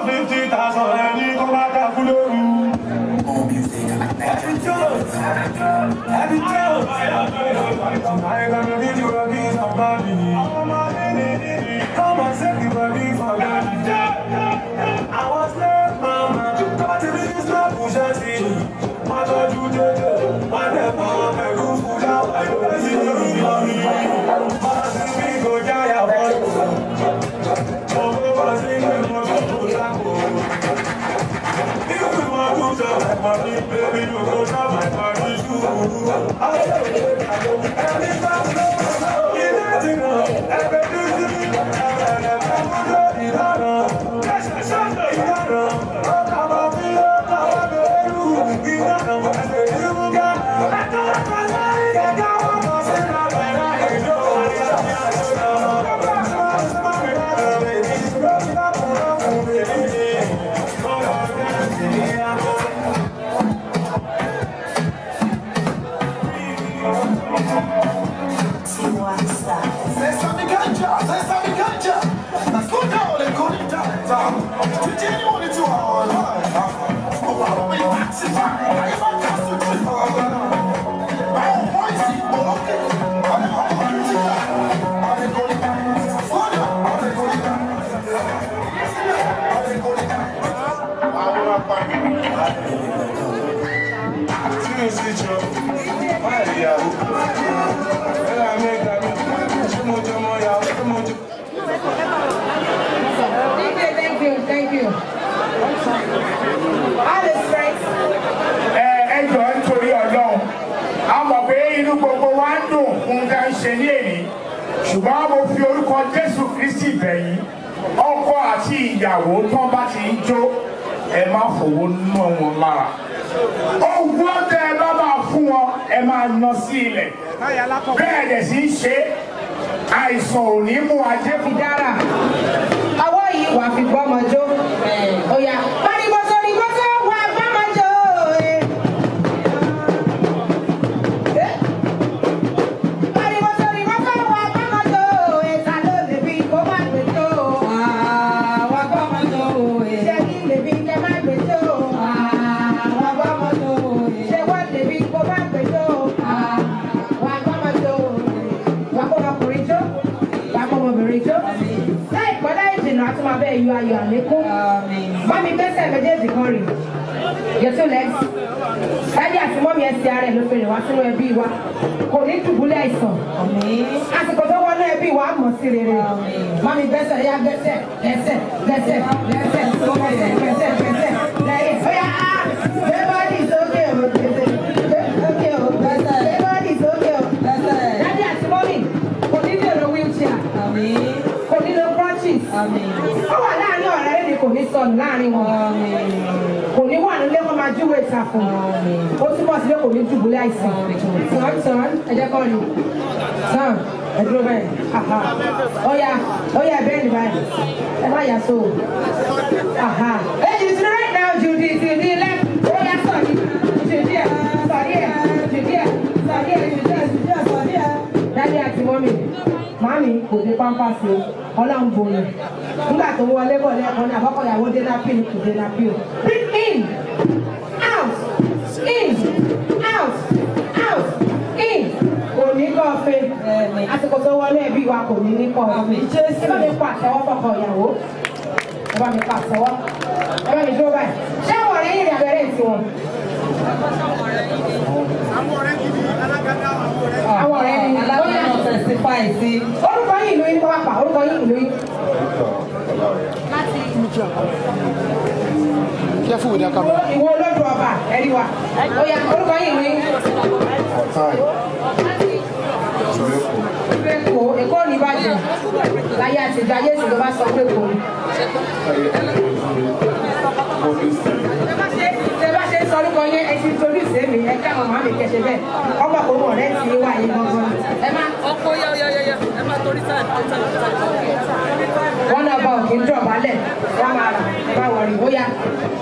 Speaker 5: Sesa mikanja, sesa mikanja. Nakuta ole kunita. Tujeni wone tu hawa. Opa, we taxi fine. I am a castle trip. Oh, voice, oh, okay. I'm a politica. I'm a politica. Sonia, I'm a politica. I'm a politica. I'm a politica.
Speaker 2: mi sí jọ máa ìyàwó ẹ̀rọ àmì ẹ̀ka mi ṣé mo jọ mọ ìyàwó ṣé mo jọ.
Speaker 20: Thank you, thank you. All the strength.
Speaker 16: ẹ ẹ jọ nítorí ọlọ́run a mọ̀ pé inú gbogbo wa ń dùn fún ká ń ṣe ní èyí ṣùgbọ́n mo fi orúkọ jésù kristi bẹ̀yìn ọkọ àti ìyàwó tán bá ti ń jó ẹ má fowó ná wọn lára owó tẹ ẹ bá máa fún wọn ẹ máa ná sí ilẹ̀ bẹ́ẹ̀ dẹ̀ sì ń ṣe àìsàn ò ní mú ajé
Speaker 20: fi dára. Ọwọ́ yìí wà fi gbọ́mọ jó. Ó yá. Pariwo sórí gbọ́sọ̀ wà gbọ́mọ jó. Pariwo sórí gbọ́sọ̀ wà gbọ́mọ jó. Ìta ló lè fi kó má gbé jó. Wà gbọ́mọ jó. Ṣé kí lè fi kẹ́ má gbé jó? Wà gbọ́mọ jó. Ṣé wọ́n lè fi kó má gbé jó? Wà gbọ́mọ jó. Wà kó ọkùnrin jó. Wà kó ọmọbìnrin jó. Láìpẹ́ láì jìnnà a tún máa bẹ́ẹ̀ yọ ayọ̀ àlékún. Mọ́mí gbẹ́sẹ̀ méjèèjì kan rìn. Your two legs. Dádì àti mọ́mí ẹsẹ̀ ara ẹ̀ ló fi rìn wá sínú ẹbí wa. Kò ní dùbúlẹ̀ àìsàn. Àsìkò tó wọnú ẹbí wa á mọ̀ sí rere. Mọ́mí gbẹ́sẹ̀ yá gbẹ́sẹ̀ gbẹ́sẹ̀ gbẹ́sẹ̀ gbẹ́sẹ̀ gbẹ́sẹ̀ gbẹ́sẹ̀ gbẹ́sẹ̀ lẹ́yìn. Ó yá á gbé bọ́dì sókè o gbèsè sókè o gbèsè gbé bọ́dì sókè o. Dádì àti mọ́mí kò ní dèrò wheelchair. Kò ní lo crutches. Ó wà láàárín ọ̀rẹ́ rẹ̀ ni kò ní sọnù láàárín wọn. Kò ní wà nílé kó máa júwèé ìtàkùn. Ó túbọ̀ sí pé kò ní dùbúlẹ̀ àìsàn. Sàn sàn ẹ̀jẹ̀ kan ni. Sàn ẹ̀dúró bẹ́ẹ̀. Àhà. Ó yá ó yá bẹ́ẹ̀ ni báyìí. Ẹ má yà so. Àhà. Hey, you to the right now, Judy, to the left. Ó yá sọ̀rí. Judy ẹ̀ sọ̀rí ẹ̀ Judy ẹ̀ sọ̀rí ẹ̀ Judy ẹ̀ Judy ẹ̀ sọ̀rí ẹ̀. Dádì àti mọ́mì màámi kò dé pampasì o ọlọ́run bòyàn nígbà tó wọlé bọ̀ lẹ́ẹ̀kan ní àbọ̀kọ̀yàwó dé nápì ní kò dé nápì o breathe in out in out out in kò ní kọ́ fe àsìkò tó wọlé ẹbí wa kò ní ní kọ́ ẹ bá mi pa àtẹwọ́ fọkàn ìyàwó ẹ bá mi pa àtẹwọ́ ẹ bá mi dúró báyìí ṣé àwọn ọ̀rẹ́ yìí rí abẹ́rẹ́ ìtì wọn. àwọn ọ̀rẹ́ ni
Speaker 17: alágbèrè testify sí.
Speaker 20: orúkọ yìí ìlú yín kọ́ wá pa orúkọ yìí ìlú yín.
Speaker 13: Careful with that camera.
Speaker 20: ìwọ olódù ọba ẹ̀rí wa ó yá orúkọ yìí ìlú yín. Èkó Èkó ní Ìbàdàn láyé àtijọ́ ayé ìsìn ló bá sọ pé kò ní. Ṣé bá ṣe ń sọ orúkọ yẹn ẹ ti torí ìṣe mi ẹ ká màmá mi kẹsẹ̀ bẹ́ẹ̀ ọmọ kò mọ̀ rẹ́ ti wá yín gangan. Ẹ má.
Speaker 17: ọkọ yá yá yá ẹ má torí sáà
Speaker 20: Wọ́n náà bá òkè ń dọ̀bálẹ̀ wọ́n máa rà bá wọ̀rì ó yá.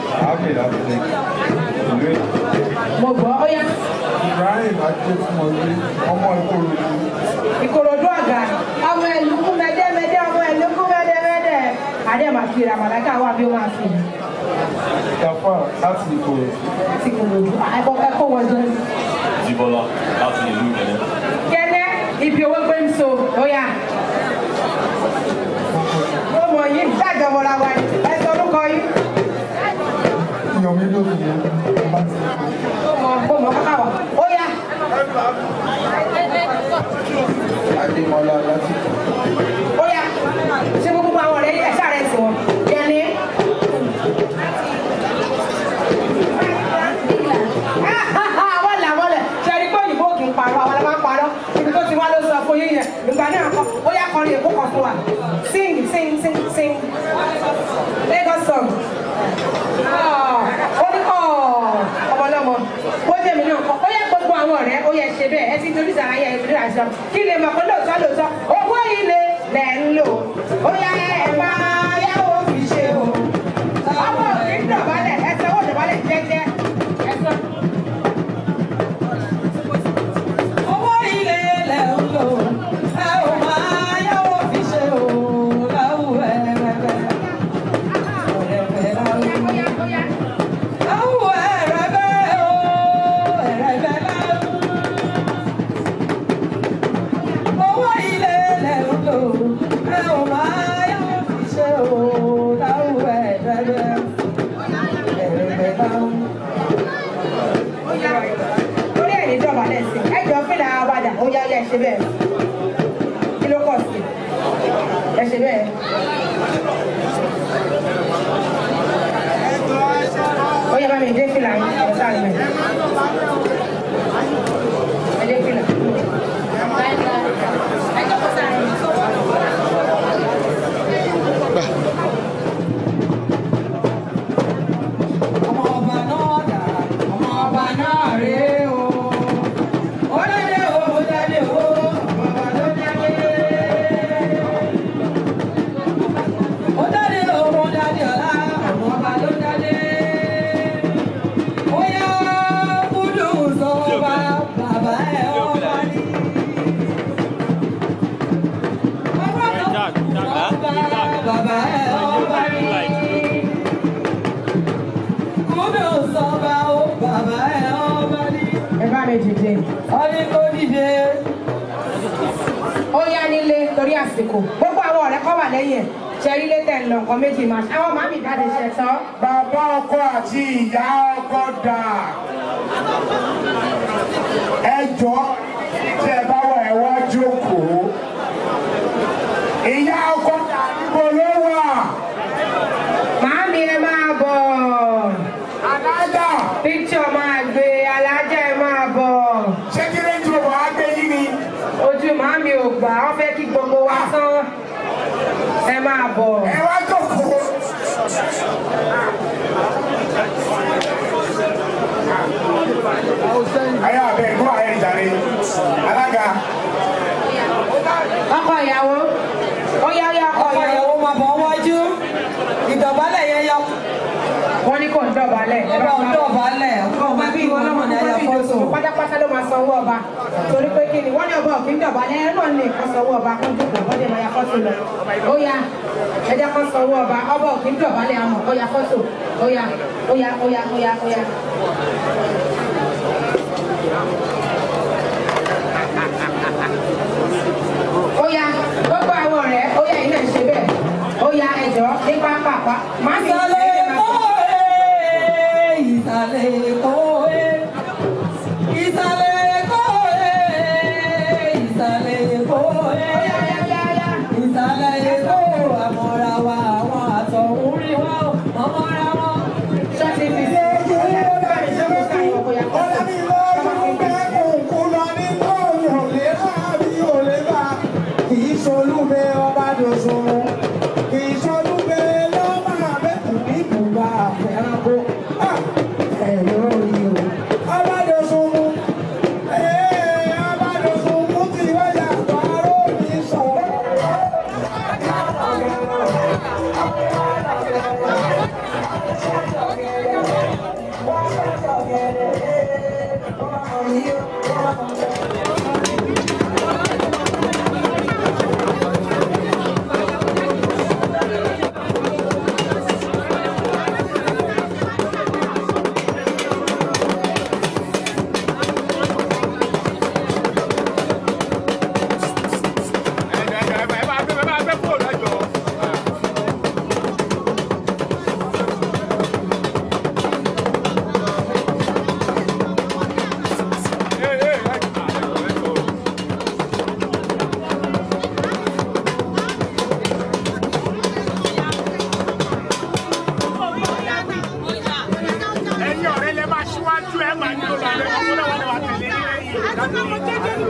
Speaker 20: Mo gbọ́ ó yá.
Speaker 15: Ibrahim Adéfúnmọ́lé ọmọ Ìkòròdú.
Speaker 20: Ìkòròdú ọ̀gá ọmọ ẹ̀lúkú mẹ́dẹ́mẹ́dẹ́ ọmọ ẹ̀lúkú mẹ́dẹ́mẹ́dẹ́. Adé máa fi ràmàdákà wá bí ó máa fi.
Speaker 15: Gàfà láti Ìkòròdú.
Speaker 20: Láti Ìkòròdú ẹ̀kọ́ ẹ̀kọ́ wọjọ́.
Speaker 21: Jíbọ́lá láti ìlú Ìkẹlẹ́.
Speaker 20: Kẹ́lẹ́ ibi owó gbé ń so ó yá. Ó mọ̀ yín dájọ́mọ́ra wa ni ẹ sọ orúkọ yín.
Speaker 15: Yomi Lókè
Speaker 20: Ó mọ̀ ó mọ̀ káká wà ó yá.
Speaker 15: Adémọlá láti
Speaker 20: Ó yá. Ṣé gbogbo àwọn ọ̀rẹ́ ẹ̀ sáré sí wọn? Yẹni. Wọ́n là wọ́n lẹ̀. Ṣé ẹni pé òyìnbó kì í parọ́? Àwọn ọlọ́mọ ń parọ́. Ibi tó ti wá ló sọ fún yín yẹn. Ìgbà náà kọ́. Ó yá kọrin èkó kan fún wa. Sing sing sing sing. Lagos song. Ó ní kọ́ ọmọlọ́mọ. Ó jẹ́ mi náà kọ́. Ó yẹ gbogbo àwọn ọ̀rẹ́. Ó yẹ ṣe bẹ́ẹ̀. Ẹ ti torí sàrà yẹ ìbílẹ̀ àṣọ. Kí lè mọ̀ pé lóòótọ́ lóòótọ́. Owó ilé lẹ̀ ń lò. Ó yá ẹ máa yáwó fi ṣe o. Ọmọ òkè ń dọ̀bálẹ̀. Ẹ sanwó dọ̀bálẹ̀ jẹ́jẹ́. Ẹ sọ.
Speaker 17: owó ilé lẹ̀ ń lò ẹ ò máa yáwó fi ṣe o láwù ẹ̀rẹ̀bẹ̀. ẹ̀rẹ̀bẹ̀ láwù. láwù ẹ̀rẹ̀bẹ̀ o ẹ̀rẹ̀bẹ̀ láwù. owó ilé
Speaker 20: ṣe bẹ́ẹ̀ kí ló kọ̀ sí ẹ ṣe bẹ́ẹ̀. ó yẹ bá mi dé fìlà yín ẹ sáré mẹ ẹ dé fìlà. ẹ jókòó sáré.
Speaker 17: ọmọ ọba náà dà ọmọ ọba náà rèé o. ó dáde o ó dáde o ọmọ ọba ló dáde. ó dáde o ó dáde ọ̀la ọmọ ọba ló dáde. ó yá kúndù sọ́ba bàbá ẹ̀ ọba ní. ọba náà sọ́ba bàbá ẹ̀ ọba ní kúndé sọba ó bàbá ẹ ọba ní.
Speaker 20: ẹ bá mi dìde.
Speaker 17: ó ní kó dìde.
Speaker 20: ó yá nílé torí àsìkò gbogbo àwọn ọ̀rẹ́ kọ́ wà lẹ́yìn ẹ̀ ṣe rí lé tẹ̀ ń lọ nǹkan méjì máa ṣe àwọn màmí jáde ṣe tán.
Speaker 16: bàbá ọkọ àti ìyá ọkọ dà ẹ jọ tí ẹ bá wà ẹ wá jókòó ìyá ọkọ dà níbo ló wà.
Speaker 20: màmí ẹ máa bọ̀.
Speaker 16: alájà.
Speaker 20: píkṣọ̀ máa gbé alájà ẹ máa bọ̀.
Speaker 16: ṣé kí ló ń jọ wàá gbé yín ni.
Speaker 20: ojú màmí ò gbà wọ́n fẹ́ kí gbogbo wa tán. ẹ máa bọ̀.
Speaker 16: ẹ wá jókòó. ayé abẹ ẹ̀gbọ́n ayé ìjàre alága.
Speaker 20: ọkọ ìyàwó ó yá ó yá ọkọ
Speaker 17: ọkọ ìyàwó máa bọ̀ wájú ìdọ̀bálẹ̀ yẹn yọ.
Speaker 20: wọ́n ní kò ń dọ̀bálẹ̀.
Speaker 17: ẹ bá ń dọ̀bálẹ̀ ọkọ ọmọ bí ìwọ náà ní ayé fọ́tò.
Speaker 20: pátápátá ló máa sanwó ọba torí pé kí ni wọ́n ní ọba òkè ń dọ̀bálẹ̀ ẹ náà ní nǹkan sanwó ọba kó dùkọ̀ wọ́n lè máa ya fọ́tò lọ. ó yá ẹ jẹ́ kó sanwó ọba ọba òkè ń dọ̀bálẹ̀ àmọ̀ ó ya fọ́tò ó yá ó yá ó yá ó yá ó yá. ó yá gbogbo àwọn ọ̀rẹ́ ó yá iná ìṣe bẹ́ẹ̀ ó yá ẹ̀jọ̀ ní pápápá má sì ń ṣe é máa bọ̀.
Speaker 17: ìsàlẹ̀ èkó ẹ̀ ìsàlẹ̀ èkó ẹ̀ ìsàlẹ̀ èkó ẹ̀ ìsàlẹ̀ èkó àmọ́ra wa àwọn àtọ̀hún rí wa ọmọra wọn.
Speaker 20: ṣọ́ọ̀tì fi ṣe é ṣe é bá mi ṣe é ṣe é bóyá kọ́
Speaker 5: Ìṣolúbe ọba dòṣùnmù, ìṣolúbe lọ́mọ abẹ́kùn ní ibùba àfẹ́ránkó. Ẹ̀rọ rí o. Ọba dòṣùnmù, ee ọba dòṣùnmù ti wáyà àtọ́rọ́ mi sọ̀rọ̀.
Speaker 16: ẹ̀yin ọ̀rẹ́ lẹ máa ṣíwájú ẹ̀ máa ní olùdarí ọmọ náà wà lè wà tẹ̀lé lẹ́yìn.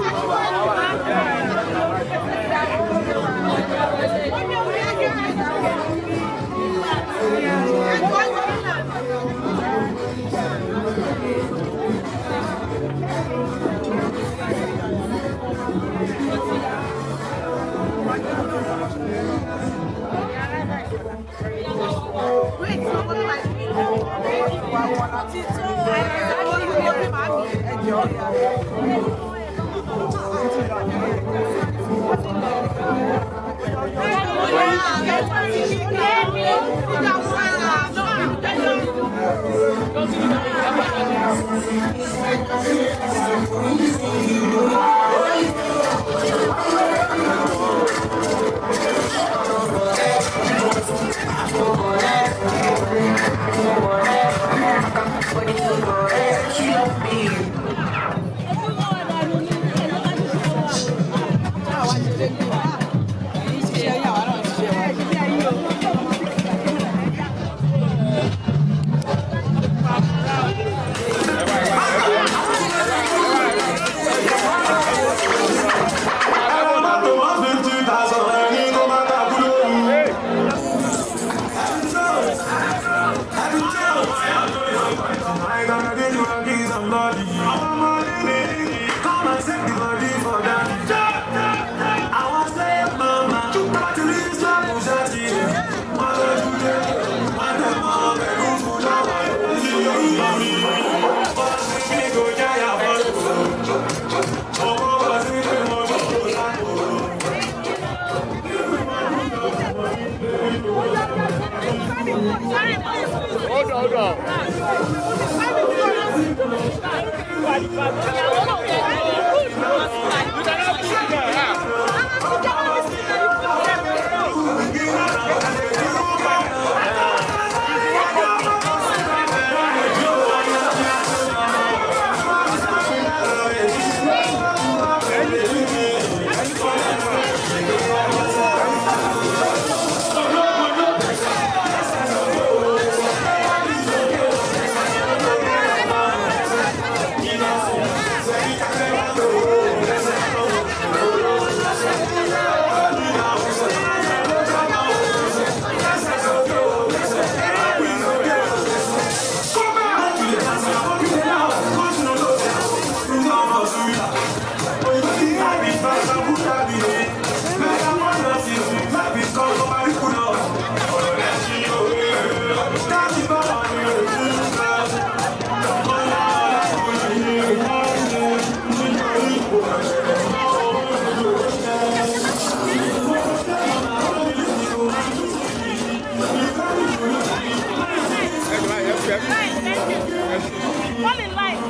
Speaker 19: Fall in line.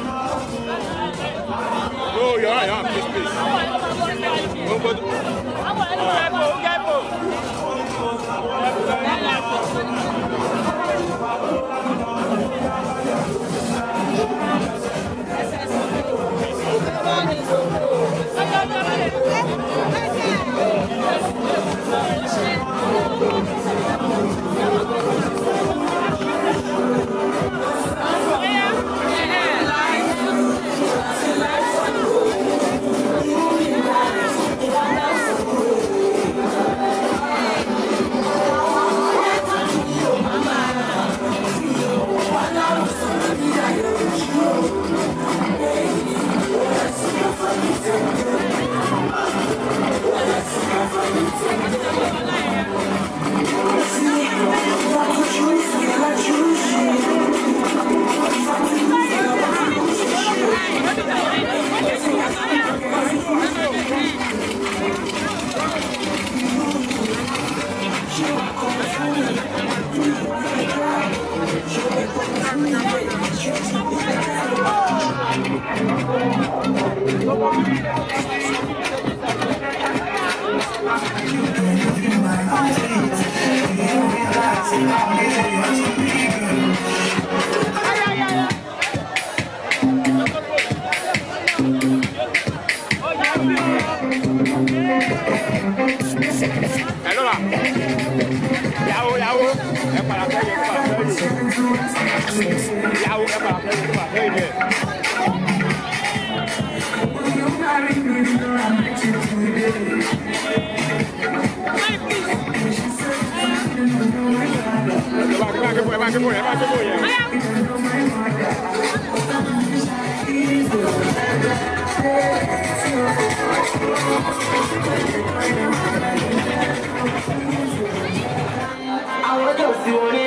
Speaker 19: No, you're right, you're right. Please, please. Don't go to- Hello, ma. Ìyàwó, ìyàwó, ẹ padà sẹ́yìn, ẹ padà sẹ́yìn. Ìyàwó, ẹ padà sẹ́yìn, ẹ padà sẹ́yìn díẹ̀. Ẹ bá ké bò, ẹ bá ké bò, ẹ bá ké bò yẹn.
Speaker 4: àwọn ọjọ́ sí wọlé.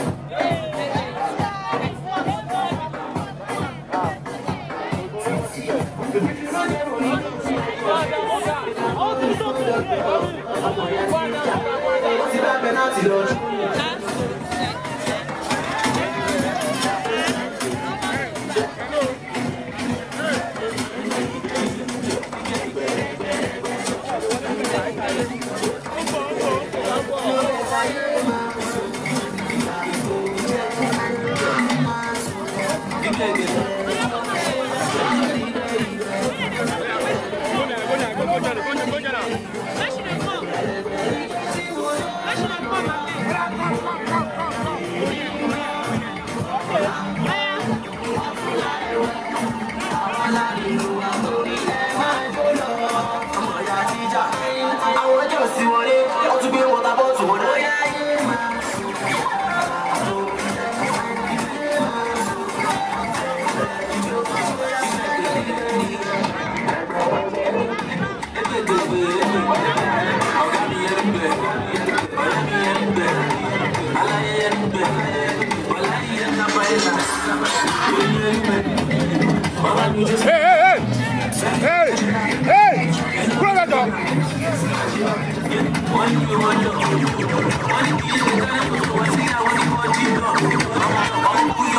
Speaker 4: ti bá pẹ́nàtì lọ. àwọn ọjọ́ sí wọlé wọ́n tún gbé wọ́tà bọ́ọ̀tù wọn náà.
Speaker 19: Hey, hey, hey! Hey! Hey! Kúrò lọ́jọ́.
Speaker 4: Wọ́n ní kí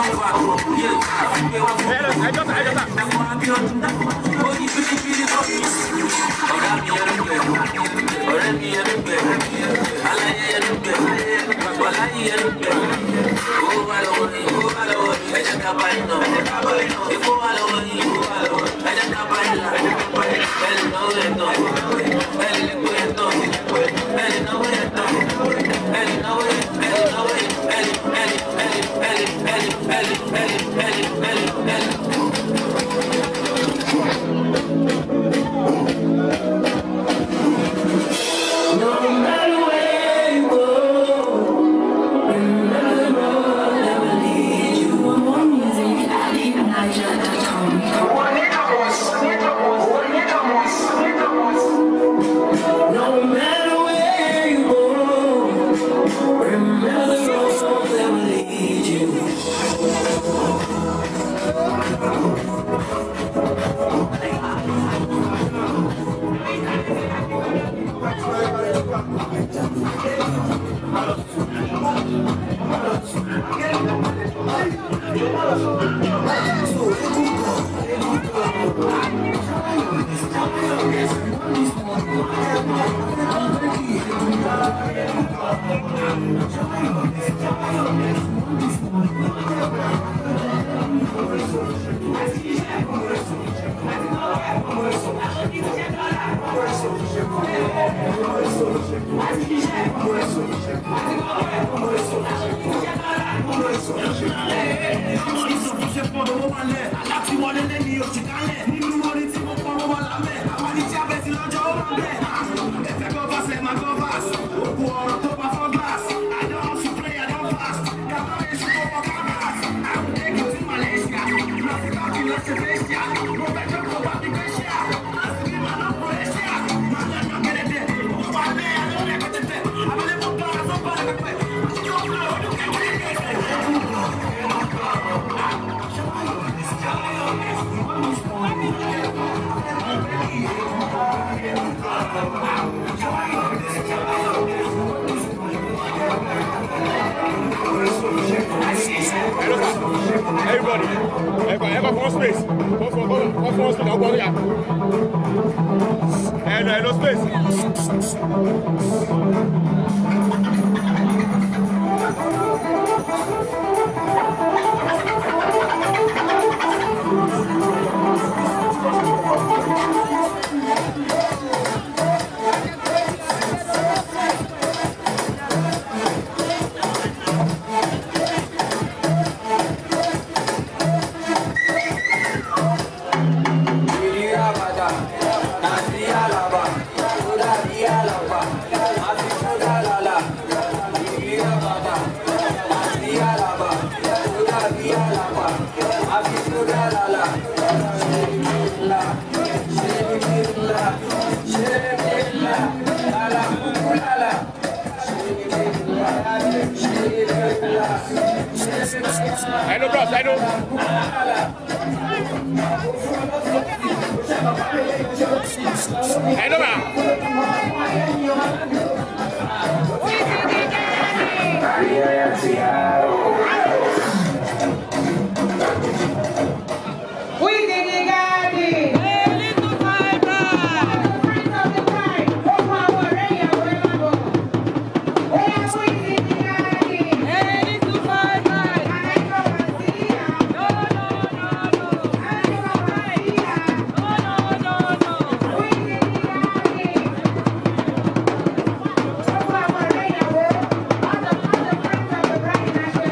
Speaker 19: Everybody, everybody, everybody, one space. One for one, one for one space. I'll go here. And uh, no space. Hello, bros, hello. Hello, ma.
Speaker 12: Who is in the garden?
Speaker 20: Thank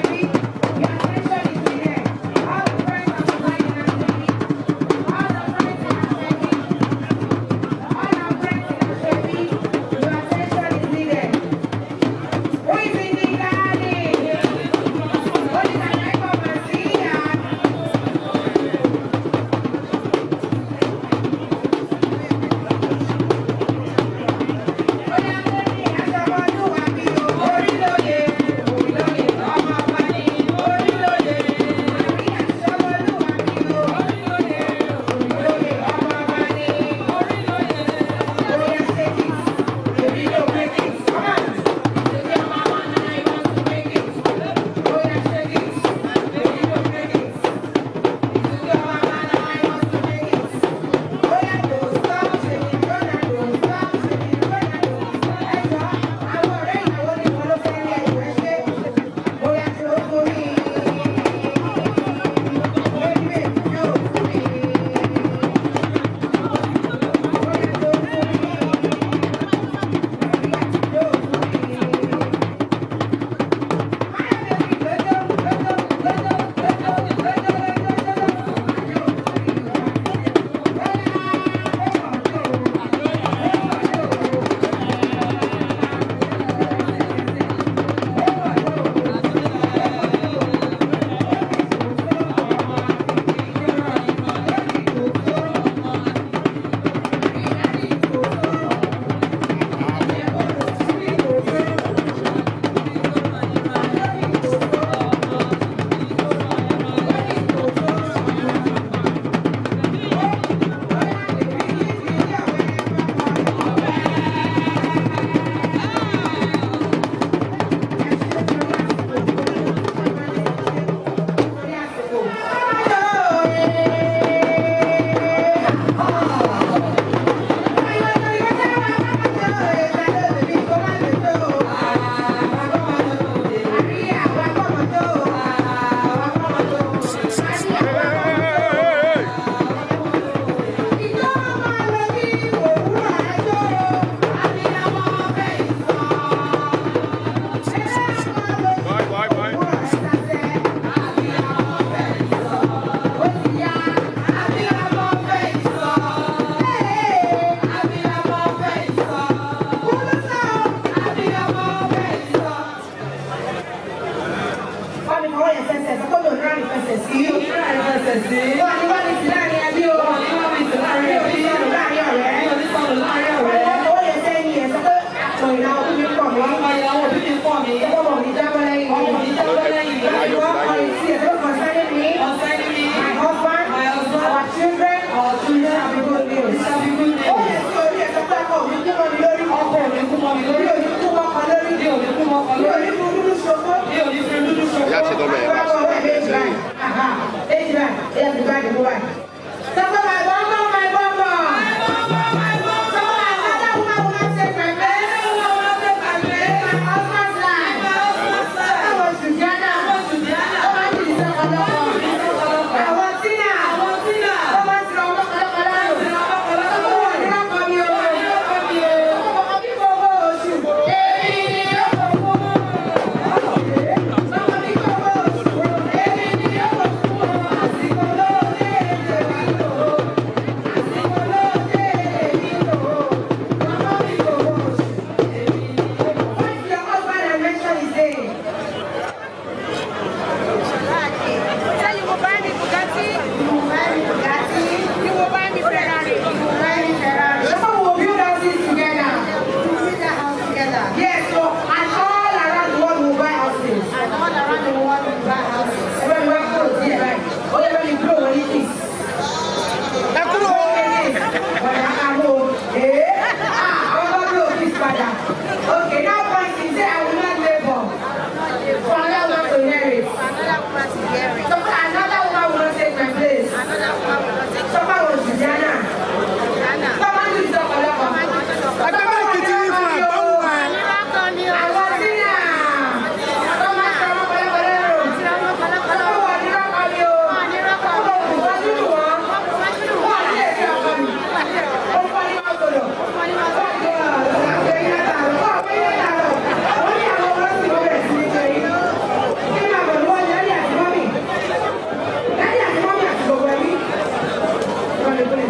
Speaker 17: sí.
Speaker 20: Wọ́n ní wọ́n ní sí láàrin ẹbí o.
Speaker 17: Wọ́n ní wọ́n ní sí láàrin ẹbí.
Speaker 20: Mi ò ní sọnù láàrin ọ̀rẹ́.
Speaker 17: Mi ò ní sọnù láàrin ọ̀rẹ́.
Speaker 20: Ọmọ ó lè sẹ́yìn ẹ̀ sọ pé àpò ìnáwó bí mi pọ̀ mí.
Speaker 17: Ọmọ ìyàwó bí mi pọ̀ mí.
Speaker 20: Ọmọ mi jábọ́ lẹ́yìn mi.
Speaker 17: Ọmọ mi jábọ́ lẹ́yìn mi.
Speaker 20: Wọ́n kọ ìsí ẹ̀ tó concerning me.
Speaker 17: Concerning me.
Speaker 20: My husband.
Speaker 17: My husband.
Speaker 20: Our children.
Speaker 17: Our children.
Speaker 20: Shall be good news.
Speaker 17: Shall be good news.
Speaker 20: Ó lè sí orí ẹ̀ sọ pé ọkọ mi kú mọ́ mi lórí.
Speaker 17: Ọkọ mi kú mọ́ mi lórí.
Speaker 20: Mi ò ní kú mọ́ kan lórí.
Speaker 17: Mi ò ní kú mọ́ kan
Speaker 20: Mi ò
Speaker 17: lórí.
Speaker 20: ní kú dúdú ṣokó.
Speaker 17: Mi ò ní fi dúdú ṣokó.
Speaker 3: Ìyá ti dọ́mọ ẹ̀ bá
Speaker 20: Báwo wẹ̀ méjì báyìí? Aha, méjì báyìí. Ẹ̀yà ti báyìí mú báyìí. Sọ pé my bọ́mbọ̀, my bọ́mbọ̀. Sọ pé another woman will not take my place. My husband's life. That was Susanna. Ó máa ń jìnnì sọ́kọ lọ́kọ. Àwọn Tina. Ó máa ń tira ọmọ kọlọ́kọlọ́ lò. Ó wọ̀ ní ọkọ mi o. Ọmọ bí gbogbo oṣù. Èmi ni ó kọ̀ fún. Ọmọ bí gbogbo oṣù. Èmi ni ó kọ̀ fún. Àsìkò lóde èmi lò. Àsìkò lóde èmi lò. Ọmọ bí gbogbo oṣù. What's your husband and mention his name?
Speaker 8: Tell you will buy me Bugatti.
Speaker 20: You will buy me Bugatti.
Speaker 8: You will buy me Ferrari.
Speaker 20: You will buy me Ferrari. So we will build houses together.
Speaker 8: We will build a house together.
Speaker 20: Yes, so and all around the world we will buy houses.
Speaker 8: And all around the world we will buy houses.
Speaker 20: Everybody want to go there, right? Oh, yeah, when you blow, when you kiss. Ẹ kúrò. Ọ̀nà àrò. Ee. Ah, àwọn bá blow kiss padà. Okay, now point is say I will not labour. For another one to inherit.
Speaker 8: Another woman to hear it.
Speaker 20: So another woman will not take my place.
Speaker 8: Another woman will not take
Speaker 20: So far was Susanna.
Speaker 8: Ghana.
Speaker 20: Tọ́mọ ní ìsọ̀kọ̀lọ́kọ̀.
Speaker 5: Ẹgbẹ́ báyìí ti rí fún ẹ̀gbọ́n wọn.
Speaker 8: Miracle ni o.
Speaker 20: Àwọn sínú à. Tọ́mọ sọ ọmọ pẹ̀lẹ́pẹ̀lẹ́ rò. Tọ́mọ wà ní rọ́kọ̀ ni o. Tọ́mọ òkú wá nínú wọn. Wọ́n ní èdè ọkọ mi. Ó fọ́ ní wọn gbọdọ̀. Wọ́n ní wọn gbọdọ̀. Àgbẹ̀ yín látàrọ̀. Wọ́n àgbẹ̀ yín látàrọ̀. Wọ́n ní àwọn ọmọ sì wọ́n bẹ̀rẹ̀ sí ní ṣe yín. Kí ni àbọ̀ ni wọ́n ní ẹ̀rí àti mọ́mì? Ẹ̀rí àti mọ́mì àti gbogbo ẹbí. Wọ́n lè gbé.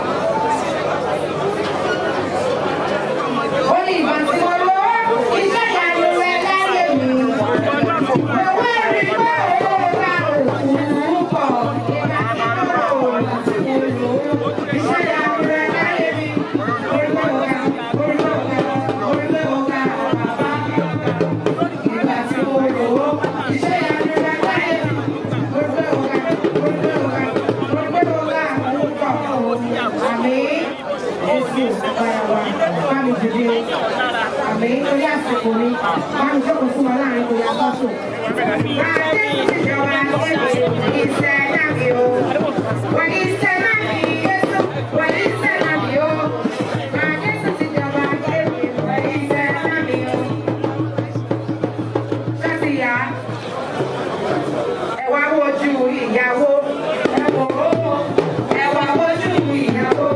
Speaker 20: Ó ní ìbọn tí wọ́n lọ. Iṣẹ́ ìyanu rẹ̀ láyé mi. Owó ẹ̀rí pé owó ká òkú pọ̀. Ìgbà tí mo rò ó láti mo lò ó. Iṣẹ́ ìyanu rẹ̀ láyé mi. Orí pé mo ga, orí pé mo ga, orí pé mo ga bàbá. Ìgbà tí mo lò ó. Iṣẹ́ ìyanu rẹ̀ láyé mi. Orí pé mo ga, orí pé mo ga, orí pé mo ga òkú pọ̀. Àmín. Jésù báyàwá bá mi dìde. Àmì orí àsìkò mi bá mi jókòó fún wọn láàrin kò yá fọ́tò. Adé ti jọba ìṣẹ̀ náà mi o. Wọ́n ní ìṣẹ̀ náà mi Yéṣu. Wọ́n ní ìṣẹ̀ náà mi o. Adé ti jọba kéwì. Wọ́n ní ìṣẹ̀ náà mi o. Ṣọ́ọ̀tì yá. Ẹ wá wojú ìyàwó. Ẹ wò ó. Ẹ wá wojú ìyàwó.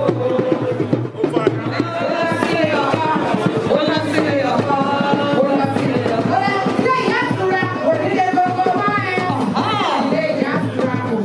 Speaker 20: Ilé ìyá tura, òdílé gbogbo wá ẹ̀. Ilé ìyá tura,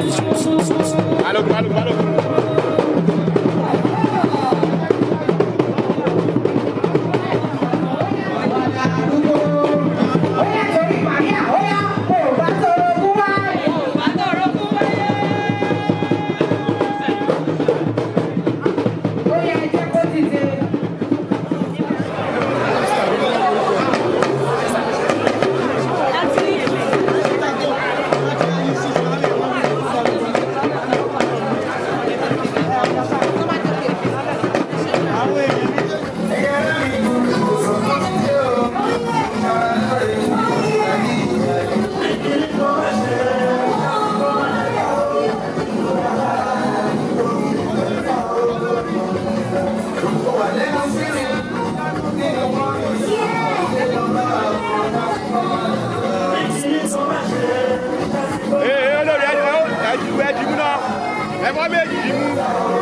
Speaker 19: balógun balógun balógun. ee olórí ẹjọ ẹjú ẹjú mú náà ẹfọ méjì yìí mú.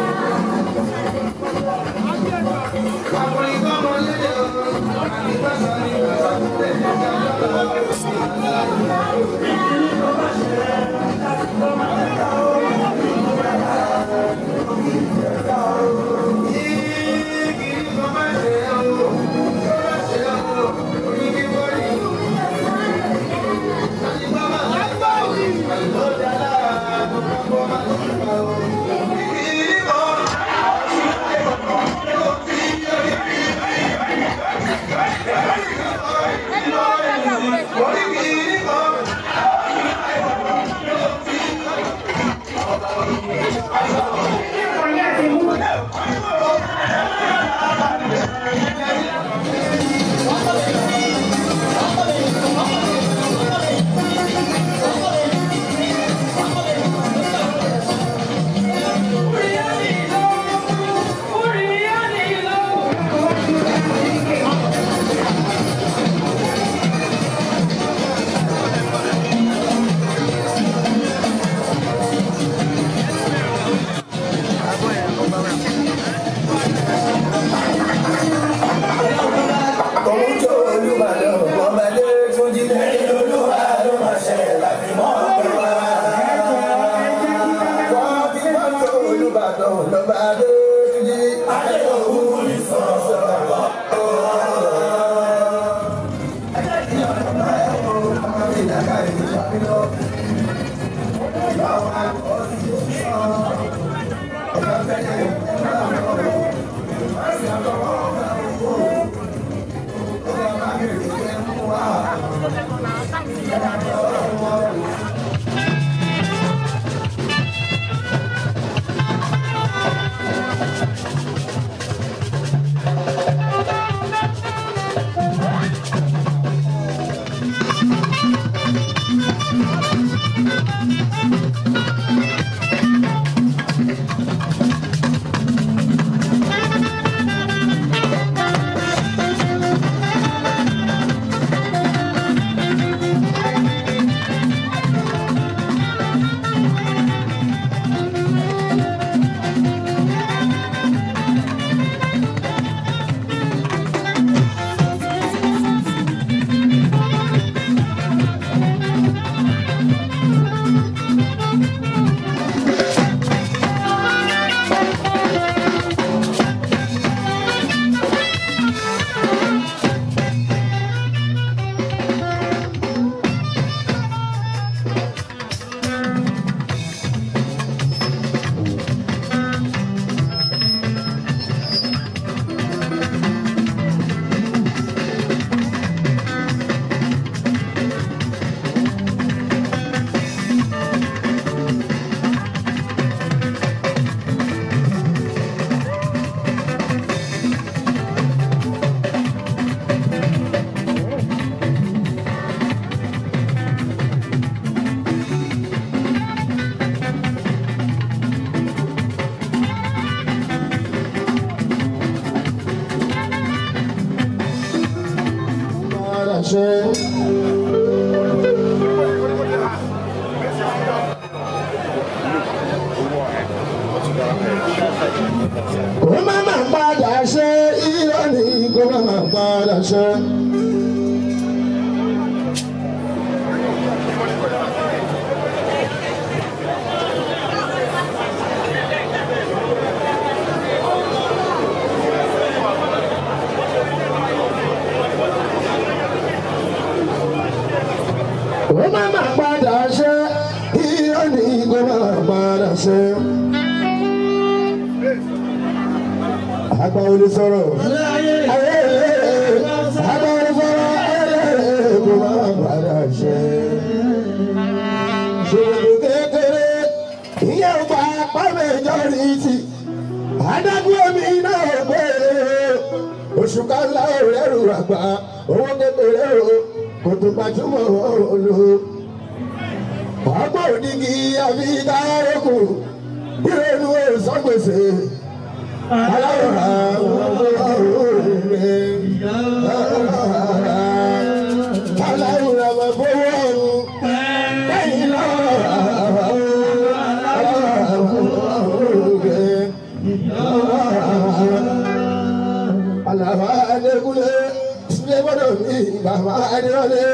Speaker 5: kó má má padà ṣe irọ́ ni kó má má padà ṣe. ṣe. Àgbà olè sọ̀rọ̀. Ayé àgbà olè sọ̀rọ̀. Ayé kò máa padà ṣe. Ṣòro kékeré ìyẹn ò bá pàmò ìjọ́rìtì. Adágún omi náà gbé oṣù kálá òrẹ́rù àgbà owó kékeré o kò tó gbajúmọ̀ olú ọgbọ́n òdìgí àfi dárókù ìrònú ìsọgbèsè aláwòrán òrùlé aláwòrán ọmọ fowó ọrùn lẹ́yìn lọ́wọ́ alaba adekule sinebọdọ mi baba adewale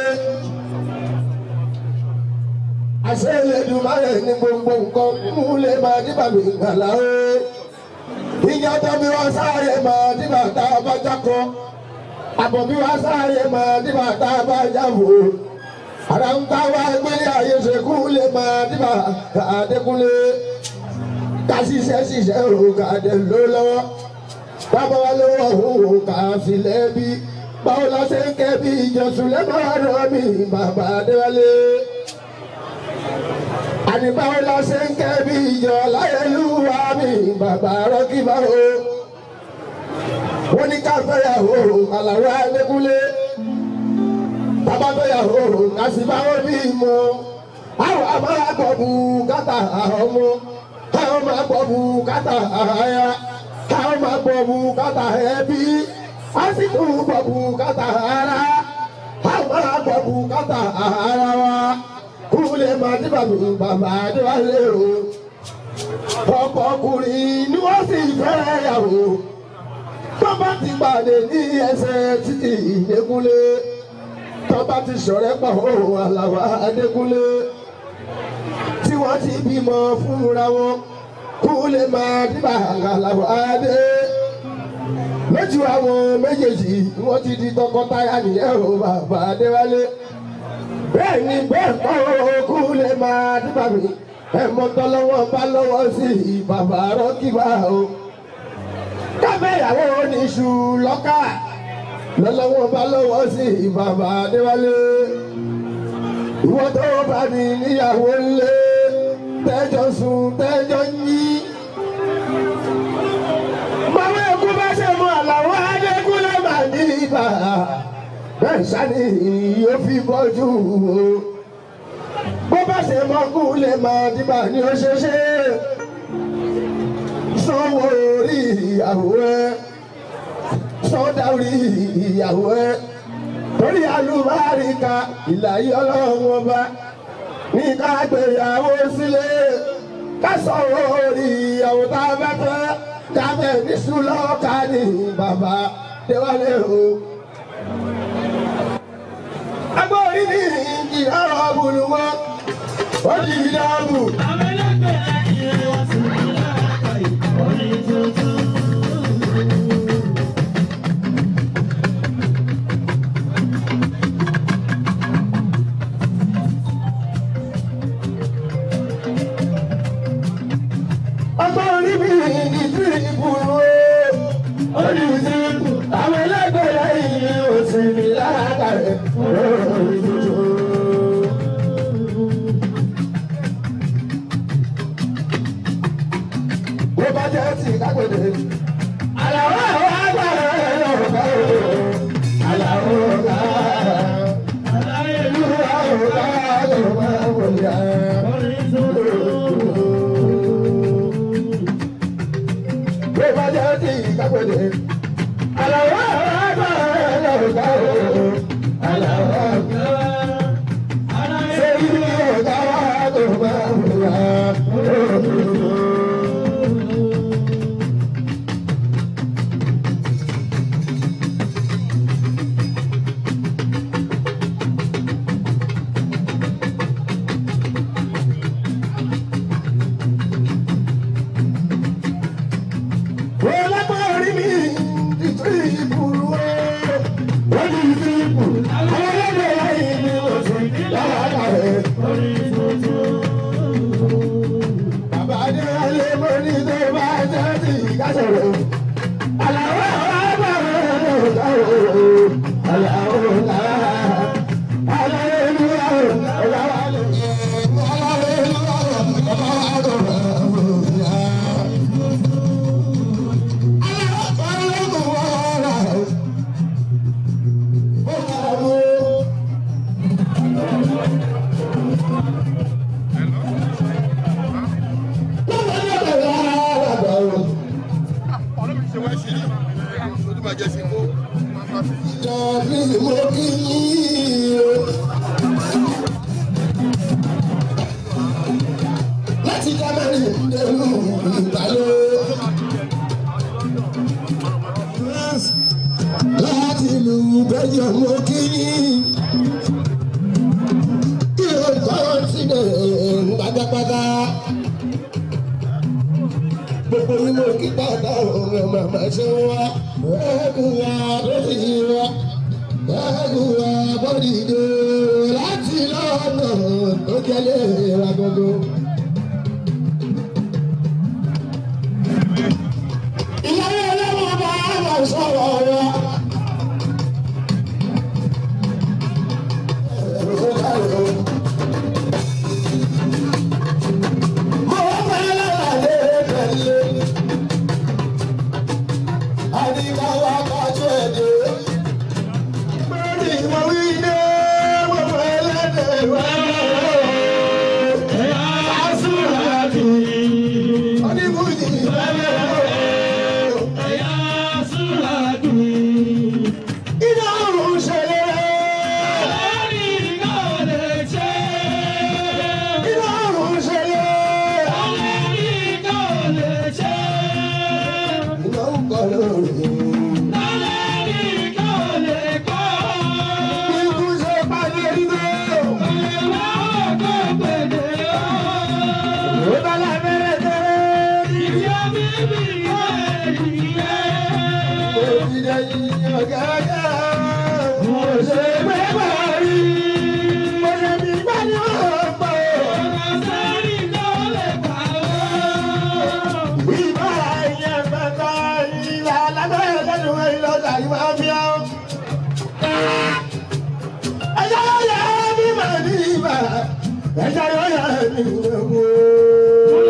Speaker 5: àṣeyẹdùmarè ní gbogbo nǹkan mú lè máa dìbà mí gbàlá o ìyá tó bí wọn sáré máa dìbà tá a bá jákọ àbọ̀ bí wọn sáré máa dìbà tá a bá jáwò ara ń bá wa gbélé ayé ṣekú lè máa dìbà àdékúnlé ká ṣiṣẹ́ ṣiṣẹ́ o ká dé ló lọ́wọ́ bàbá wa lówó òun ká fi lẹ́bi báwo la ṣe ń kẹ́ bí ìjọsùn lẹ́mọ̀ọ́rọ́ mi bàbá adéwálé àní báwo la ṣe ń kẹ́ bí ìjọ láyélúwà mi bàbá rọ́kìbá o. wọ́n ní ká fẹ́yàwó àlàó adékúnlé bàbá fẹ́yàwó kàṣíbáwó bí mo. àwọn a máa gbọ́ bùkátà ọmọ káwọn máa gbọ́ bùkátà àyà káwọn máa gbọ́ bùkátà ẹbí a sì tún gbọ́ bùkátà ara àwọn máa gbọ́ bùkátà ara wa kúlẹ̀ máa dé bàbá bàbá adéwálé o. ọ̀pọ̀ ọkùnrin ni wọ́n sì fẹ́ yàwó. tó bá ti pàdé ní ẹsẹ̀ títì ìdẹ́kúnlé. tó bá ti ṣọ̀rẹ́ pọ̀ òun àlàwà adékúnlé. tí wọ́n ti bímọ fúnra wọn. kúlẹ̀ máa dé bàbá àlàwà adé. lójú àwọn méjèèjì wọ́n ti di tọkọtaya nìyẹn o bàbá adéwálé bẹ́ẹ̀ ni bẹ́ẹ̀ kọ́ okú lè máa dúpà mí ẹ̀mọ́ tọ́lọ́wọ́ bá lọ́wọ́ sí bàbá rọ́kìbá o. kábẹ́yàwó oníṣu lọ́kà lọ́lọ́wọ́ bá lọ́wọ́ sí bàbá adéwálé. ìwọ tó bá ní níyàwó ńlé tẹ́jọ́ sùn tẹ́jọ́ yí. bàbá ẹkú bá ṣe mú àlàó adékúnlé màá ní ibà bẹ́ẹ̀ sani yóò fi bọ́jú o. bó bá ṣe mọ́kú lè máa dìbà ní oṣooṣe. sanwó orí ìyàwó ẹ sọdá orí ìyàwó ẹ torí alùbáríkà ìlàyé ọlọ́run ọba ní ká gbéyàwó sílé ká sanwó orí ìyàwó tá a bá fẹ́ ká bẹ̀ ní sùlọ́ọ̀ká ní bàbá déwálé o agbórí ní ìyára ọ̀bùnú wọn ó di ìdáàbò. agbórí ní ìdí ìbùnú ó di ìdíbò àwọn ẹlẹgbẹrẹ yìí ò sì ní láàkàrẹ lórí tuntun. bó bá jẹ́ ti kágbèdè. àlàó àwọn agbára ẹ̀rọ ọ̀gá o. àlàó ọ̀gá. ìlú àwọn ọ̀gá tó máa ń wọlé bó bá jẹ́ ti kágbèdè. àlàó àwọn agbára ẹ̀rọ ọ̀gá o. àlàó ọ̀gá. ṣé ìlú ọ̀gá tó máa ń wọlé. Ọlọ́pàá orí mi sọ̀rọ̀. Àlàó àbá rẹ̀ sọ̀rọ̀. Àlàó làá. láti jábẹ́rì ìdẹ́rù ìgbàlódé. láti ìlú belgium mo kí yín kí o tọ́ sílẹ̀ pátápátá. gbogbo yín mo kí pátá ọ̀rọ̀ màmá ṣe wá ẹ̀ẹ́dùn wa lórí wa ẹ̀ẹ́dùn wa bọ́dì dé láti lọ́nà tó jẹ́lé wa gbogbo. ìyáwó ọlọ́wọ́ bá wà sọ̀rọ̀ wa. Ẹja yóò yà mí lẹ́wọ̀.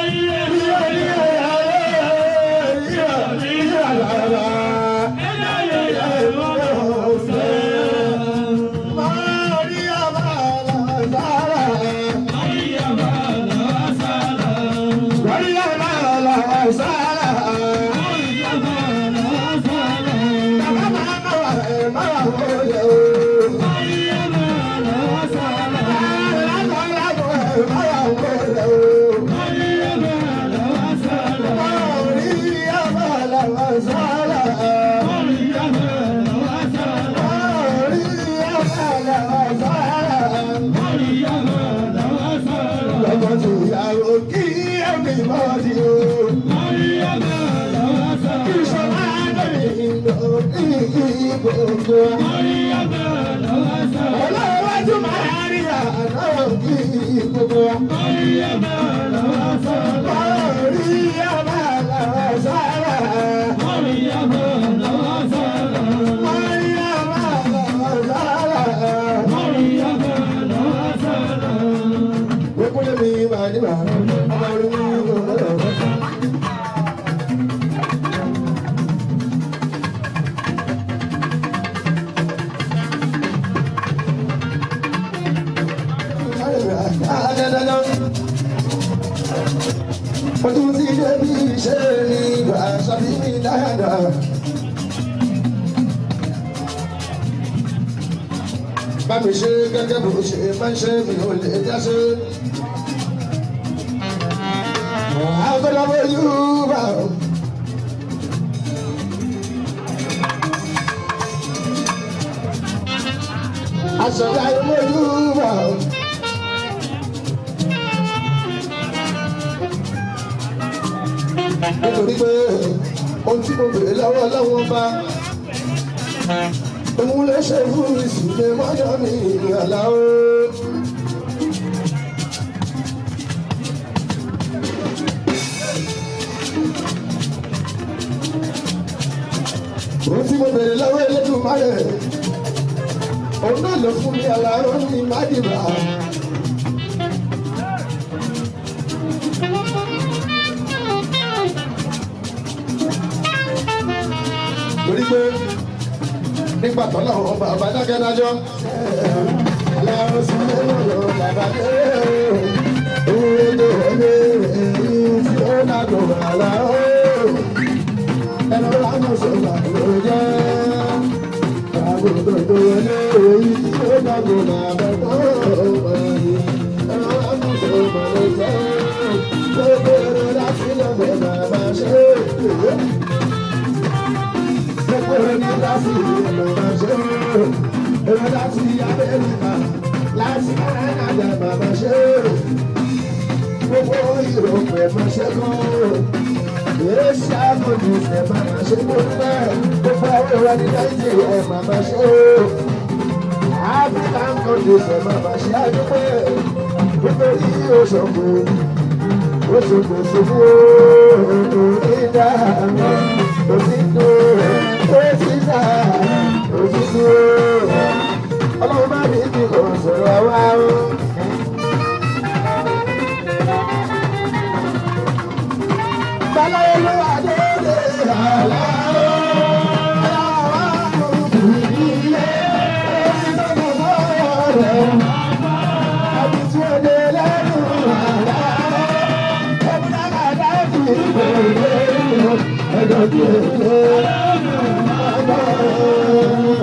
Speaker 5: Ọlọ́wájú máa rí àná kí gbogbo wa. Orí ọba lọ́wọ́ sára. Orí ọba lọ́wọ́ sára. Orí ọba lọ́wọ́ sára. Orí ọba lọ́wọ́ sára. Orí ọba lọ́wọ́ sára. Wékúlé mi máa ní màá. Ọmọ orí mi ò lọ́wọ́. Mo tún ti débi iṣẹ́ ní ìgbà ṣàbí mi dáadáa. Bá mi ṣe gẹ́gẹ́ bó ṣe máa ń ṣe mi ò lè dá ṣe. Àgọ́dọ̀bọ̀ Yorùbá. Àṣọ̀dá ìmọ̀ Yorùbá. nítorí pé ohun tí mo bèrè lọ́wọ́ lọ́wọ́ bá òun lè ṣe fún ìsìnkú mọ́jọ́ mi ìrìnàlá o. mo bèrè lọ́wọ́ elédùn máyẹ̀ òun náà ló fún mi àlàó ní mádìbà. torí pé nígbà tó náà wọn bàbá dákẹ́dájọ́ aláwọ̀ sí lẹ́wọ̀n bàbá dé owó tó wọlé èyí tí ó nàgò àlàó ẹnu lánàá sọ̀rọ̀ ló jẹ́ àgbo tó tó wọlé èyí tí ó nàgò bàbá tó wọlé ẹnu lánàá sọ̀rọ̀ ló jẹ́ gbogbo èrò láti lọ́gbẹ̀ bàbá ṣe é gbogbo ní láti ìlànà ṣe èrò láti amẹ́ríkà láti kánádà bàbá ṣe gbogbo ìrọ̀pẹ̀ mọ̀ṣẹ́ kan èsì àgọ́dù ẹ̀ bàbá ṣe gbogbo gbogbo àwọn ìwà ní nàìjíríà ẹ̀ bàbá ṣe african countries ẹ̀ bàbá ṣe àdúgbò gbogbo yìí ó ṣọ̀gbọ̀n ó ṣọ̀gbọ̀n ṣòfò ìdá òsìndó òsìndá òsìndó ọlọ́run bá mi ti kò sọ̀rọ̀ wá o. Báláwo ló wà lóde àlá o. Àbí tí ó dé lẹ́nu àlá o. Ọmọdé àgbàdo fi ìgbèrè ẹ̀dọ̀ tí ó dé àlá o.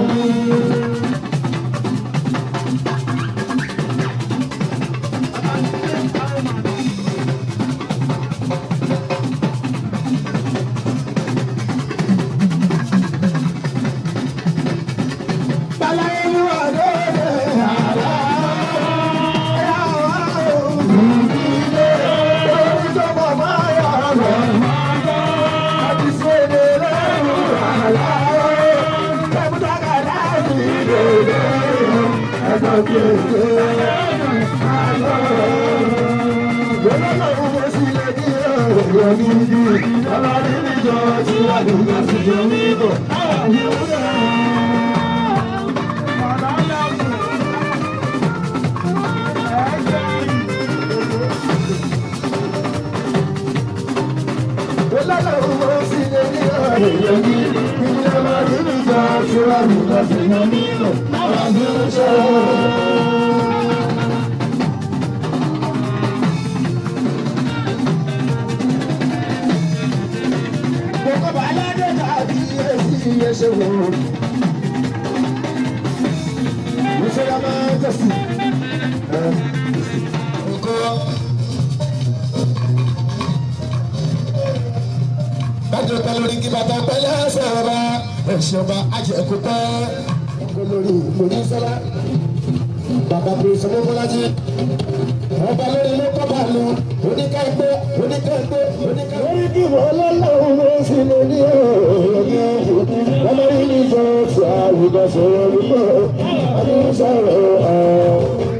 Speaker 5: Bájọ́ pẹ́ lórí kí bàtà pẹ́ lẹ́sẹ̀ ọba, ẹ̀ṣọ́ba ajẹ́kù pẹ́. Lórí ìmọ̀lẹ́ sọ́lá, bàbá bèrè sọ́mọ́ Bọ́lájí. Ọba lórí ló kọ́ bá lọ, oníkẹ́gbẹ́, oníkẹ́gbẹ́, oníkẹ́gbẹ́. Lórí kí wọ́n lọ́lọ́run ló sì lè ní ọ̀rọ̀ Wọ́n lórí ní sọ́ọ̀tì àwùjọ sọ̀rọ̀ wípé ọdún sọ̀rọ̀ ọ̀.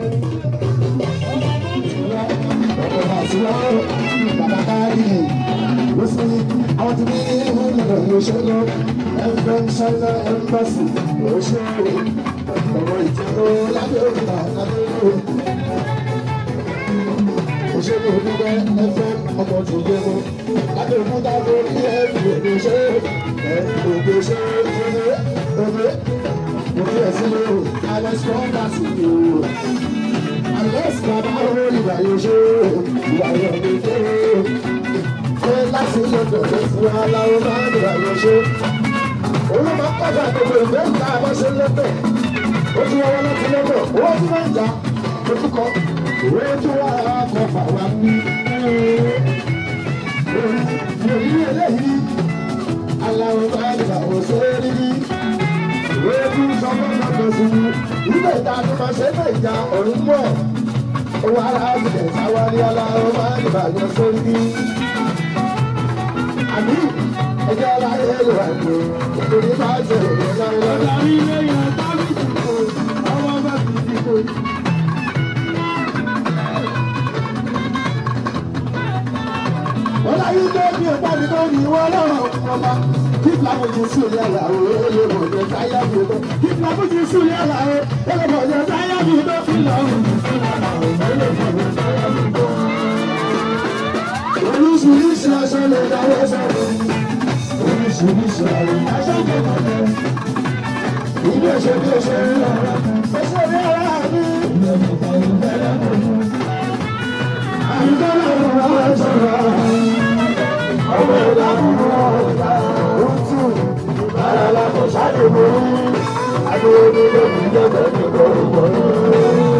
Speaker 5: Bàbá káàdì lọ́sí àwọn tí ní ìlú ìlànà ìṣẹ́lẹ̀ ẹ̀fẹ̀ ṣáínà ẹ̀mbásì òṣèré ọ̀rọ̀ ìjẹ́rọ lábẹ́ òkúta lábẹ́ òkúta. Òṣèré onígbẹ́ ẹ̀fẹ̀ ọmọ tó gbé mọ́ lábẹ́ òkúta lórí ẹ̀fẹ̀ òṣèré ẹ̀fẹ̀ òṣèré òṣèré òṣèré òṣèré ẹ̀sìn lóru alex kọ́ńtàsì ni o. Alex bàbá orí ìgbà yóò ṣe ìgbà yóò lè dé pé láti ilé bẹ̀rẹ̀ fún aláwọ̀ máa ń rà yọ ṣe. Òun máa ń kọ́jà gbogbo ìwé ìta àbọ̀ṣe lẹ́tọ̀. Ó tún wá wá láti lẹ́tọ̀. Owó tí máa ń jà ojú kọ. Owó tí wá kọ fà wá ní. Òyìn eléyìí aláwọ̀ máa ń rà wọ́n ṣe rí rí. Ìwé tí sọ fún ọ̀dọ́ sí i. Ilé ìta tó máa ṣe é ìjà ọ̀run mọ̀. Owó ara àbùdẹ̀ sáwárí aláwọ̀ máa ń rà yọ sórí rí àbí ẹjọ́ láyé ló wà ní ìtòrí bá ṣe òye láyé. ọ̀dàrí ilé yẹn tábìlì kò ọmọ bá fi ti kò. ọlá yìí tó bí ọgbà mi tó ní ìwọ lọ́rọ̀ ọba kí fúlàfójì sùlẹ̀ àlàó ẹlẹ́mọ̀jẹ̀ táyà mi tó kí fúlàfójì sùlẹ̀ àlàó ẹlẹ́mọ̀jẹ̀ táyà mi tó fi lọ́rùn ẹlẹ́mọ̀jẹ̀ táyà mi tó. oríṣiríṣi aṣọ lè dáwọ́ sọ́dọ̀ oríṣiríṣi àrùn aṣọ lè dáwọ́ ilé ṣe bí o ṣe ń lọ ó ṣe ní ara mi. àyíká náà wà á sọ̀rọ̀ ọmọ ìlà kúrò ọ̀gá òtù bára lápò ṣáàdì mọ́ adéwọ́dé lóbi jẹ́bẹ̀ ní kọ́rùkọ́.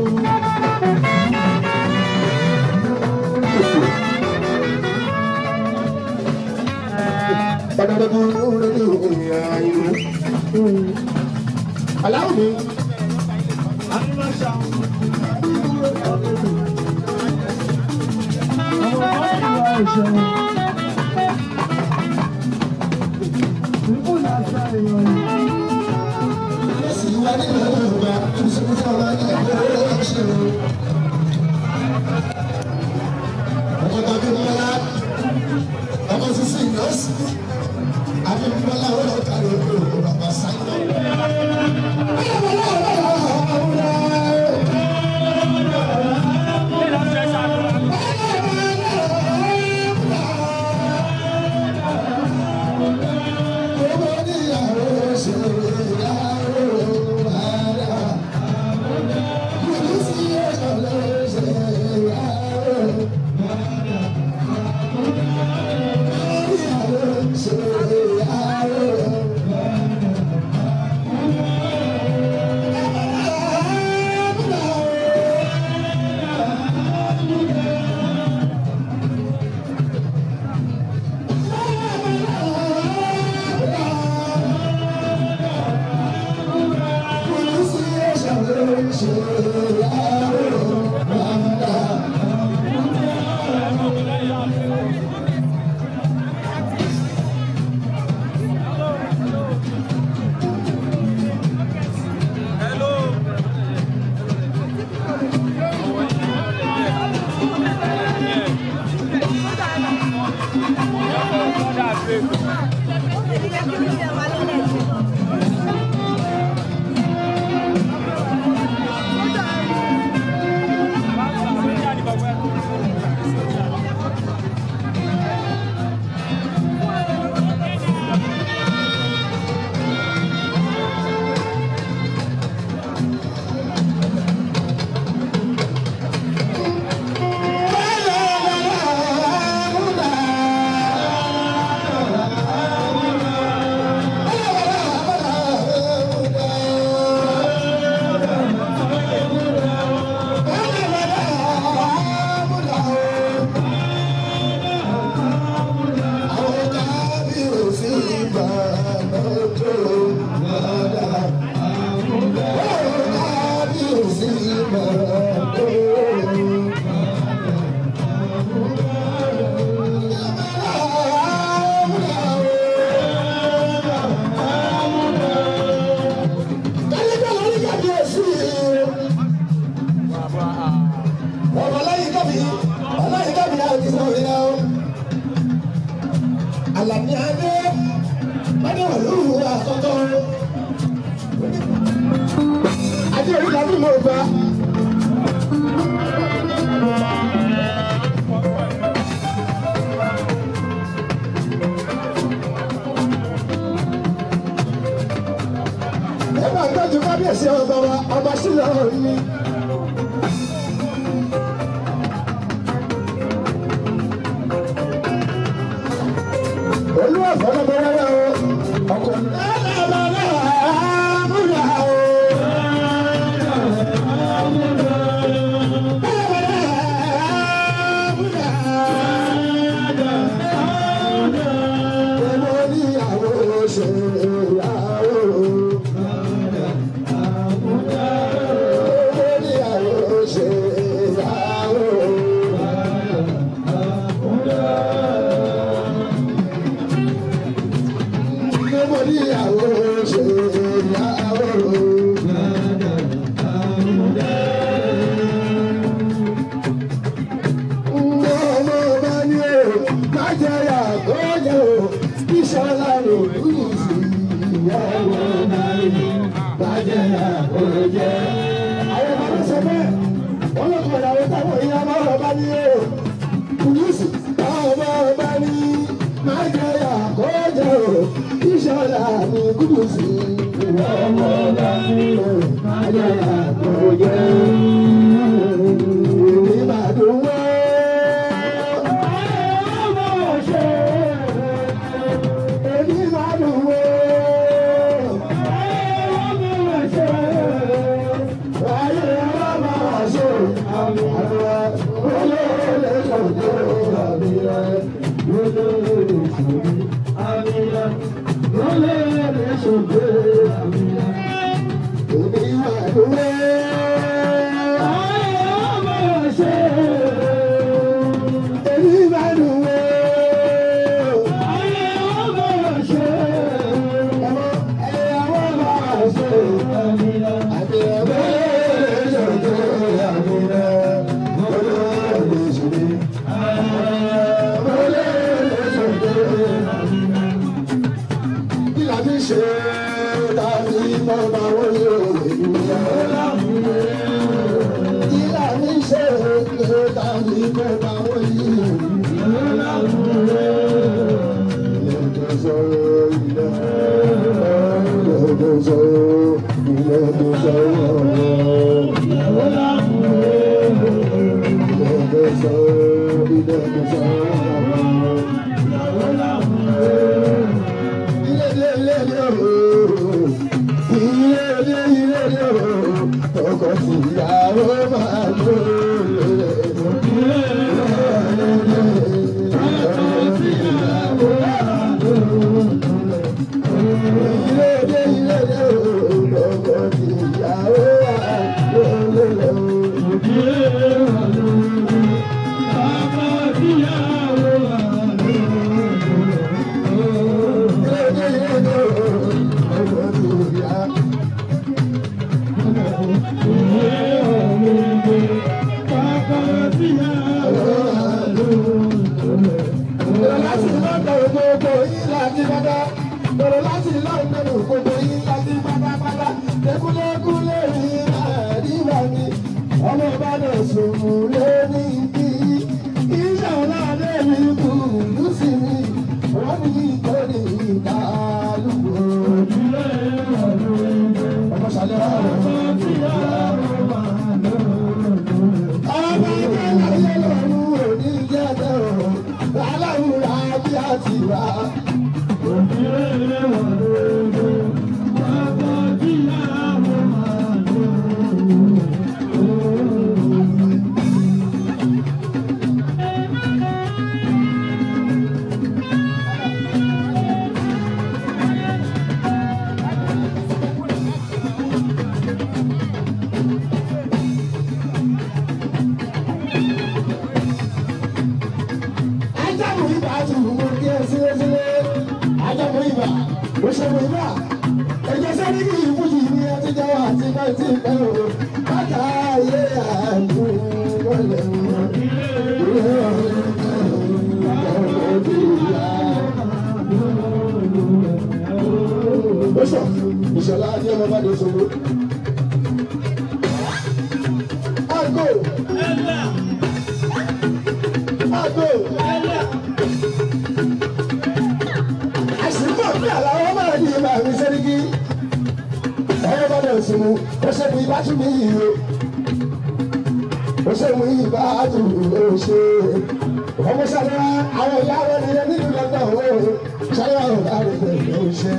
Speaker 5: Aláwọ̀ mi. Ọkọ̀ sísè ìyọ́sí, àbí bíbélà ó lọ kàrí òkú bàbá sáyé. Àlàní Adé, Mádéwàlú àkọ́kọ́. Adé orí làbí mo gbà. Ẹ máa tọ́jú kábíyèsí ọba wa, ọba sílẹ̀ ọ̀rọ̀ mi. Olúwa fọlọ́ bẹ rárá o, ọkọ̀ múlá o. Èmo níyàwó ṣe ìyàwó. Èmo níyàwó ṣe ìyàwó. Èmo níyàwó ṣe ìyàwó. Ọmọ ọba ní o. sí ọmọ lábúrò ayé àgbọ̀yẹ. Èmi máa dùn wá. Ọmọ ṣe èmi máa dùn wá. Ọmọ ṣe ayé ọmọ ṣe àmì àdúrà olóòlè ṣòjò àmì rẹ̀ olóòlè ṣòjò àmì rẹ̀ olóòlè ṣòjò àmì rẹ̀ èmi máa dùn wá. Ọmọ ṣe èmi máa dùn wá. Ọmọ ṣe ọmọ ẹ̀yà wọ́n máa ṣe àmì rẹ̀ àmì rẹ̀ olóòlè ṣòjò àmì rẹ̀ olóòlè ṣòjò olóòlè ṣòjò àmì rẹ̀ kí la fi ṣe tàbí bàbá wọlé òwe kí la fi ṣe tàbí bàbá wọlé òwe. Ilé sọ̀rọ̀ ilé ilé sọ̀rọ̀ ilé sọ̀rọ̀ ilé sọ̀rọ̀ ilé sọ̀rọ̀. Ọkọ̀ sí ìyàwó máa lò láti lọ́dọ̀ gbogbo yín láti bàbá. Bọ̀dọ̀ láti lọ́dọ̀ gbogbo yín láti pátápátá. Lékúlékúlé rí àdìbà mi. Ọmọ Ìbàdàn sòmù lé ní ibi. Iṣẹ́ ọ̀làdé mi kù lùsì mi. Wọ́n ní ìtọ́ni ìdálùkù. Ọmọ ṣàlẹ̀ wà lọ́wọ́. Ọmọ ìbàdàn yẹ lọ́rùn òní jẹ́ bẹ́ẹ̀ o aláwùrà bí a ti wá. Ajamu ibà tún mú kí ẹ sílé sílé. Ajamu ibà, ó ṣe mú ibà. Ẹ̀jẹ̀ sẹ́ni kì í fújì ní ẹtí jẹ́ wà tí bá ti pẹ́ o. Bàtà ayé àdú wọlé o. Bísọ̀, ìṣọ̀lá Adé ọmọ bá dé sọ́gbó. Àgò. Àgò. àṣìkò bí àlàó máa di ìmọ̀ àmì sẹ́ríkì ẹ̀rọ bá dẹ̀ sùn mú ó ṣe mú ibà tún mí yìí o ó ṣe mú ibà tún mí ó ṣe ọmọ sábà àwọn ìyá wọn ni nínú lọ́dọ̀ ó ṣáyà ọ̀gá rẹ̀ pẹ̀lú ó ṣe.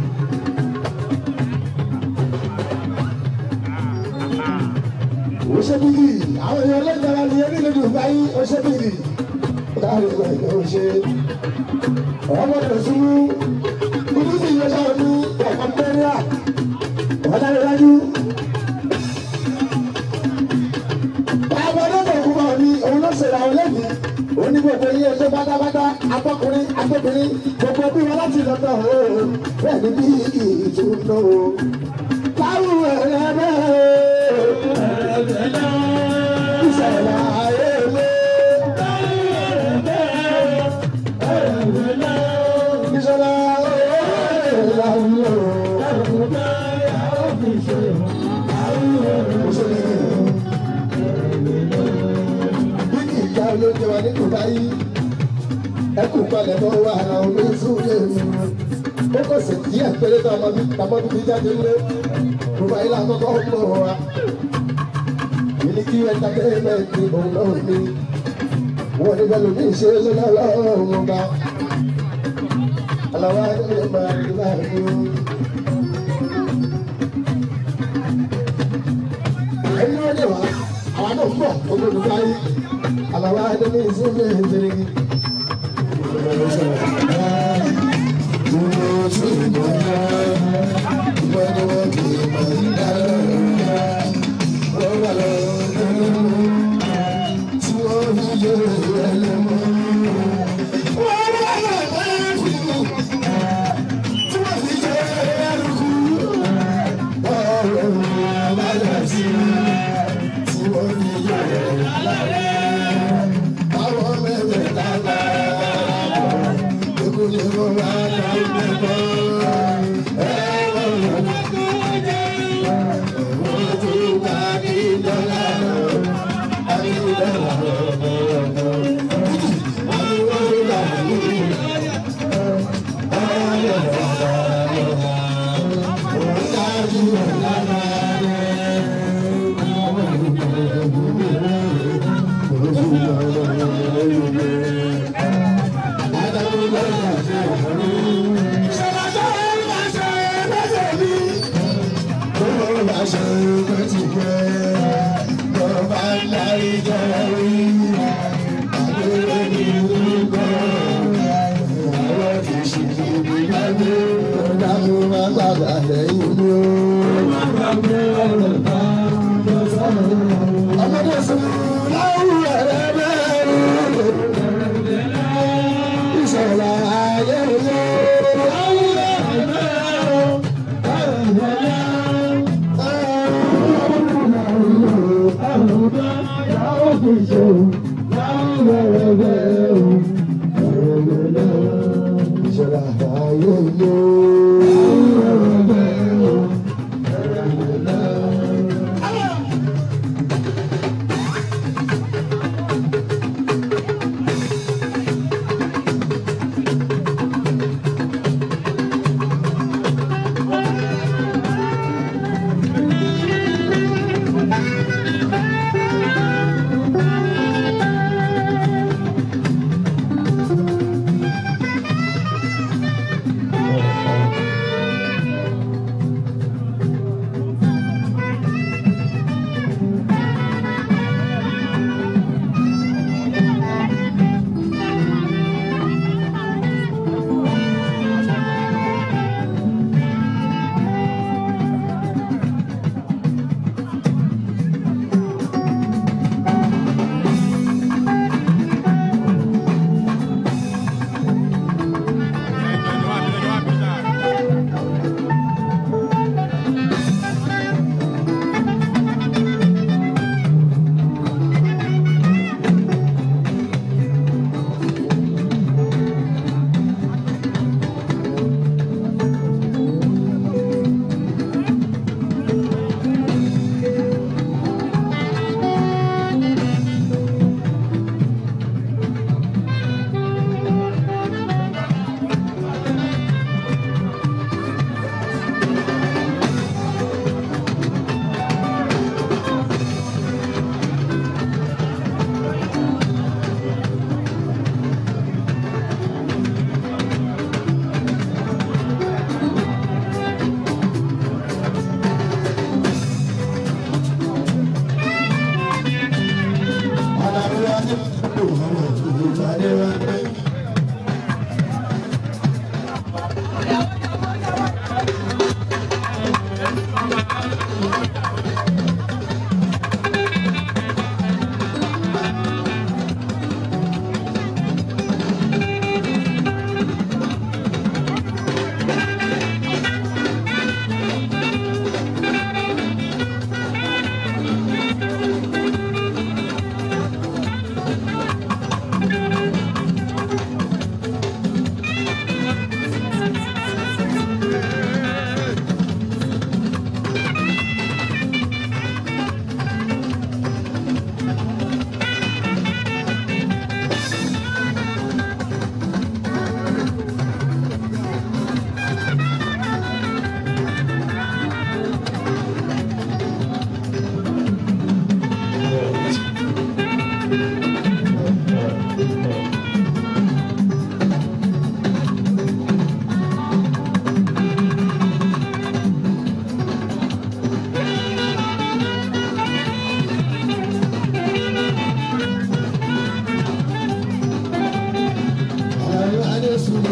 Speaker 5: ó ṣe bí àwọn èèyàn lẹ́gbẹ̀ẹ́ wa ni nínú Dubai ó ṣe bí ọ̀gá rẹ̀ pẹ̀lú ó ṣe ọmọ rẹ̀ sún kúrú sí iye sáwọn ní ọ̀pọ̀ mẹ́rìnà ọ̀dà rẹ̀ dájú. Bàbá ọlọ́dọ̀ òkú bá ní òun ló ṣèrà ọ lẹ́bi. Ó ní gbogbo iye ẹjọ́ pátápátá akọkùnrin akọkùnrin gbogbo bí wọn láti lọ́dọ̀ o. Bẹ́ẹ̀ ni bí ìtúndó o. Táwù ẹ̀rẹ́ bẹ́ẹ̀ ìṣẹ̀lẹ̀ ayé lé. Ìṣẹ̀lẹ̀ ayé lé. Bíkì ìjà olóúnjẹ wa ní Dubai. Ẹ kú palẹ̀ mọ́ wa àwọn omi sùúrù mi.
Speaker 3: ó kọ̀ sí díẹ̀ péré tá a máa bí tàbọ́dún bí jáde ńlé gbogbo ayé la kọ́kọ́ ń bọ̀ wá Miliki entertainment ni òun náà ní wọ́n ní bẹ́ẹ̀ lómi ṣe é lọ́la lọ́rùn ọba aláwa ẹni máa rí láàrin o. ẹni wọ́n dé wá àwọn náà ń bọ̀ olódùn báyìí aláwa ẹni ìsinmi ìdírí.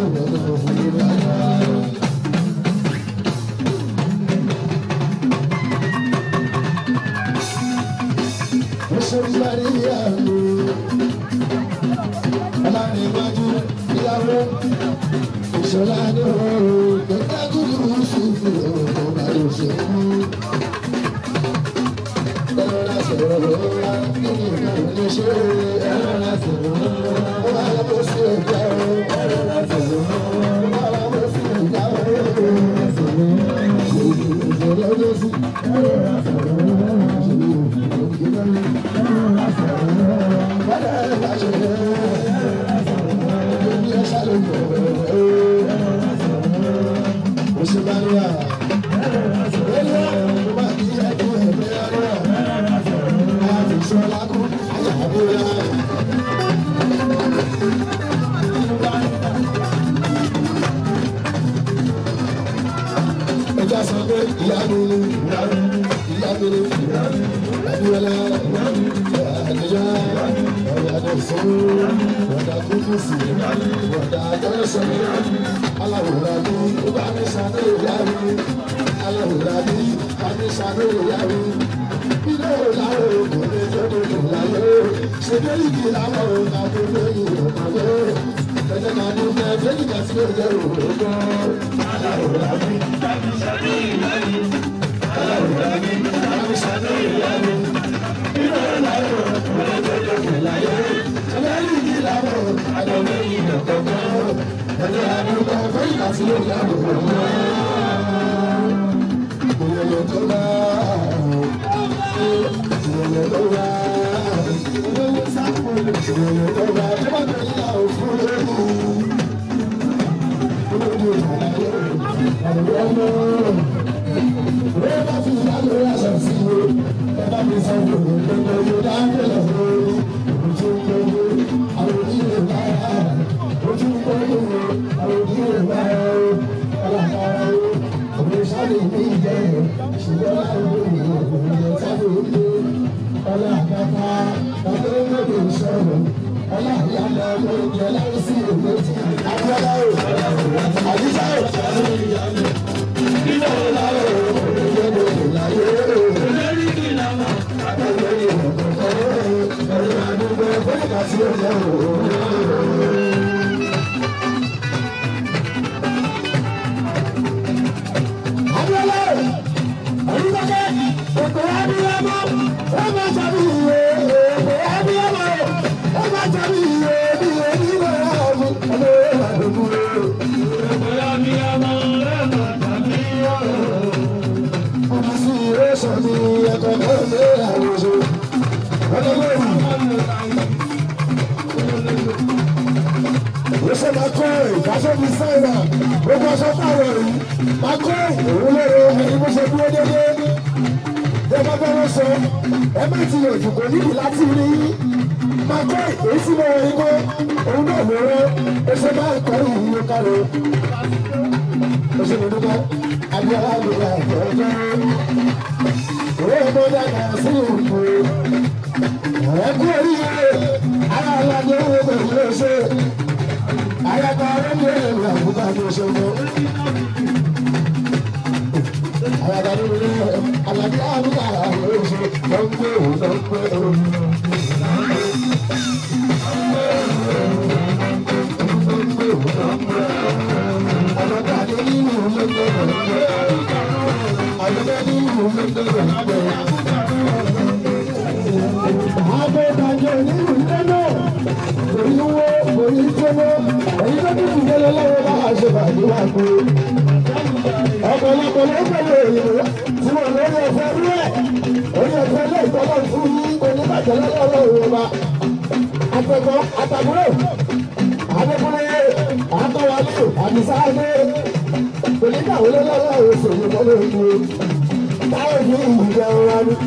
Speaker 3: Ìṣọ̀lá ni ooo, kẹ̀kẹ́ kúrú ṣùkú ooo, bá ló ṣe kú. Ẹ̀rọ la sọ̀rọ̀ lọ́la, kí ni ìgbà wo lè ṣe? Ẹ̀rọ la sọ̀rọ̀ lọ́la, ó wà lọ́wọ́ sí ẹ̀dá o. Ẹ̀rọ la sọ̀rọ̀ lọ́la, ó wà lọ́wọ́ sí ẹ̀dá o. Ẹ̀rọ la sọ̀rọ̀ lọ́la, ìṣòro ló sí. Ẹ̀rọ la sọ̀rọ̀ lọ́la, ìṣòro ló sí. Ẹja sọ pé ìyá mi ni ìyá mi ni ìyá mi ni ìyá mi ni Abiola Adija ọ̀yàdọ̀ ìṣòro ọ̀dà kúkúsì ọ̀dà àjọyọ̀sọ̀ aláwòrán mi ó bá mi ṣàdé ìyá mi aláwòrán mi bá mi ṣàdé ìyá mi ilé ìlàwọ̀ kò lè tó dojú láyé ṣèdè ìdí làwọn ọ̀gá tó lóyún ọ̀pọ̀lọ́ ẹ̀jẹ̀ máa ní fẹ́ fẹ́ẹ́ nígbà tí ó jẹ́ òwúrọ̀ aláwòrán mi bá mi ṣàdé ìyá mi aláwòrán mi bá mi ṣàdé ìyá mi ilé ìlàwọ̀ kò lè tó dojú láyé ṣèdè ìdí làwọn ọ̀gá tó lóyún ọ̀pọ̀lọ́ ẹ̀jẹ̀ àdúgbò fẹ́ẹ́ nígbà tí ó jẹ́ òwúrọ̀ ìrọ̀lẹ́ tó bá ìrọ̀lẹ́ tó bá ìrọ̀lẹ́ sáfù ìrọ̀lẹ́ tó bá tó bá tó yà ó fún lóru. Olójú ìrọ̀lẹ́ àlùyọ́ mọ́. Wọ́n bá fi ìyáàlú aṣọ sí wo. Ẹ bá mi sọ fún mi pé mo yóò dá nílẹ̀ lórí. Ojú ń gbogbo àwọn onílé báyà. Ojú ń gbogbo àwọn onílé báyà. Ọlọ́pàá òun sáré ní ìjẹ́ ṣùgbọ́n láwọn ènìyàn òun sáré ní ọlá àgbàfà ọdún lóde ìṣòro ọlá ìyàlẹ̀ ọmọ ìjẹ láwọn sí ìwé tí abiola o àdìsá o nínú ọlọ́wọ́ ìjọba ìlàyé o lórí kí n lọ́mọ àtọ́jọ́ ìwọ̀n kọ̀ọ̀kan ọ̀rọ̀ àdúgbò bóyá tí ó yẹ o. Abiola Olùdókè ètò abiyamọ ó máa tàbí ìwé ètò abiyamọ ó máa tàbí ìwé bí èmi wà ọ̀hún ọmọ ìwà lóko. Ètò abiyamọ ó máa tàbí ọ̀hún. Ọmọ sí ìwé sọ ní ẹ̀kọ́ náà lé àwòṣe. Ọlọ́gbọ́n Wíṣẹ́ máa kọ́ ẹ̀ ìdájọ́ fi sáìnà gbogbo aṣọ táwọn rí. Máa kọ́ ẹ̀ òun lérò ẹni bó ṣe dúró dédé. Bí ẹ bá bá wọn sọ, ẹ má ti yàn jù kò níbi láti rí. Máa kọ́ ẹ̀ èyí tí mo rí kó òun náà ló rẹ́. Ó ṣe máa ń kọ́ ìyí ló kárí. Ó ṣe mi dúpẹ́, Abíọ́lá ló ra ẹ̀jẹ̀ ọjọ́. Òwe ọmọ dàgbà sí òkú. Ẹ kú oríire, ara àlàyé owó pẹ̀lú ṣe ayaba ọlọ́dún ẹ̀rọ àbúkà ní ọ̀ṣọ́gbọ́. ayaba ní orí aládé àbúkà àwọn oṣù ló ń gbé òun ló ń gbé òun. Àlọ́dá adé nínú ló ń gbé òun gbé. Àlọ́dá nínú ló ń gbé òun gbé. Àbẹ̀dàjọ nínú ilé náà orí wo orí jẹ́wọ́ èyí tó dúdú délé lọ́wọ́ bá a ṣe bàbí wà pé ọ̀pọ̀lọpọ̀ ló pẹ̀lú òyìnbó tí wọ́n lórí ọ̀fẹ́ rú ẹ̀ orí ọ̀fẹ́ lé ìtọ́lọ̀ fún yí oníbàjẹ́ lọ́wọ́ òyìnbó àtẹ̀kọ́ àtàbúrò adékúnlé àtọwálé àdìsáádé oníkàwé lọ́wọ́ òṣèlú mọ́lẹ́ òkú táwọn ìlú ìjẹun wa ní.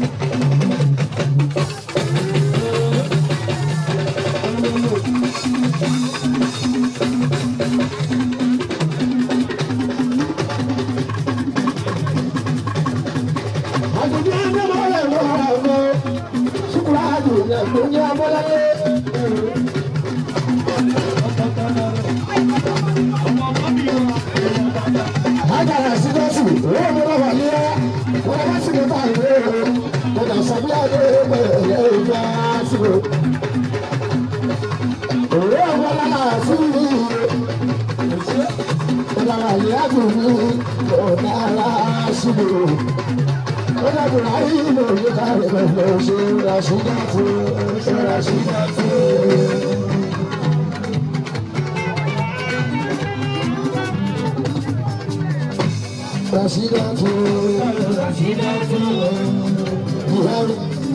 Speaker 3: àtúntí ẹgbẹ́ máa rẹ̀ lọ́ ara ọ̀nà ṣùkúrà àdùn ẹ̀gbọ́n ní abọ́láyé. síbi o. Ó dàbí ráyé ilé òye káre pẹ̀lú ṣe Rashida tó ṣe Rashida tó. Rashida tó Rashida tó. Buhari.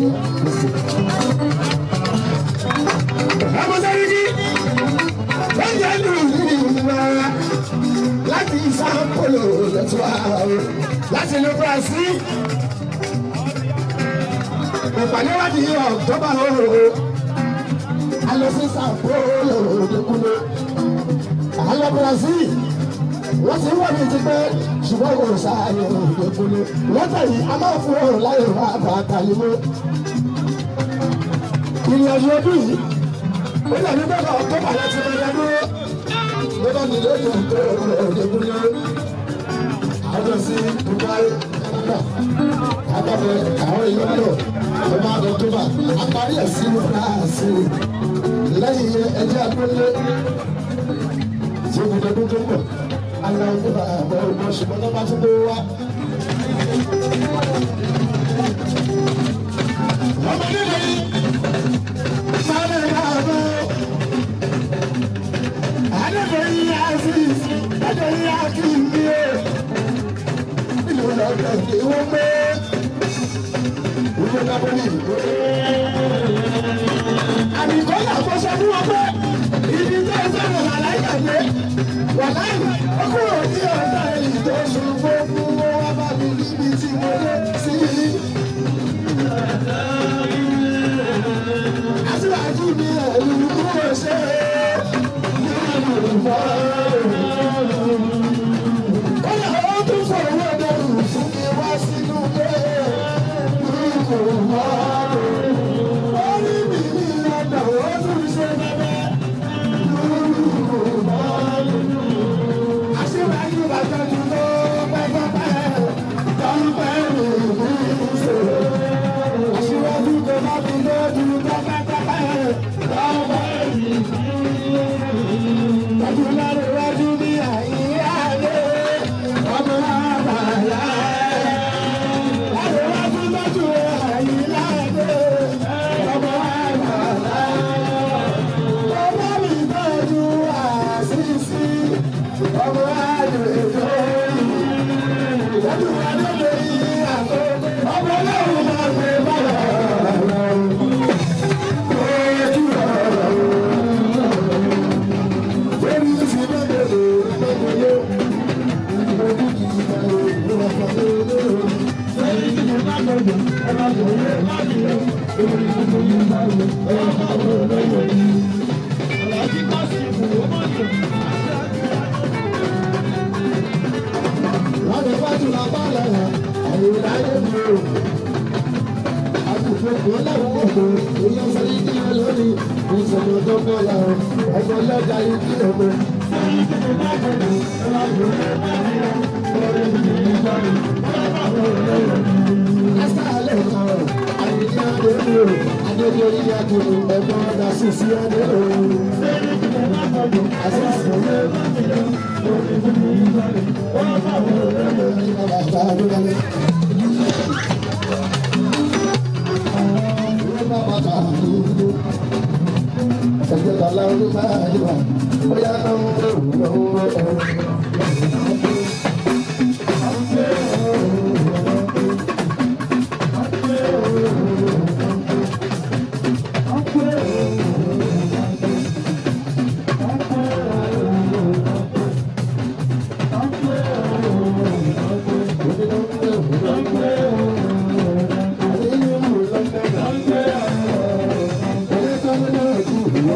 Speaker 3: Amọ̀sẹ́yìí wọ́n jẹ́ lù ìwà láti Sao Paulo lọ́tún àwọn láti ìlú Brazil. Ìpàdé wádìí October ooo. A lọ sí Sao Paulo lókúlé. A lọ Brazil. Wọ́n ti ń wọ̀ mí ti pẹ́ ṣùgbọ́n kò sáàyè lókúlé. Lọ́tà yìí a máa fún ọ̀rọ̀ láyé wa bàtà yìí mọ́. Ìrìn àjò ọdún yìí ó lè ní bẹ́ẹ̀ October láti máa dá dúró. Bọ́lá mi lóye ọ̀tọ̀ ọ̀dẹ́gbúnlé. Àwọn sí Dubai, Canada, Agbábẹ́ àwọn èèyàn lọ, ẹ máa lọ tó bá. Àparí ẹ̀ sínú France. Lẹ́yìn yẹn, ẹjẹ́ àgbélé. Tí o gbọdọ̀ dún tó pọ̀, ara ọdún bá àbọ̀ ọgbọ́n ṣùgbọ́n tó bá tún gbé wá. Ọmọ nílẹ̀ yìí, máa lè máa bọ̀. Adébẹ̀yìn Aziz, Adébẹ̀yìn Akíndé. Ìlú lọ́dọ̀ ni wọ́n gbé. Ìlú Napoli. Àbíkọ́ náà kọ́ sọ fún wọn pé ibi tó ń sọ̀rọ̀ àláyà pé wàláì ó kúrò ní ọ̀dà èyí tó ṣubú fún wọn wá bá mi níbi tí mo dé sí i. Aṣíwájú mi ẹ̀rù kúrò ṣe é.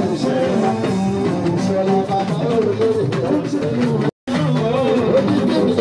Speaker 3: Thank you.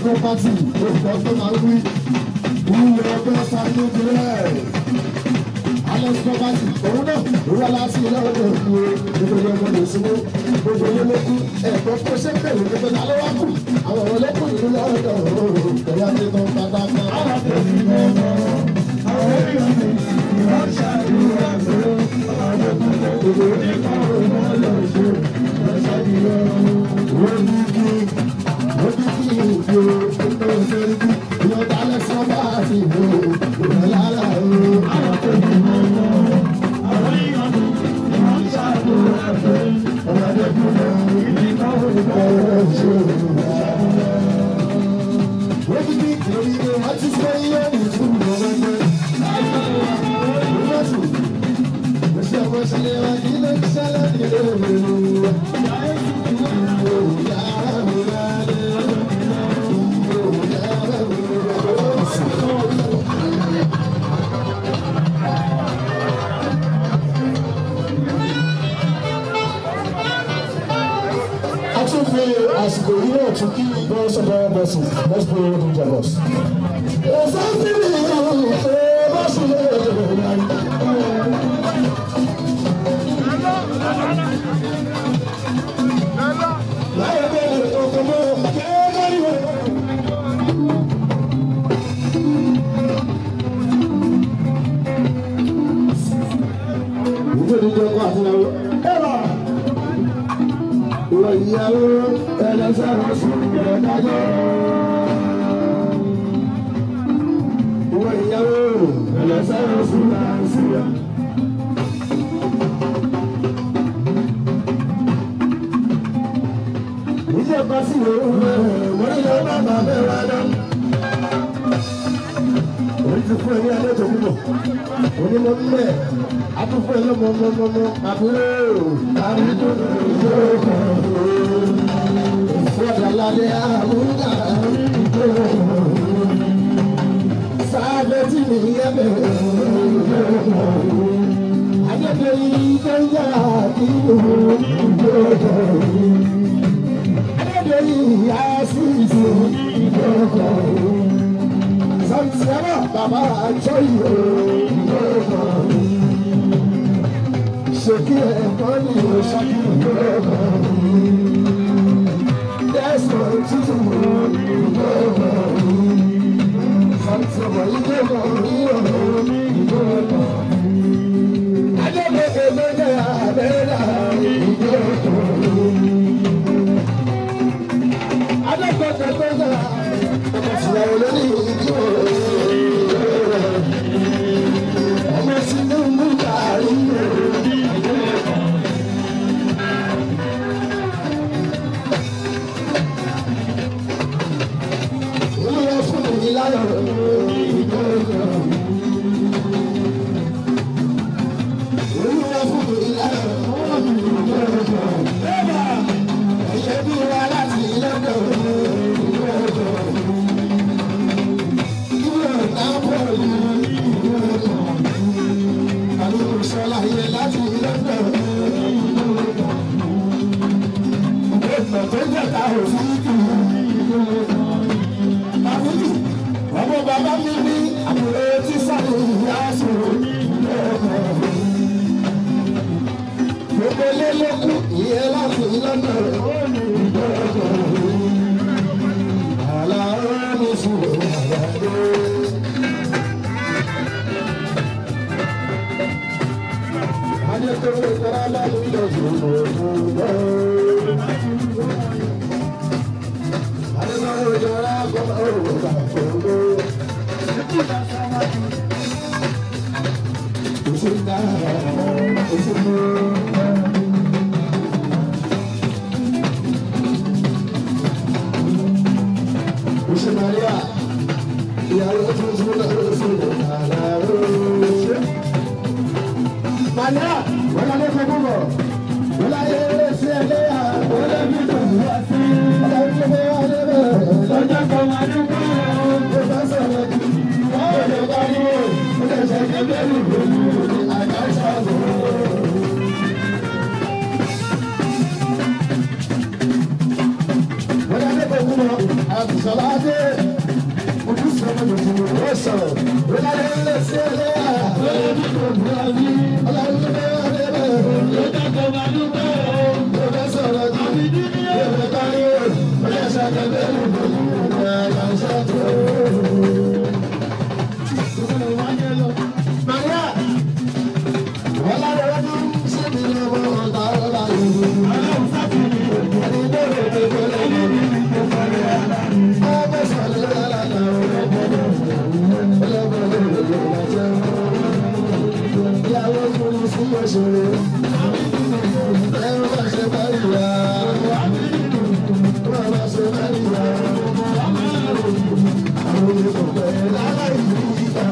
Speaker 3: property òkùnkàn tó máa ń wí ìwé ọgbẹ́ sáré jùlẹ̀ alex property òun náà òun aláṣẹ ilé ọdọ òkú nítorí ọmọ lè súnmọ́ gbogbo ilé ló kú ẹ̀kọ́ tó ṣe bẹ̀rẹ̀ nípa ta ló wá kù àwọn ọmọ lẹ́kùn ìlú lọ́dọ̀ òun pẹ̀lú àti tán pátápátá. àwọn tẹ̀lé ní ọmọ àwọn èèyàn mi wọ́n ṣàdúrà pé àwọn ọmọ gbogbo nípa òun lọ ṣe ṣàdúrà wọ́n ní kí wọ́n ní kí ìdí o tó ń ṣe rí ìyọ̀dá alex property ìlú ìrọ̀lára o. àwọn tẹ̀lé ní ọmọ àwọn èèyàn mi wọ́n ṣàdúrà pé ọmọ ẹgbẹ́ mi nípa òun lọ ṣe ṣàdúrà. wọ́n ti kí ìròyìn ni wọ́n ti fẹ́ yé ìtumọ̀ wẹ́wẹ́. Atúnfi àsìkò yìí náà tún kí ìgbọ́n sọ̀rọ̀ bọ́sì let's play with the jabos. Ẹ̀sán tí mi yàn ṣe bọ́sì lè rẹ̀ láyé bẹ́ẹ̀ ọkọ̀ mọ́ kẹ́ẹ́mọ́ríwọ̀. Ìjọ ìjọ kọ́ àtúnyàwó. Ẹ̀rọ ìwọ ìyàwó ẹlẹ́sẹ̀rọ̀ sùn ìrọ̀dájọ́. Ìwọ ìyàwó ẹlẹ́sẹ̀rọ̀ sùn láǹsíyà. Ìjọ kan sí òun rẹ̀ wọ́n yọ bàbá bẹ́ẹ̀ wá dán. Orí ti fún ẹ ní alẹ́ tó púpọ̀. Onímọ̀ mbẹ́ atúfún ẹ lọ́mọ mọ́mọ́mọ́ àbúrò àbí tó lọ ìjọ kan. Fọ́dà lálẹ́ àmúgbà ìjọ kan. Sábẹ́ tí mi yẹ bẹ̀rẹ̀ ìjọ kan. Adébẹ̀ yìí tó ń yà kí òun ìjọ kan. Adébẹ̀ yìí yà sí ìṣòro ìjọ kan. Sàmìsìyàrá bàbá àjọ ìwé ìjọ kan. Ṣèkí ẹ̀kọ́ ni o ṣáàkì ìjọ kan. Dẹ́sọ̀ títí wo ìjọ kan. Sàmìsìyàrá ìjọ kan ní ọ̀rọ̀ ìjọ kan. Adébẹ̀ èlò jẹ́ àbẹ́rẹ́ ìjọ kan. Adébẹ̀ tó jẹ́ ìyàwó lórí ìjọ ọmọ sínú mú gàrí olùwọ́ fún mi láyọ̀ ìjọ olùwọ́ fún mi láyọ̀ ìjọ ẹ̀yẹ́ bí wà láti lọ́dọ̀ ìjọ. Ọmọ bàbá mi ní àbúrò tí sáré ìyá sọ̀rọ̀ Gbogbo ilé ló kú ìyẹn láti lọ́nà Àlàó mi sùn àyàdé. Maria, ìyàwó tuntun náà ló fi lè kàrà ó. Maria, wọ́n lọ fẹ́ búbọ̀. Wọ́n lọ yẹ eré sí ẹgbẹ́ yà. Wọ́n lọ bí tó wá sí. Wọ́n lọ bí tó wá dé bẹ̀. Lọ́jọ́ kan máa dúpọ̀. Ó bá sọ̀rọ̀ jù. Wọ́n lè bá ní o. Ó lè ṣe kí bẹ́ẹ̀ni ìgbòho. Àgbà ṣàbò. Wọ́n lọ fẹ́ búbọ̀. Àbùsọ̀ládé. Ojúṣe ọmọ yòókù ló sọ̀rọ̀. Ìlànà ilé sí ilé à. Ọlọ́run ló bẹ́ẹ̀ wá débẹ̀. Ló dàgbọ́ máa dúpẹ́ o. Ló bẹ́ sọ̀rọ̀ jù. Yóò fẹ́ kárí o. Ó yẹ ṣàkẹ́kẹ́ lùdò. Ìyá ìyá ṣàtò. Maria. Ọlọ́run ṣe mi lọ́wọ́ ọ̀tá ọ̀la yìí. Ọlọ́run sábì ní ìlú. Ẹni tó lè tó tó lè lè ní ìlú tó lè rà. Ọmọ sọ̀rọ̀ lọ́la náà ọ̀rọ̀ ìyàwó fún fún òṣèré ẹ̀rọ bá ṣe bá ìyá wọ́n bá ṣe bá ìyá àwọn olùkọ́ lára ìlú ìgbà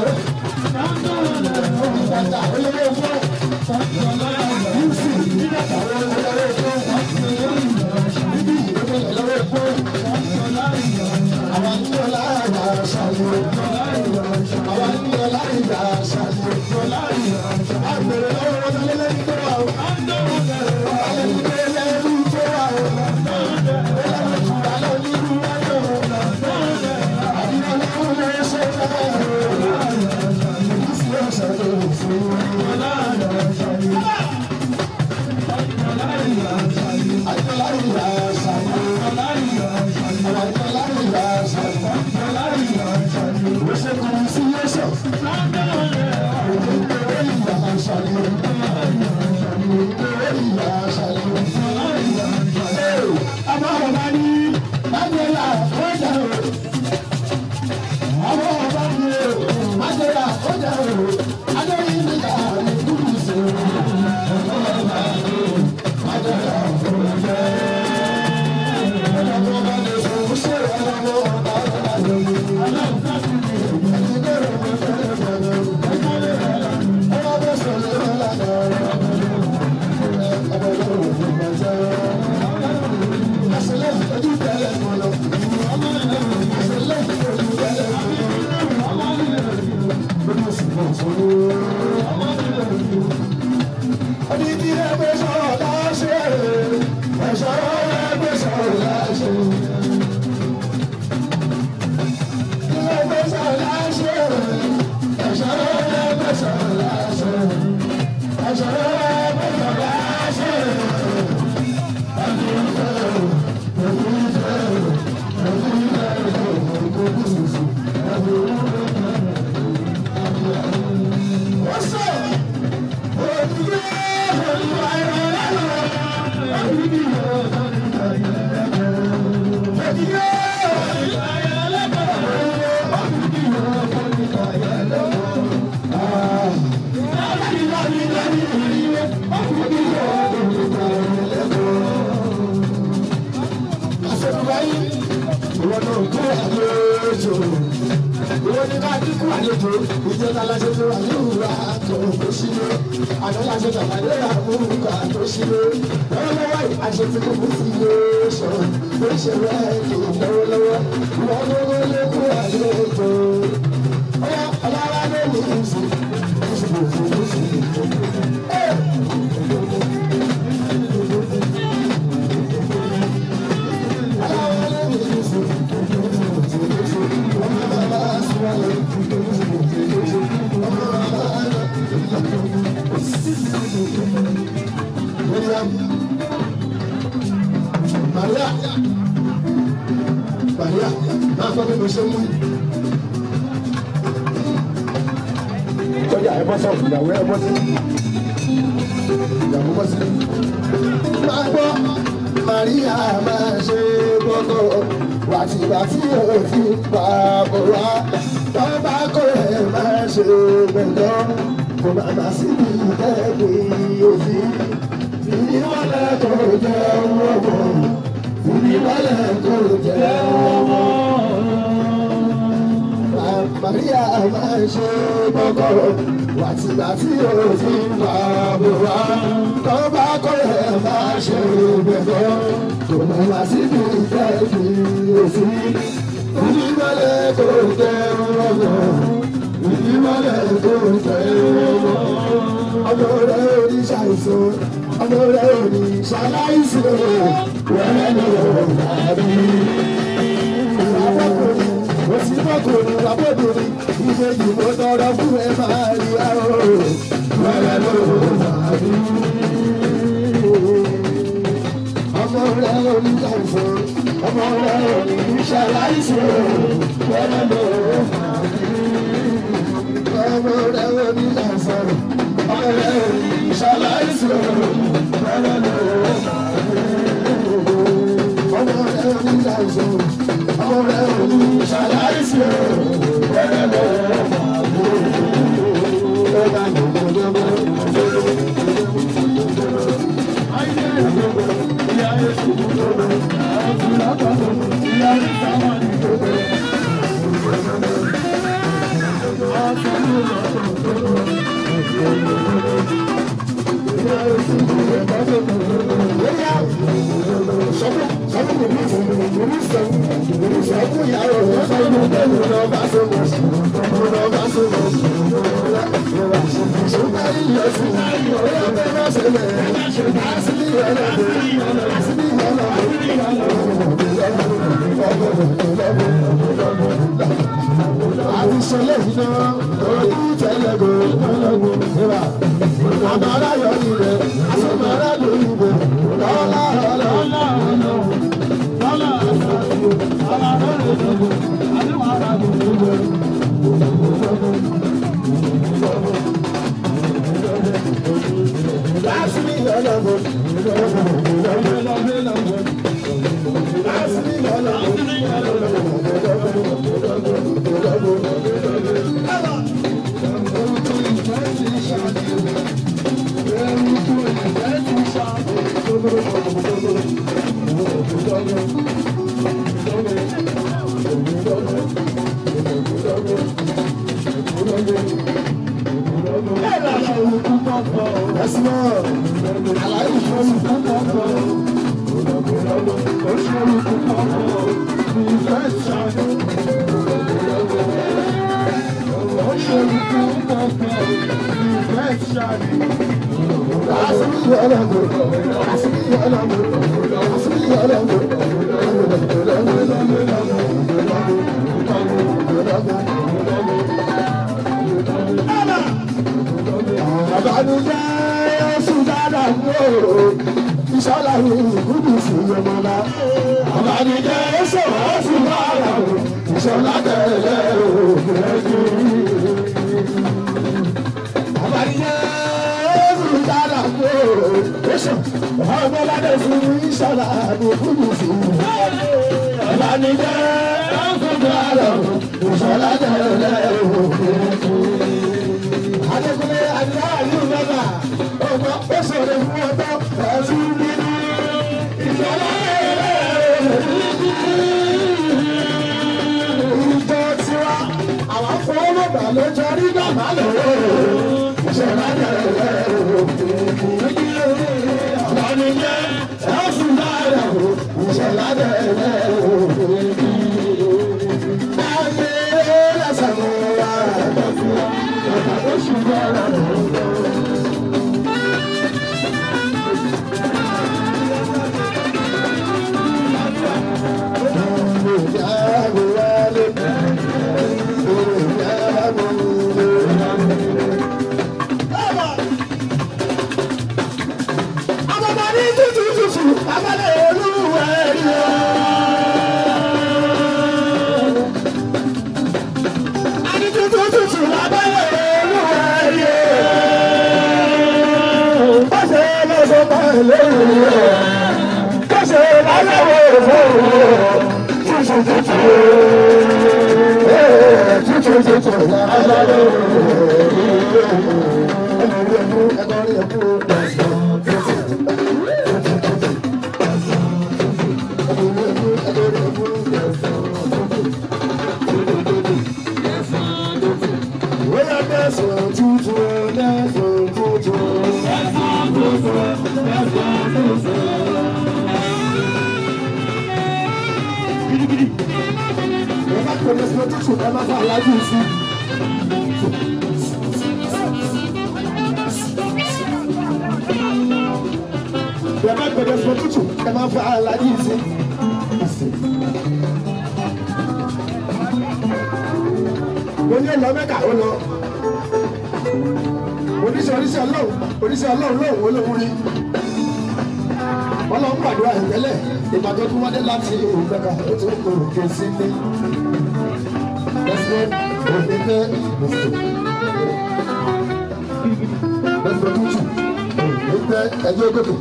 Speaker 3: Thank you. ìjọ ìjọ aláṣẹ tó wà ní ìwà àtọ̀ tó ṣílé àná láṣẹ tàbí àmúkọ àtọ̀ ṣílé lọ́wọ́lọ́wọ́ àṣẹ tí kò fún sí ilé ṣọ tó ṣe rẹ̀ kì í lọ́wọ́lọ́wọ́ wọ́n lọ́wọ́ lókù àlejò ọ̀yà ọ̀lára ló ní ìsì ìsì ìsì ìsì Maria, Maria, Maria, máa gbọ́ bí mo ṣe mú.
Speaker 7: Sọ́jà ẹ bọ́ sọ̀rọ̀ ìyàwó ẹ bọ́ sí.
Speaker 3: Ìyàwó bọ́ sí. Máa gbọ́ Maria máa ṣe gbọ́dọ̀ wàtìwàtì òfin pa bọ̀ wá. Tọ́ bá kọ́ ẹ̀ máa ṣe gbẹ̀dọ̀ kò má má síbi ìtẹ́gbẹ̀ẹ́ òfin. Ìníwọ̀lẹ̀ kò jẹ́ ọmọ ìníwọ̀lẹ̀ kò jẹ́ ọmọ. Maria máa ń ṣe gbọ́kọ̀ wàtìgbàtì òfin wà bò wá. Tó bá kọ́ ẹ̀ máa ṣe gbẹ̀gbọ́. Kò mọ̀ wá síbi ìtẹ́jú òfin. Ìníwọ̀lẹ̀ kò jẹ́ ọmọ. Ìníwọ̀lẹ̀ kò jẹ́ ọmọ. Ọmọ rẹ̀ oníṣàìsàn ọmọ rẹ ò ní ṣaláìsí o wẹ́rẹ́ ló dàbí. Ìwàbọ̀kùnrin kò sí bọ́kùnrin wàbọ̀dùnrin ìbejì mo tọrọ fún ẹ máa rí aró wẹ́rẹ́ ló dàbí. Ọmọ rẹ ò ní ṣàìsàn ọmọ rẹ ò ní ṣaláìsí o wẹ́rẹ́ ló dàbí. Ọmọ rẹ ò ní ṣàìsàn ọmọ rẹ ò ní ṣaláìsí o. àti ṣẹlẹ̀ iná orí tẹlẹgò ìwà àmàrà yọ níbẹ̀ àsomàrà ló níbẹ̀ lọ́lá lọ́lá lọ́lá láti ní ìyọlọ́gbọ̀ láti ní Àbánújẹ́ oṣù dáadáa ní òòrùn ìṣọ́lá ní ìkúdù sí ọmọlá. Àbánújẹ́ oṣù oṣù dáadáa ìṣọ́lá tẹ̀lé òògùn ẹ̀jú. Àbánújẹ́ oṣù dáadáa ní òòrùn oṣù ọmọládé fún ìṣọ́lá ní ìkúdù sí Àbánújẹ́ oṣù dáadáa ìṣọ́lá tẹ̀lé òògùn ẹ̀jú. Adékúnlé Adé Àlú Bàbá ọmọ ó sọ̀rọ̀ fún ọtọ́ ẹ̀sùn nínú ìfọwọ́ ìjọ tiwa àwọn fọwọ́ bàbá lójó mi jẹ́ ẹ ó sì lára o ìṣẹ̀lá bẹ̀rẹ̀ o. Ayé lẹ́sẹ̀ mú wa ọ̀tà tó ṣùgbọ́n rẹ̀ o. Bẹ̀rẹ̀ gbẹ̀dẹ̀ sọ tútù, ẹ máa fa aláàjì sí. Mo ní ọ̀nà mẹ́ka ó lọ. Oníṣẹ́ oníṣẹ́ ọlọ́run, oníṣẹ́ ọlọ́run lóhùn olóhùn rí. Ọlọ́run gbàdúrà ìtẹ́lẹ̀, ìpàdé tó wáyé láti òun mẹ́ka, ó ti ń kóró ké sí ní. Lẹ́sìn òní fẹ́ lọ́sọ̀. Lẹ́sìn tútù, òní fẹ́ ẹjọ́ gòkè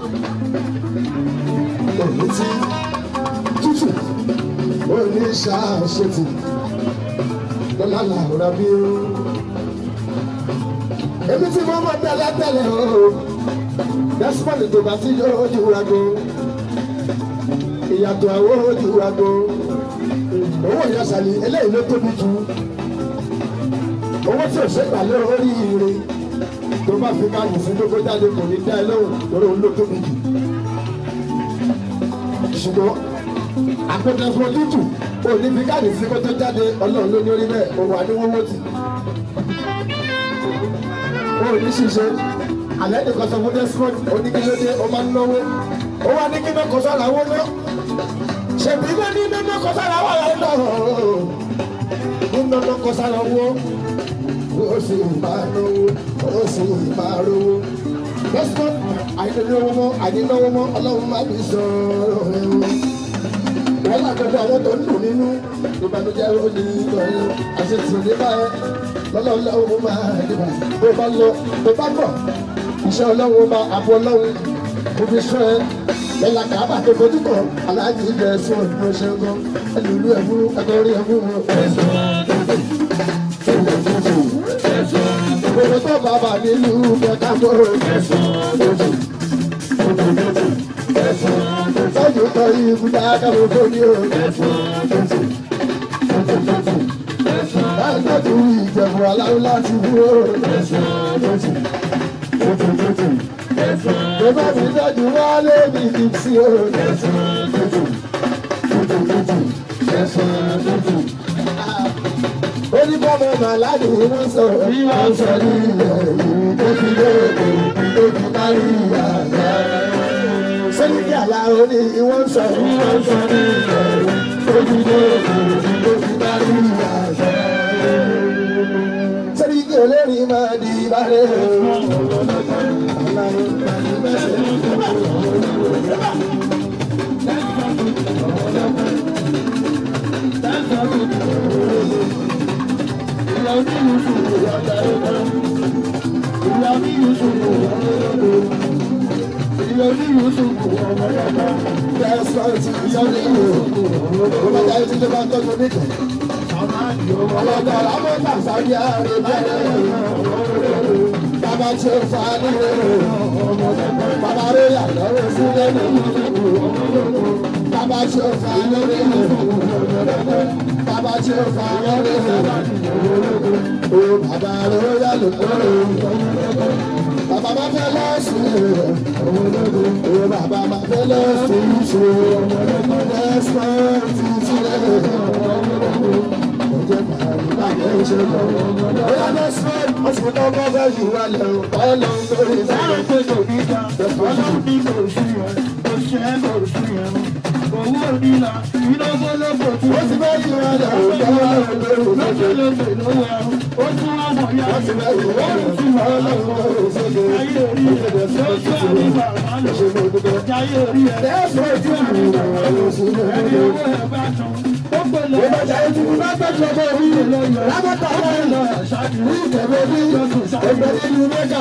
Speaker 3: òní tí tútù òní ṣàṣetì lọ́la làwòrán bí ó. èmi tí mo mọ̀ tẹ́lẹ̀ tẹ́lẹ̀ o dẹ́sípọ̀lì tó bá ti yóò di wúrago ìyàtọ̀ àwọn ó di wúrago owó ìyàsàlì eléyìí ló tóbi jù owó tí ò ṣe gbà lórí ire tó bá fi máa yìí sí gbogbo jáde kò ní dá ẹ lóhùn lórí òun ló tóbi jù ṣùgbọ́n àpẹtẹsọ tútù òní fi káàdì sí kó tó jáde ọlọ́run ló ní orí bẹ́ẹ̀ òun àdéhùn tì. òní ṣiṣẹ́ alẹ́ nìkan sọ fún desmond oníkílódé ó máa ń náwó ó wá ní kíná kó sára owó náà ṣèbí iná ní iná kó sára wà láyé náà iná kó sára owó ó sì máa náwó ó sì máa rówó desmond àyínáwó mọ́ àyínáwó mọ́ ọlọ́run má bí sọ̀rọ̀ ẹ̀rọ. wọ́n lágbàdo àwọn tó ń dùn nínú ìbànújẹ́ ó ní ìtọ́jú àṣetì nípa ẹ lọ́lọ́run lọ́wọ́ máa dìbà tó bá lọ tó bá bọ̀ iṣẹ́ ọlọ́run máa àbọ̀ ọlọ́run kò fi sọ ẹ lẹ́la kàábà tó fojú kọ aláàjì ibẹ̀ sọ ìlú ṣe ń gan ẹlòlú ẹ̀fún ẹgbẹ́rí ẹ̀fún wọn. Gbogbo tó bàbá nílùú kẹta mọ́ Sọ́jú tọ́ ibú dáadáa mo fún ní o. Láìpẹ́ tó ìjẹ̀bù aláwọ̀ láti wú o. Bàbá mi dájú wálé mi kì í sí o. Oníbọ̀mọ̀ màládì wọ́n sọ bí wọ́n sọ ní ilẹ̀ yìí tó fi lóògùn tó fi kárí àgbà. Sẹ́yìn àlá oní wọ́n sọ bí wọ́n sọ ní ilẹ̀ yìí tó fi lóògùn tó fi kárí àgbà. Sẹ́yìn olórin máa di ìbálẹ̀ Bàbá tí ó fa nílé bàbá rẹ̀ yà lọ́wọ́ sílẹ̀ nínú bàbá tí ó fa lórí bàbá tí ó fa lórí o bàbá rẹ̀ yà lọ́wọ́ bàbá bá fẹ́ lọ́sùn ìwé bàbá bá fẹ́ lọ́sùn ìṣe lẹ́sùn títí lẹ́yìn ọjọ́ bàbá bá fẹ́ ṣe lọ. bóyá lẹ́sùn ọ̀sùn náà bá fẹ́ yìí wá lẹ́rù ọlọ́run lórí ìdájọ́ pé kò ní ká ọlọ́run ní kò sí ẹ̀ kò ṣe é kò sí ẹ̀ owó onílà iná gbọ́dọ̀ tí ó ti bẹ́ẹ̀ yìí wá lẹ́rù ọlọ́run lórí ìdájọ́ lókè lówó ẹ̀rù ó tún wá mọ̀ yá ó ti bẹ́ẹ̀ yìí wá lẹ́rù ọlọ́run lórí ìdájọ́ ayé orí ẹ̀ ló tún àmì bàbá lò jáyé orí ẹ̀ lẹ́sùn ojú àmì bàbá lò sí ẹni owó ẹ̀ bá tán ó pè lọ ìbàjẹ́ ìdúró bá tọ́jú ọmọ orí lábàtà ọ̀rẹ́ lọ ní ìtẹ̀wé ní ẹgbẹ́ nínú mẹ́ta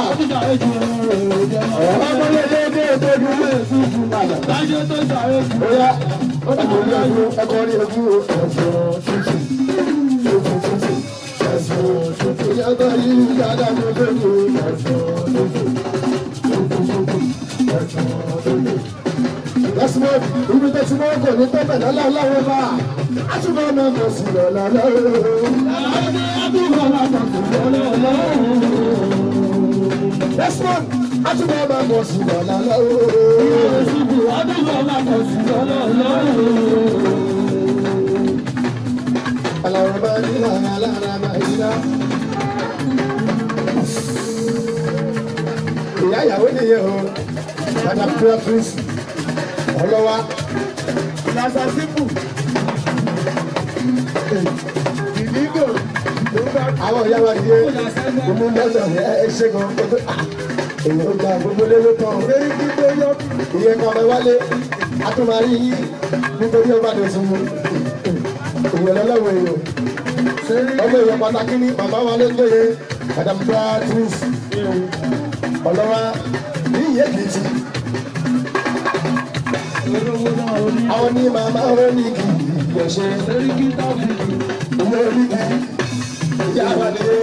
Speaker 3: ọ̀rọ̀ ọmọlẹ́ déédéé tó dùn lé fún fún padà. lájọ́ tó sàré fún. ó yá ẹ̀kọ́ rí ẹ̀fún ẹ̀kọ́ rí ẹ̀fún ẹ̀fọ́ tuntun ẹ̀fọ́ tuntun ẹ̀fọ́ tuntun yàtọ̀ yìí yàtọ̀ tó tó tó ẹ̀fọ́ tuntun ẹ̀fọ́ tuntun ẹ̀fọ́ tuntun. lọ́sibọ́ ibi tó ti mọ́ kò ní tọ́pẹ̀ lọ́la ọlọ́wọ́ bá a tún bá ọmọ kò sí lọ́la lọ́wọ́. lọ́sibọ́ a tún bá ọmọ kò sí lọ́la lọ́wọ́. a tún bá ọmọ kò sí lọ́la lọ́wọ́. Aláraba nílá aláraba ìlà. Ìyá ìyàwó nìyẹn o, Madam Beatrice ọlọ́wà. Lásà sípù. Ìdígò. Àwọn ìyá wa nìyẹn, gbogbo lọ́dọ̀ ẹ ṣe gan. Èyí ó gba gbogbo lé ló tán. Lórí gbígbó yọ. Ìyẹn kan ọmọ wálé, a tún máa rí yín nítorí ọba dòsùn mu ìwé lọ́lọ́wọ́ èèyàn ọmọ èèyàn pàtàkì ní bàbá wa ló gbé madam beatrice ọlọ́wà ní ìyẹ́ kìtì àwọn ní màmá oníkì ìyẹ̀ṣẹ́ ìwé oníkì ìyá wa nílé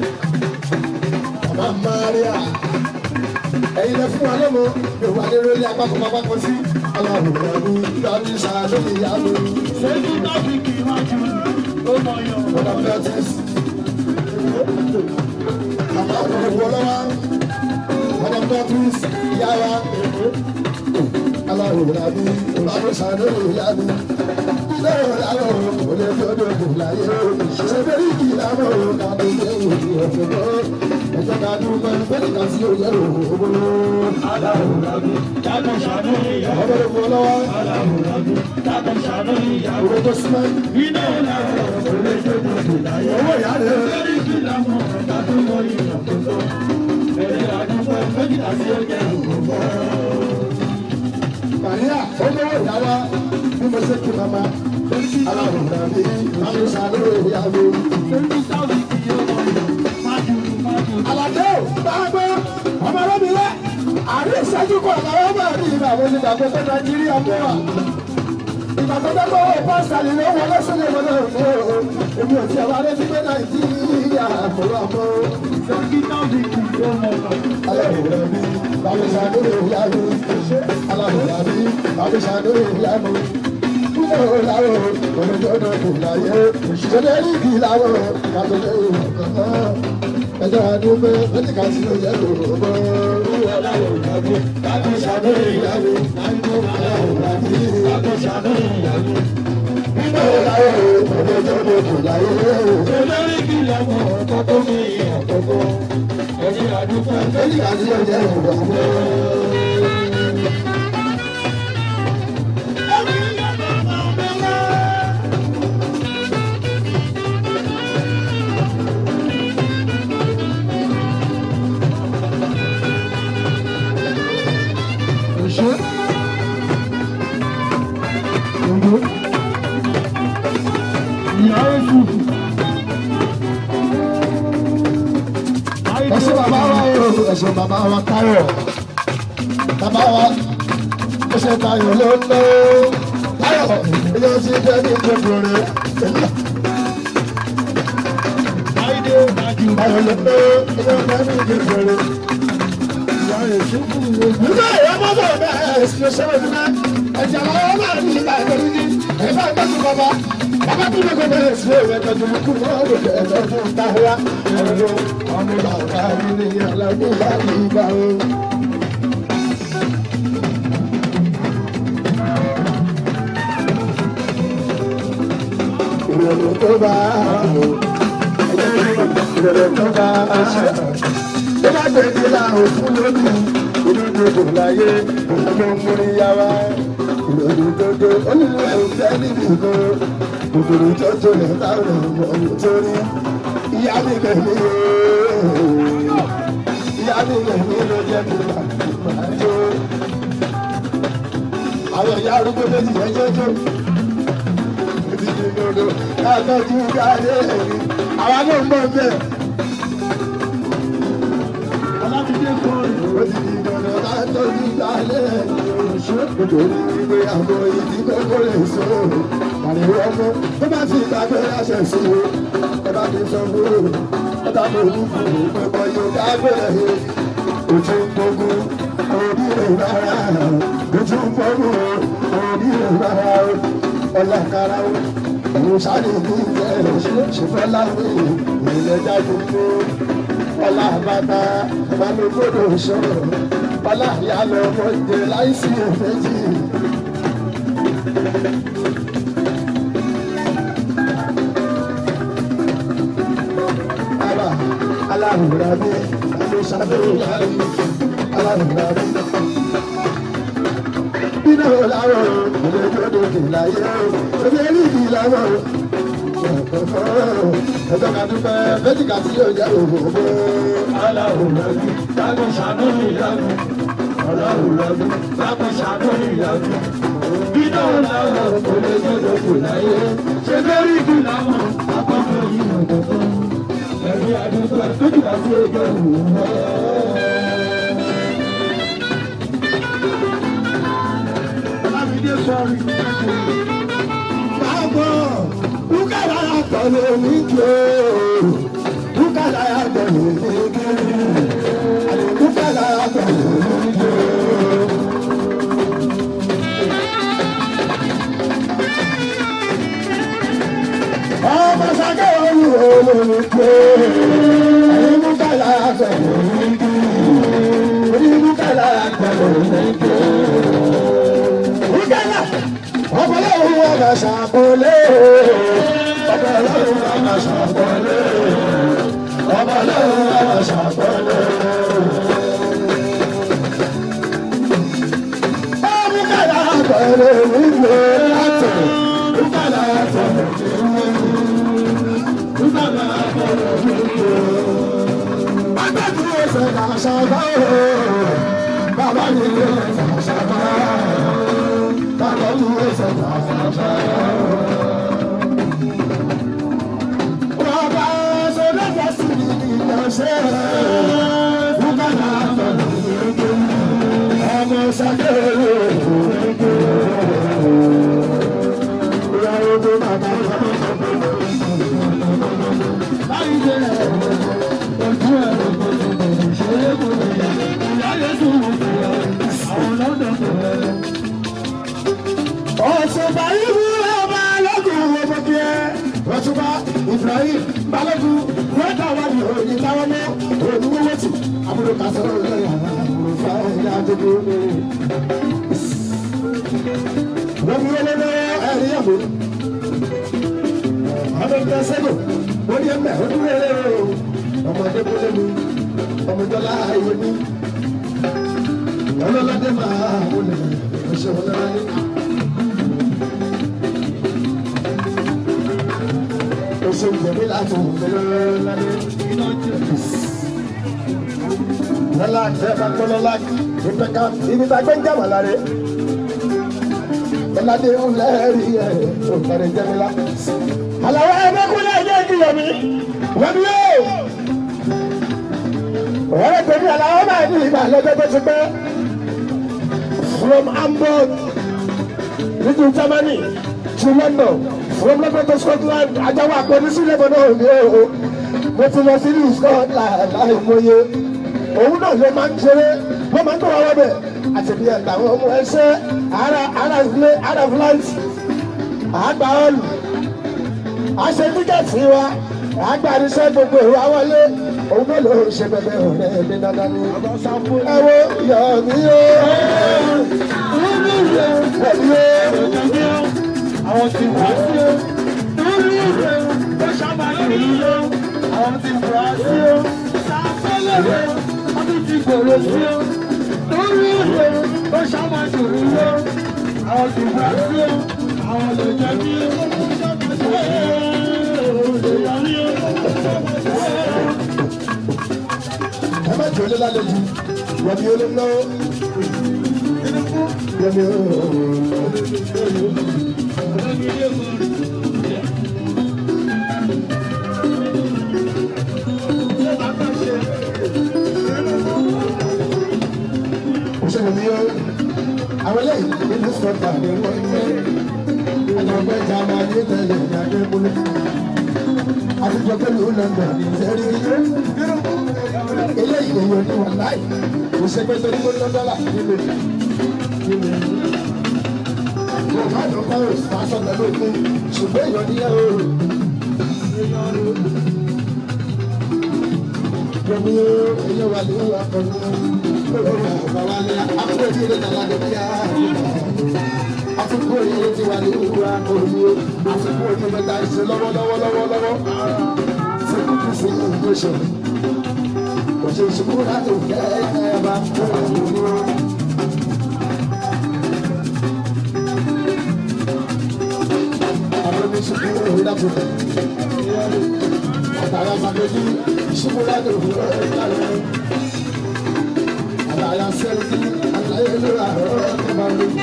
Speaker 3: bàbá maria ẹ̀yin lẹ fún wa lọ́mọ yorùbá ní rẹ́lẹ́ apákọ̀pákọ̀ sí aláwòrán ní ìdájú sàánú ìyá mi. ṣéjú tábìkì iwájú ó mọ yọ. ọ̀dà fẹ́tìs. bàbá òkè wọlọ́wà ọ̀dà fẹ́tìs ìyá wa. aláwòrán ní ìdájú sàánú ìyá mi. ilé ìlànà òde fọdọ̀ kò láyé. ṣèbérí kì í lámọ̀ kàdé ìwé ọ̀fẹ́ náà ẹjọ́ ká dúpẹ́ bẹ́ẹ̀ ká sí òye òwò. aláwòrán mi dákun ṣàánú ìyá. ọmọ rẹ̀ fún ọ lọ́wọ́. aláwòrán mi dákun ṣàánú ìyá. òwe tó súnmọ́. iná ọ̀la òwe tó dùn láyé. owó ìyá rẹ̀. lórí kí lámọ̀ ká tó mọ ìyàn tó tó. ẹjọ́ ká dúpẹ́ bẹ́ẹ̀ ká sí òye òwò. Màríà, ó lówó ìyá wa bí mo ṣe kí mama. Aláwòrán mi, dákun ṣàánú ìyá mi. Àlàdé ò máa gbọ́ ọmọ ọlọ́mìnira àárín ìṣẹ́jú kan làwọn máa rí ìgbà wo ni ìgbàgbọ́ tó Nàìjíríà mú wa. Ìgbà tó dẹ́gbọ́ owó pásítà ni ló wọlé sílé wọlé òkú o. Èmi ò tiẹ̀ wá létí pé Nàìjíríà àkóró àmọ́. Aláwòrán mi, bàbá ìṣàdúró ìyá mi. Aláwòrán mi, bàbá ìṣàdúró ìyá mi. Kúmọ̀ láwọ̀ olùdókòwò kò láyé. Ṣẹlẹ̀ rí ìdí láwọ̀ kàtó lé ìwọ̀n ẹjọ́ àdúgbò lọ́tí ká sí ọjà lòrò aláwọ̀ ìyàwó láti ṣàánú ìyàwó láti aláwọ̀ láti láti ṣàánú ìyàwó. nínú ìlàwọ̀ ọ̀dọ́ tó lè kù láyé. olórí kí lọ́mọ ọ̀tọ́ tó ní ọ̀tọ̀kọ́ ẹjọ́ àdúgbò lọ́tí ká sí ọjà lòrò. ṣe. Ògbó. Ìyá Èṣù. Ẹ̀ṣẹ̀ bàbá wa o, ẹ̀ṣẹ̀ bàbá wa Táyọ̀. Bàbá wa, ẹ̀ṣẹ̀ Táyọ̀ ló ń lọ. Táyọ̀, ilé ọtí jẹ́ ní gbogbo rẹ̀. Táyọ̀ ló ń lọ, ilé ọtí jẹ́ ní gbogbo rẹ̀ nígbà yẹn mọ́ bọ̀ bẹ́ẹ̀ ẹ̀sìn ṣẹlẹ̀ fún mi ẹ̀jẹ̀ àwọn ọmọ náà ní ìgbà ìgbẹ́rú ní ẹ̀fọ́ ìgbẹ́sùn bàbá bàbá tí mo kọ́ bẹ̀rẹ̀ sí ẹ̀rọ ẹ̀ka tó mú kú mọ́ ọ̀rọ̀ ẹ̀ka tó ń ta wá ọ̀rọ̀ ọmọ bàbá mi ní alágbó bá mi bá o. ìrọ̀lẹ́ tó bá o ìrọ̀lẹ́ tó bá o tó bá gbèdé láàrún fún lónìí olódodo láyé olódó múrí yára olódó dodo onílé òfé níbi kan òdòdó tó tó lè táwọn ọmọ tó rí ìyá mi kẹ̀mí ooo ìyá mi kẹ̀mí ló jẹ́ kí n máa jó àwọn ìyá arúgbó méjì yẹn jọjọ ìdíje dodo látọjú káyé ẹ̀rí àwa náà ń bọ̀ bẹ́ẹ̀ alábìdé kọrin ó ti di dandan látọjú káyé ẹ̀rí nítorí wípé àwọn ìdí kókó lè so àríwá ọmọ tó bá ti gbàgbé láṣẹ sí o ẹ bá ti sọ fún o ẹ bá mi wú fún o pé kọ́ yóò dágbére ojú ń gbógun òbí rẹ̀ rárá ojú ń gbógun òbí rẹ̀ rárá ọlọ́kara o òun sáré ní ìjẹ́ ṣùgbọ́n láwé ìrìnlẹ̀ jáde fún ọlá bàtà balógbòdò sọ̀rọ̀ ọlá ìyá lọ mọ ìdè láìsí èméjì. Ala aláwòrán mi, ló ṣàbẹ̀wò mi, aláwòrán mi. Bínú làwọn òde gbọdọ̀ dè láyé o, òde rí ìdí làwọn o. Ẹ̀jọ̀ ká dúpẹ́ méjìká tí yóò jẹ́ òwò. Aláwòrán mi, dágbọ́n ṣàánú ìyanu ọlọ́run lọ́dún lápò ṣàkóyè ìyàtọ̀. Bínú làwọn kò lè gbọdọ̀ kò láyé. Ṣé lórí ìlú làwọn akọ́kọ́ yìí mọ̀ tọ́tọ́? Ẹ̀rí àdúgbò àtúntò àti ẹgbẹ́ òwúrọ̀. Ọlámídé sọ̀rí. Báwo Búkàlà yàtọ̀ lómi kí o? Búkàlà yàtọ̀ lómi kí o? Búkàlà yàtọ̀ lómi kí o? ọmọ sake olú olórí pé ẹni búkàlà yàtọ̀ lómi kí o? Orí búkàlà yàtọ̀ lómi kí o? Búkàlà ọ̀pọ̀lọpọ̀ wọn bá ṣàkólé ọ̀pọ̀lọpọ̀ wọn bá ṣàkólé ọ̀pọ̀lọpọ̀ wọn bá ṣàkólé. Búkàlà àgbọ̀nrẹ̀ nílò látọ̀ búkàlà àgbọ̀nrẹ̀ búkàlà àgbọ̀nrẹ̀ nílò. Agbẹ́jú ẹsẹ̀ náà ṣàgbá o, bàbá mi lé ẹsẹ̀ ṣàgbá bàbá mi lé ẹsẹ̀ náà ṣàgbá Bàbá sọ̀rọ̀ fẹ́ sí ìyànṣẹ́ búkàlà àgbọ̀nrẹ̀ ọmọ sàkérè ìyàwó tó bàbá láyé jẹ́ ojú ẹ̀rọ ìṣeré kò lè ìyáyé tó wù kú àwọn lọ́dọ̀ tó rẹ̀. ọ̀ṣùpá ìlú ọba lọ́gùn ọmọ kí ẹ ọ̀ṣùpá Ibrahim Balógun rẹ́dà wà ní òní táwọn mọ́ òní wọ́wọ́ tì àbúrò kásán lórí àwọn àbúrò fáwọn ìyá àdúgbò lórí. wọ́n fi wọlé lọ́wọ́ ẹ̀rí ẹ̀mú. ọmọ ìgbà sẹ́gò wọ́n ní ẹ̀mẹ́ ó dúró ẹ̀rẹ́ o ọmọdé kúlẹ̀ mi ọmọdọ́lá ayé mi ọlọ́ládé máa wọlé ọṣẹ ọlọ́ládé. oṣù gbẹ̀mí láti wọlé ọlọ́ládé. lọ́la ẹ̀ bá gbọ́ lọ́la ìpẹ́ká ibi tá a gbé ń jàmọ̀ lára ọ̀làdé ọ̀lẹ́rì ẹ̀ ọ̀kadì jẹ́mílá. àlàó ẹ̀mẹ́kúnlẹ̀ ẹ̀jẹ̀ ìkìlọ̀ mi wọ́n mi yóò. ọ̀rẹ́ tèmi àlàó náà ní ìgbà lọ́jọ́ tó ti pẹ́. from Hamburg nítorí Germany to London from London to Scotland ajáwó àpòní sílẹ̀ bọ̀ náà ní o. mo ti lọ sí ní Scotland láì mọye. òun náà ló máa ń ṣeré wọ́n máa ń tó wá wọ́n bẹ̀ àtẹ̀bí àtàwọn ọmọ ẹṣẹ́ ara ara ilé ara flight àgbà ọ̀lù a ṣe tíkẹ́ẹ̀tì wa agbárisẹ́ gbogbo ìwà wọlé òun náà ló ń ṣe bẹ̀bẹ̀ ọ̀rẹ́ mi dandan ni. ẹ wo yọ̀ mí o ẹ̀mí o àwọn ti wá sí o lórí ìwé tó sábà lórí o àwọn ti wá sí o sáfẹ́lẹ̀ o wọ́n ti gbòòrò sí o lórí ìwé tó sábà lórí o àwọn ti wá sí o àwọn lè jẹ́ kí o. ẹ má jẹ́ olé lálejò wọ́n olé lọ́wọ́ yẹ́mi òṣèlú mi yó àwọn eléyìí nínú sọ́tà ni wọ́n ń gbé àjọpẹ́ jàmbá ní tẹ̀lé ní adébúlé àtijọ́ pẹ̀lú london ní sẹ́rí eléyìí èèyàn ní wọn láì kò ṣe pé torí gbóná dọ́là nílé nílé yorùbá ló bá rò fásọ pẹ̀lú òkú ṣùgbọ́n èèyàn ní ẹ̀rọ yomi èèyàn wà ní akọni olórí àgbà wa ní akọni tí ilé tàlá ní kíá àtúkò èyí ti wà ní ìlú akọni àtúkò èyí mẹ́ta ìṣe lọ́wọ́lọ́wọ́ lọ́wọ́lọ́wọ́ tí kúkú sí ìlú ìṣẹ̀lẹ̀ òṣèṣùkú láti fẹ́ ẹ bá fún ìlú. Àwọn ìṣùkú òun láti fẹ́. Àtàrà Sàkéjì ìṣùkú láti fẹ́ ẹ Àtàrà Sẹ́ríkì àtàrà ìlú àárọ̀ ẹ̀ bá mi.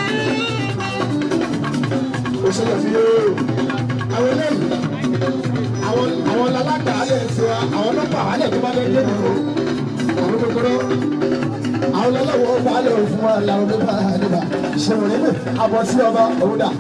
Speaker 3: Òṣèlè fi yóò. Àwọn eléyìí àwọn àwọn lalágbà alẹ́ ti wa àwọn ọlọ́pàá alẹ́ tó bá fẹ́ dé nìyó àwọn kòkòrò àwọn ọlọ́wọ́ ọba alẹ́ òfin wa làwọn ọlọ́pàá àdébà ìṣẹ̀wọ̀n nínú àbọ̀ sí ọba òun dà.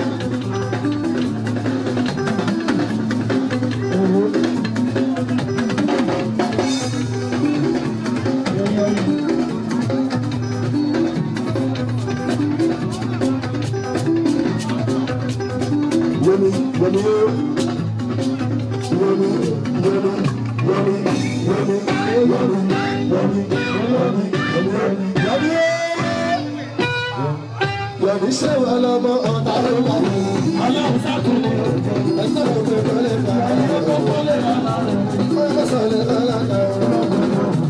Speaker 3: Yomi, yomi, yomi, yomi, yomi, yomi, yomi, yomi, yomi, yomi, yomi. Yomi ṣe wà lọ́mọ ọ̀tá ló wà ní. Ọlọ́run sákòó. Ẹ̀sán ló gbé kọ́lé ká. Ẹ̀sán ló gbé kọ́lé ká. Ẹ̀sán ló gbé kọ́lé ká.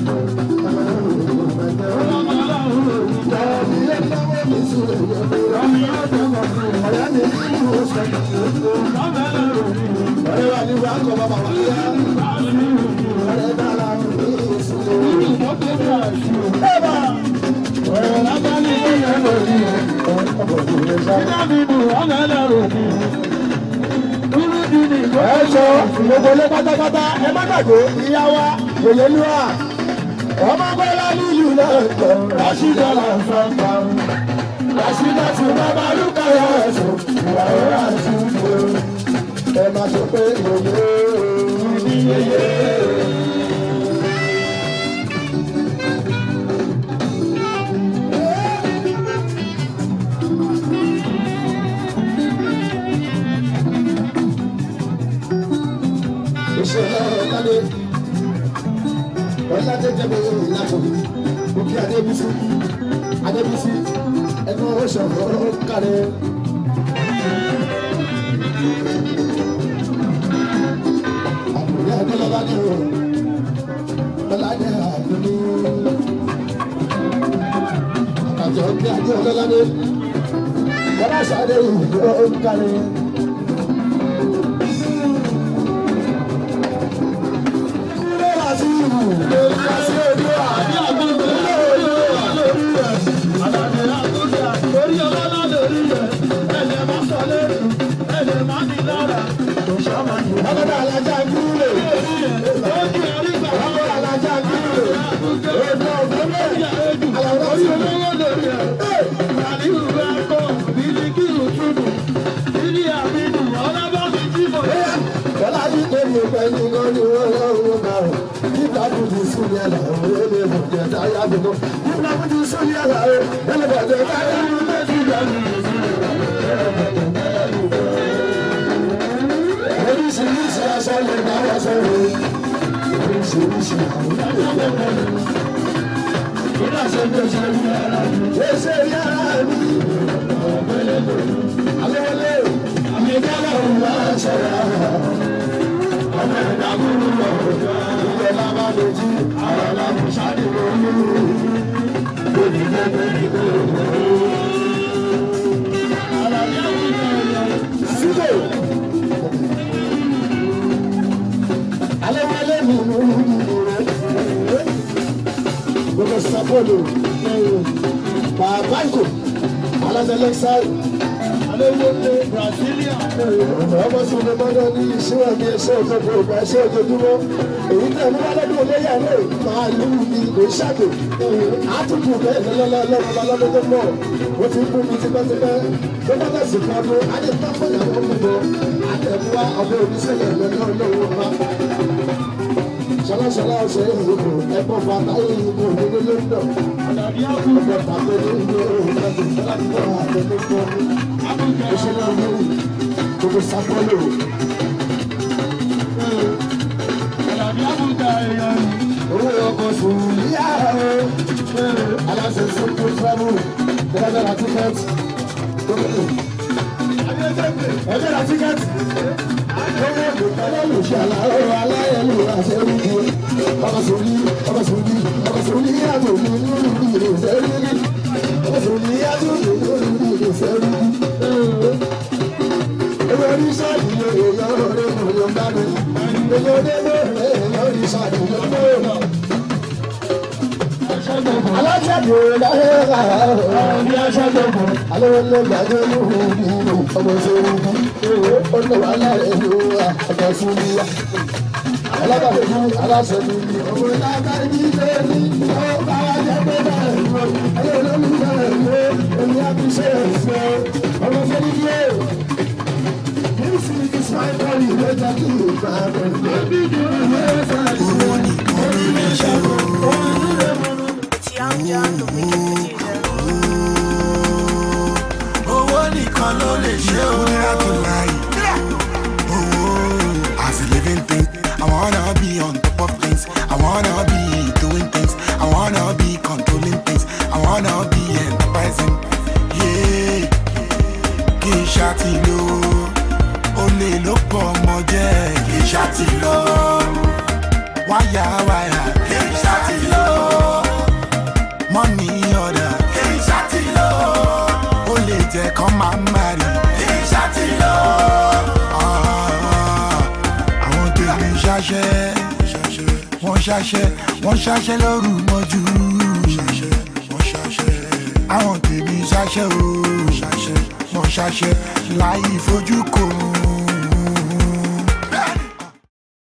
Speaker 3: ẹ sọ gbogbo ilé pátápátá ẹ má gbàgbé ìyá wa yèyé lúwà ọmọ gbọ́dọ̀ nílùú náà tọ̀ rásídà là ń sọ pa rásídà tí bàbá lùkà yà ẹ̀sùn ìyàwó àti ìfò ẹ má sọ pé yèyé yèyé. ìṣẹ̀lẹ̀ ọ̀làdé ọ̀làdé jẹ́bẹ̀ yóò láti òkè adébísí adébísí ẹnu oṣù ọ̀rọ̀ kárẹ̀. àbúrò adélọ́lá ní o ọ̀làdé àdúní àkàtọ̀ ọ̀gbẹ́ adé ọ̀lọ́ládé wọ́n aṣọ adé ìlú ọ̀rọ̀ kárẹ̀. Oríṣi Gbogbo sapolo, Babanko, Alazelexai, Alewole, Brasilia, ọmọ sí ọmọ mọ́dọ́ ní ìṣúra ní ẹṣẹ́ òjòjò ìgbà ẹṣẹ́ òjòjúmọ́. Èyí tẹ̀ mú alọ́dún olóyè àlẹ́ máa lù mí kò ṣàkè. Àtúntò bẹ́ẹ̀ lọ́lọ́lọ́ lọ́wọ́ lọ́dún tó mọ̀. Ó ti kú mi tipẹ́tipẹ́. Tó bá tẹ̀sí kan ló, a lè bá fún ìyàwó mi bọ̀. Àtẹ̀múwa ọ̀bẹ oníṣẹ́lẹ̀ lọ́lọ́ lọ́wọ́ wa ṣọlọ́ṣọlá ọ̀sẹ̀ ìyókù ẹ̀kọ́ bàtà ìyókù nínú london ọ̀pọ̀ tàbí nínú ìrìnàjò láti bọ̀ àtẹnukọ́ ìṣẹ̀lẹ̀ ìlú gbogbo sápọ́lò. owó ọkọ̀ sùn yíyá o aláṣẹ sọ́kò travel ẹgbẹ́ ra tíkẹ́ẹ̀tì ẹgbẹ́ ra tíkẹ́ẹ̀tì alájàdé láyé ọ̀rọ̀ aṣáájú alówólé gbàdé lóhùn nínú ọmọ sórí ọ̀nà wàhálà rẹ̀ ló wà ọ̀dọ̀ fún mi wá. alábàdé fún aláṣẹ mi ni ọmọ ìlànà ìdí ilé ní ọba ajẹ́ pé bẹ́ẹ̀ lọ ayé olómi bẹ́ẹ̀ lọ èmi àbíṣe ẹ̀fọ́ ọmọ fẹ́lí yé. This is my body, let us do it, my friend. Baby, do it, yes, I do it.
Speaker 5: It's Young John, the wicked producer. owó nìkan ló lè ṣe òwúrọ̀ tó láyé. owó as a living thing i wanna be on top of things i wanna be doing things i wanna be controlling things i wanna be enterprising. Yeah. kì í ṣàtìlò olè ló pọ̀ ọmọ jẹ́ kì í ṣàtìlò wáyà wáyà kì í ṣàtìlò money order kì í ṣàtìlò ó lè jẹ́ kán máa ń marry kì í ṣàtìlò àwọn tèmi ṣaṣẹ́ wọ́n ṣaṣẹ́ wọ́n ṣaṣẹ́ lóru mọ́jú àwọn tèmi ṣaṣẹ́ o wọ́n ṣaṣẹ́ láì fojú kò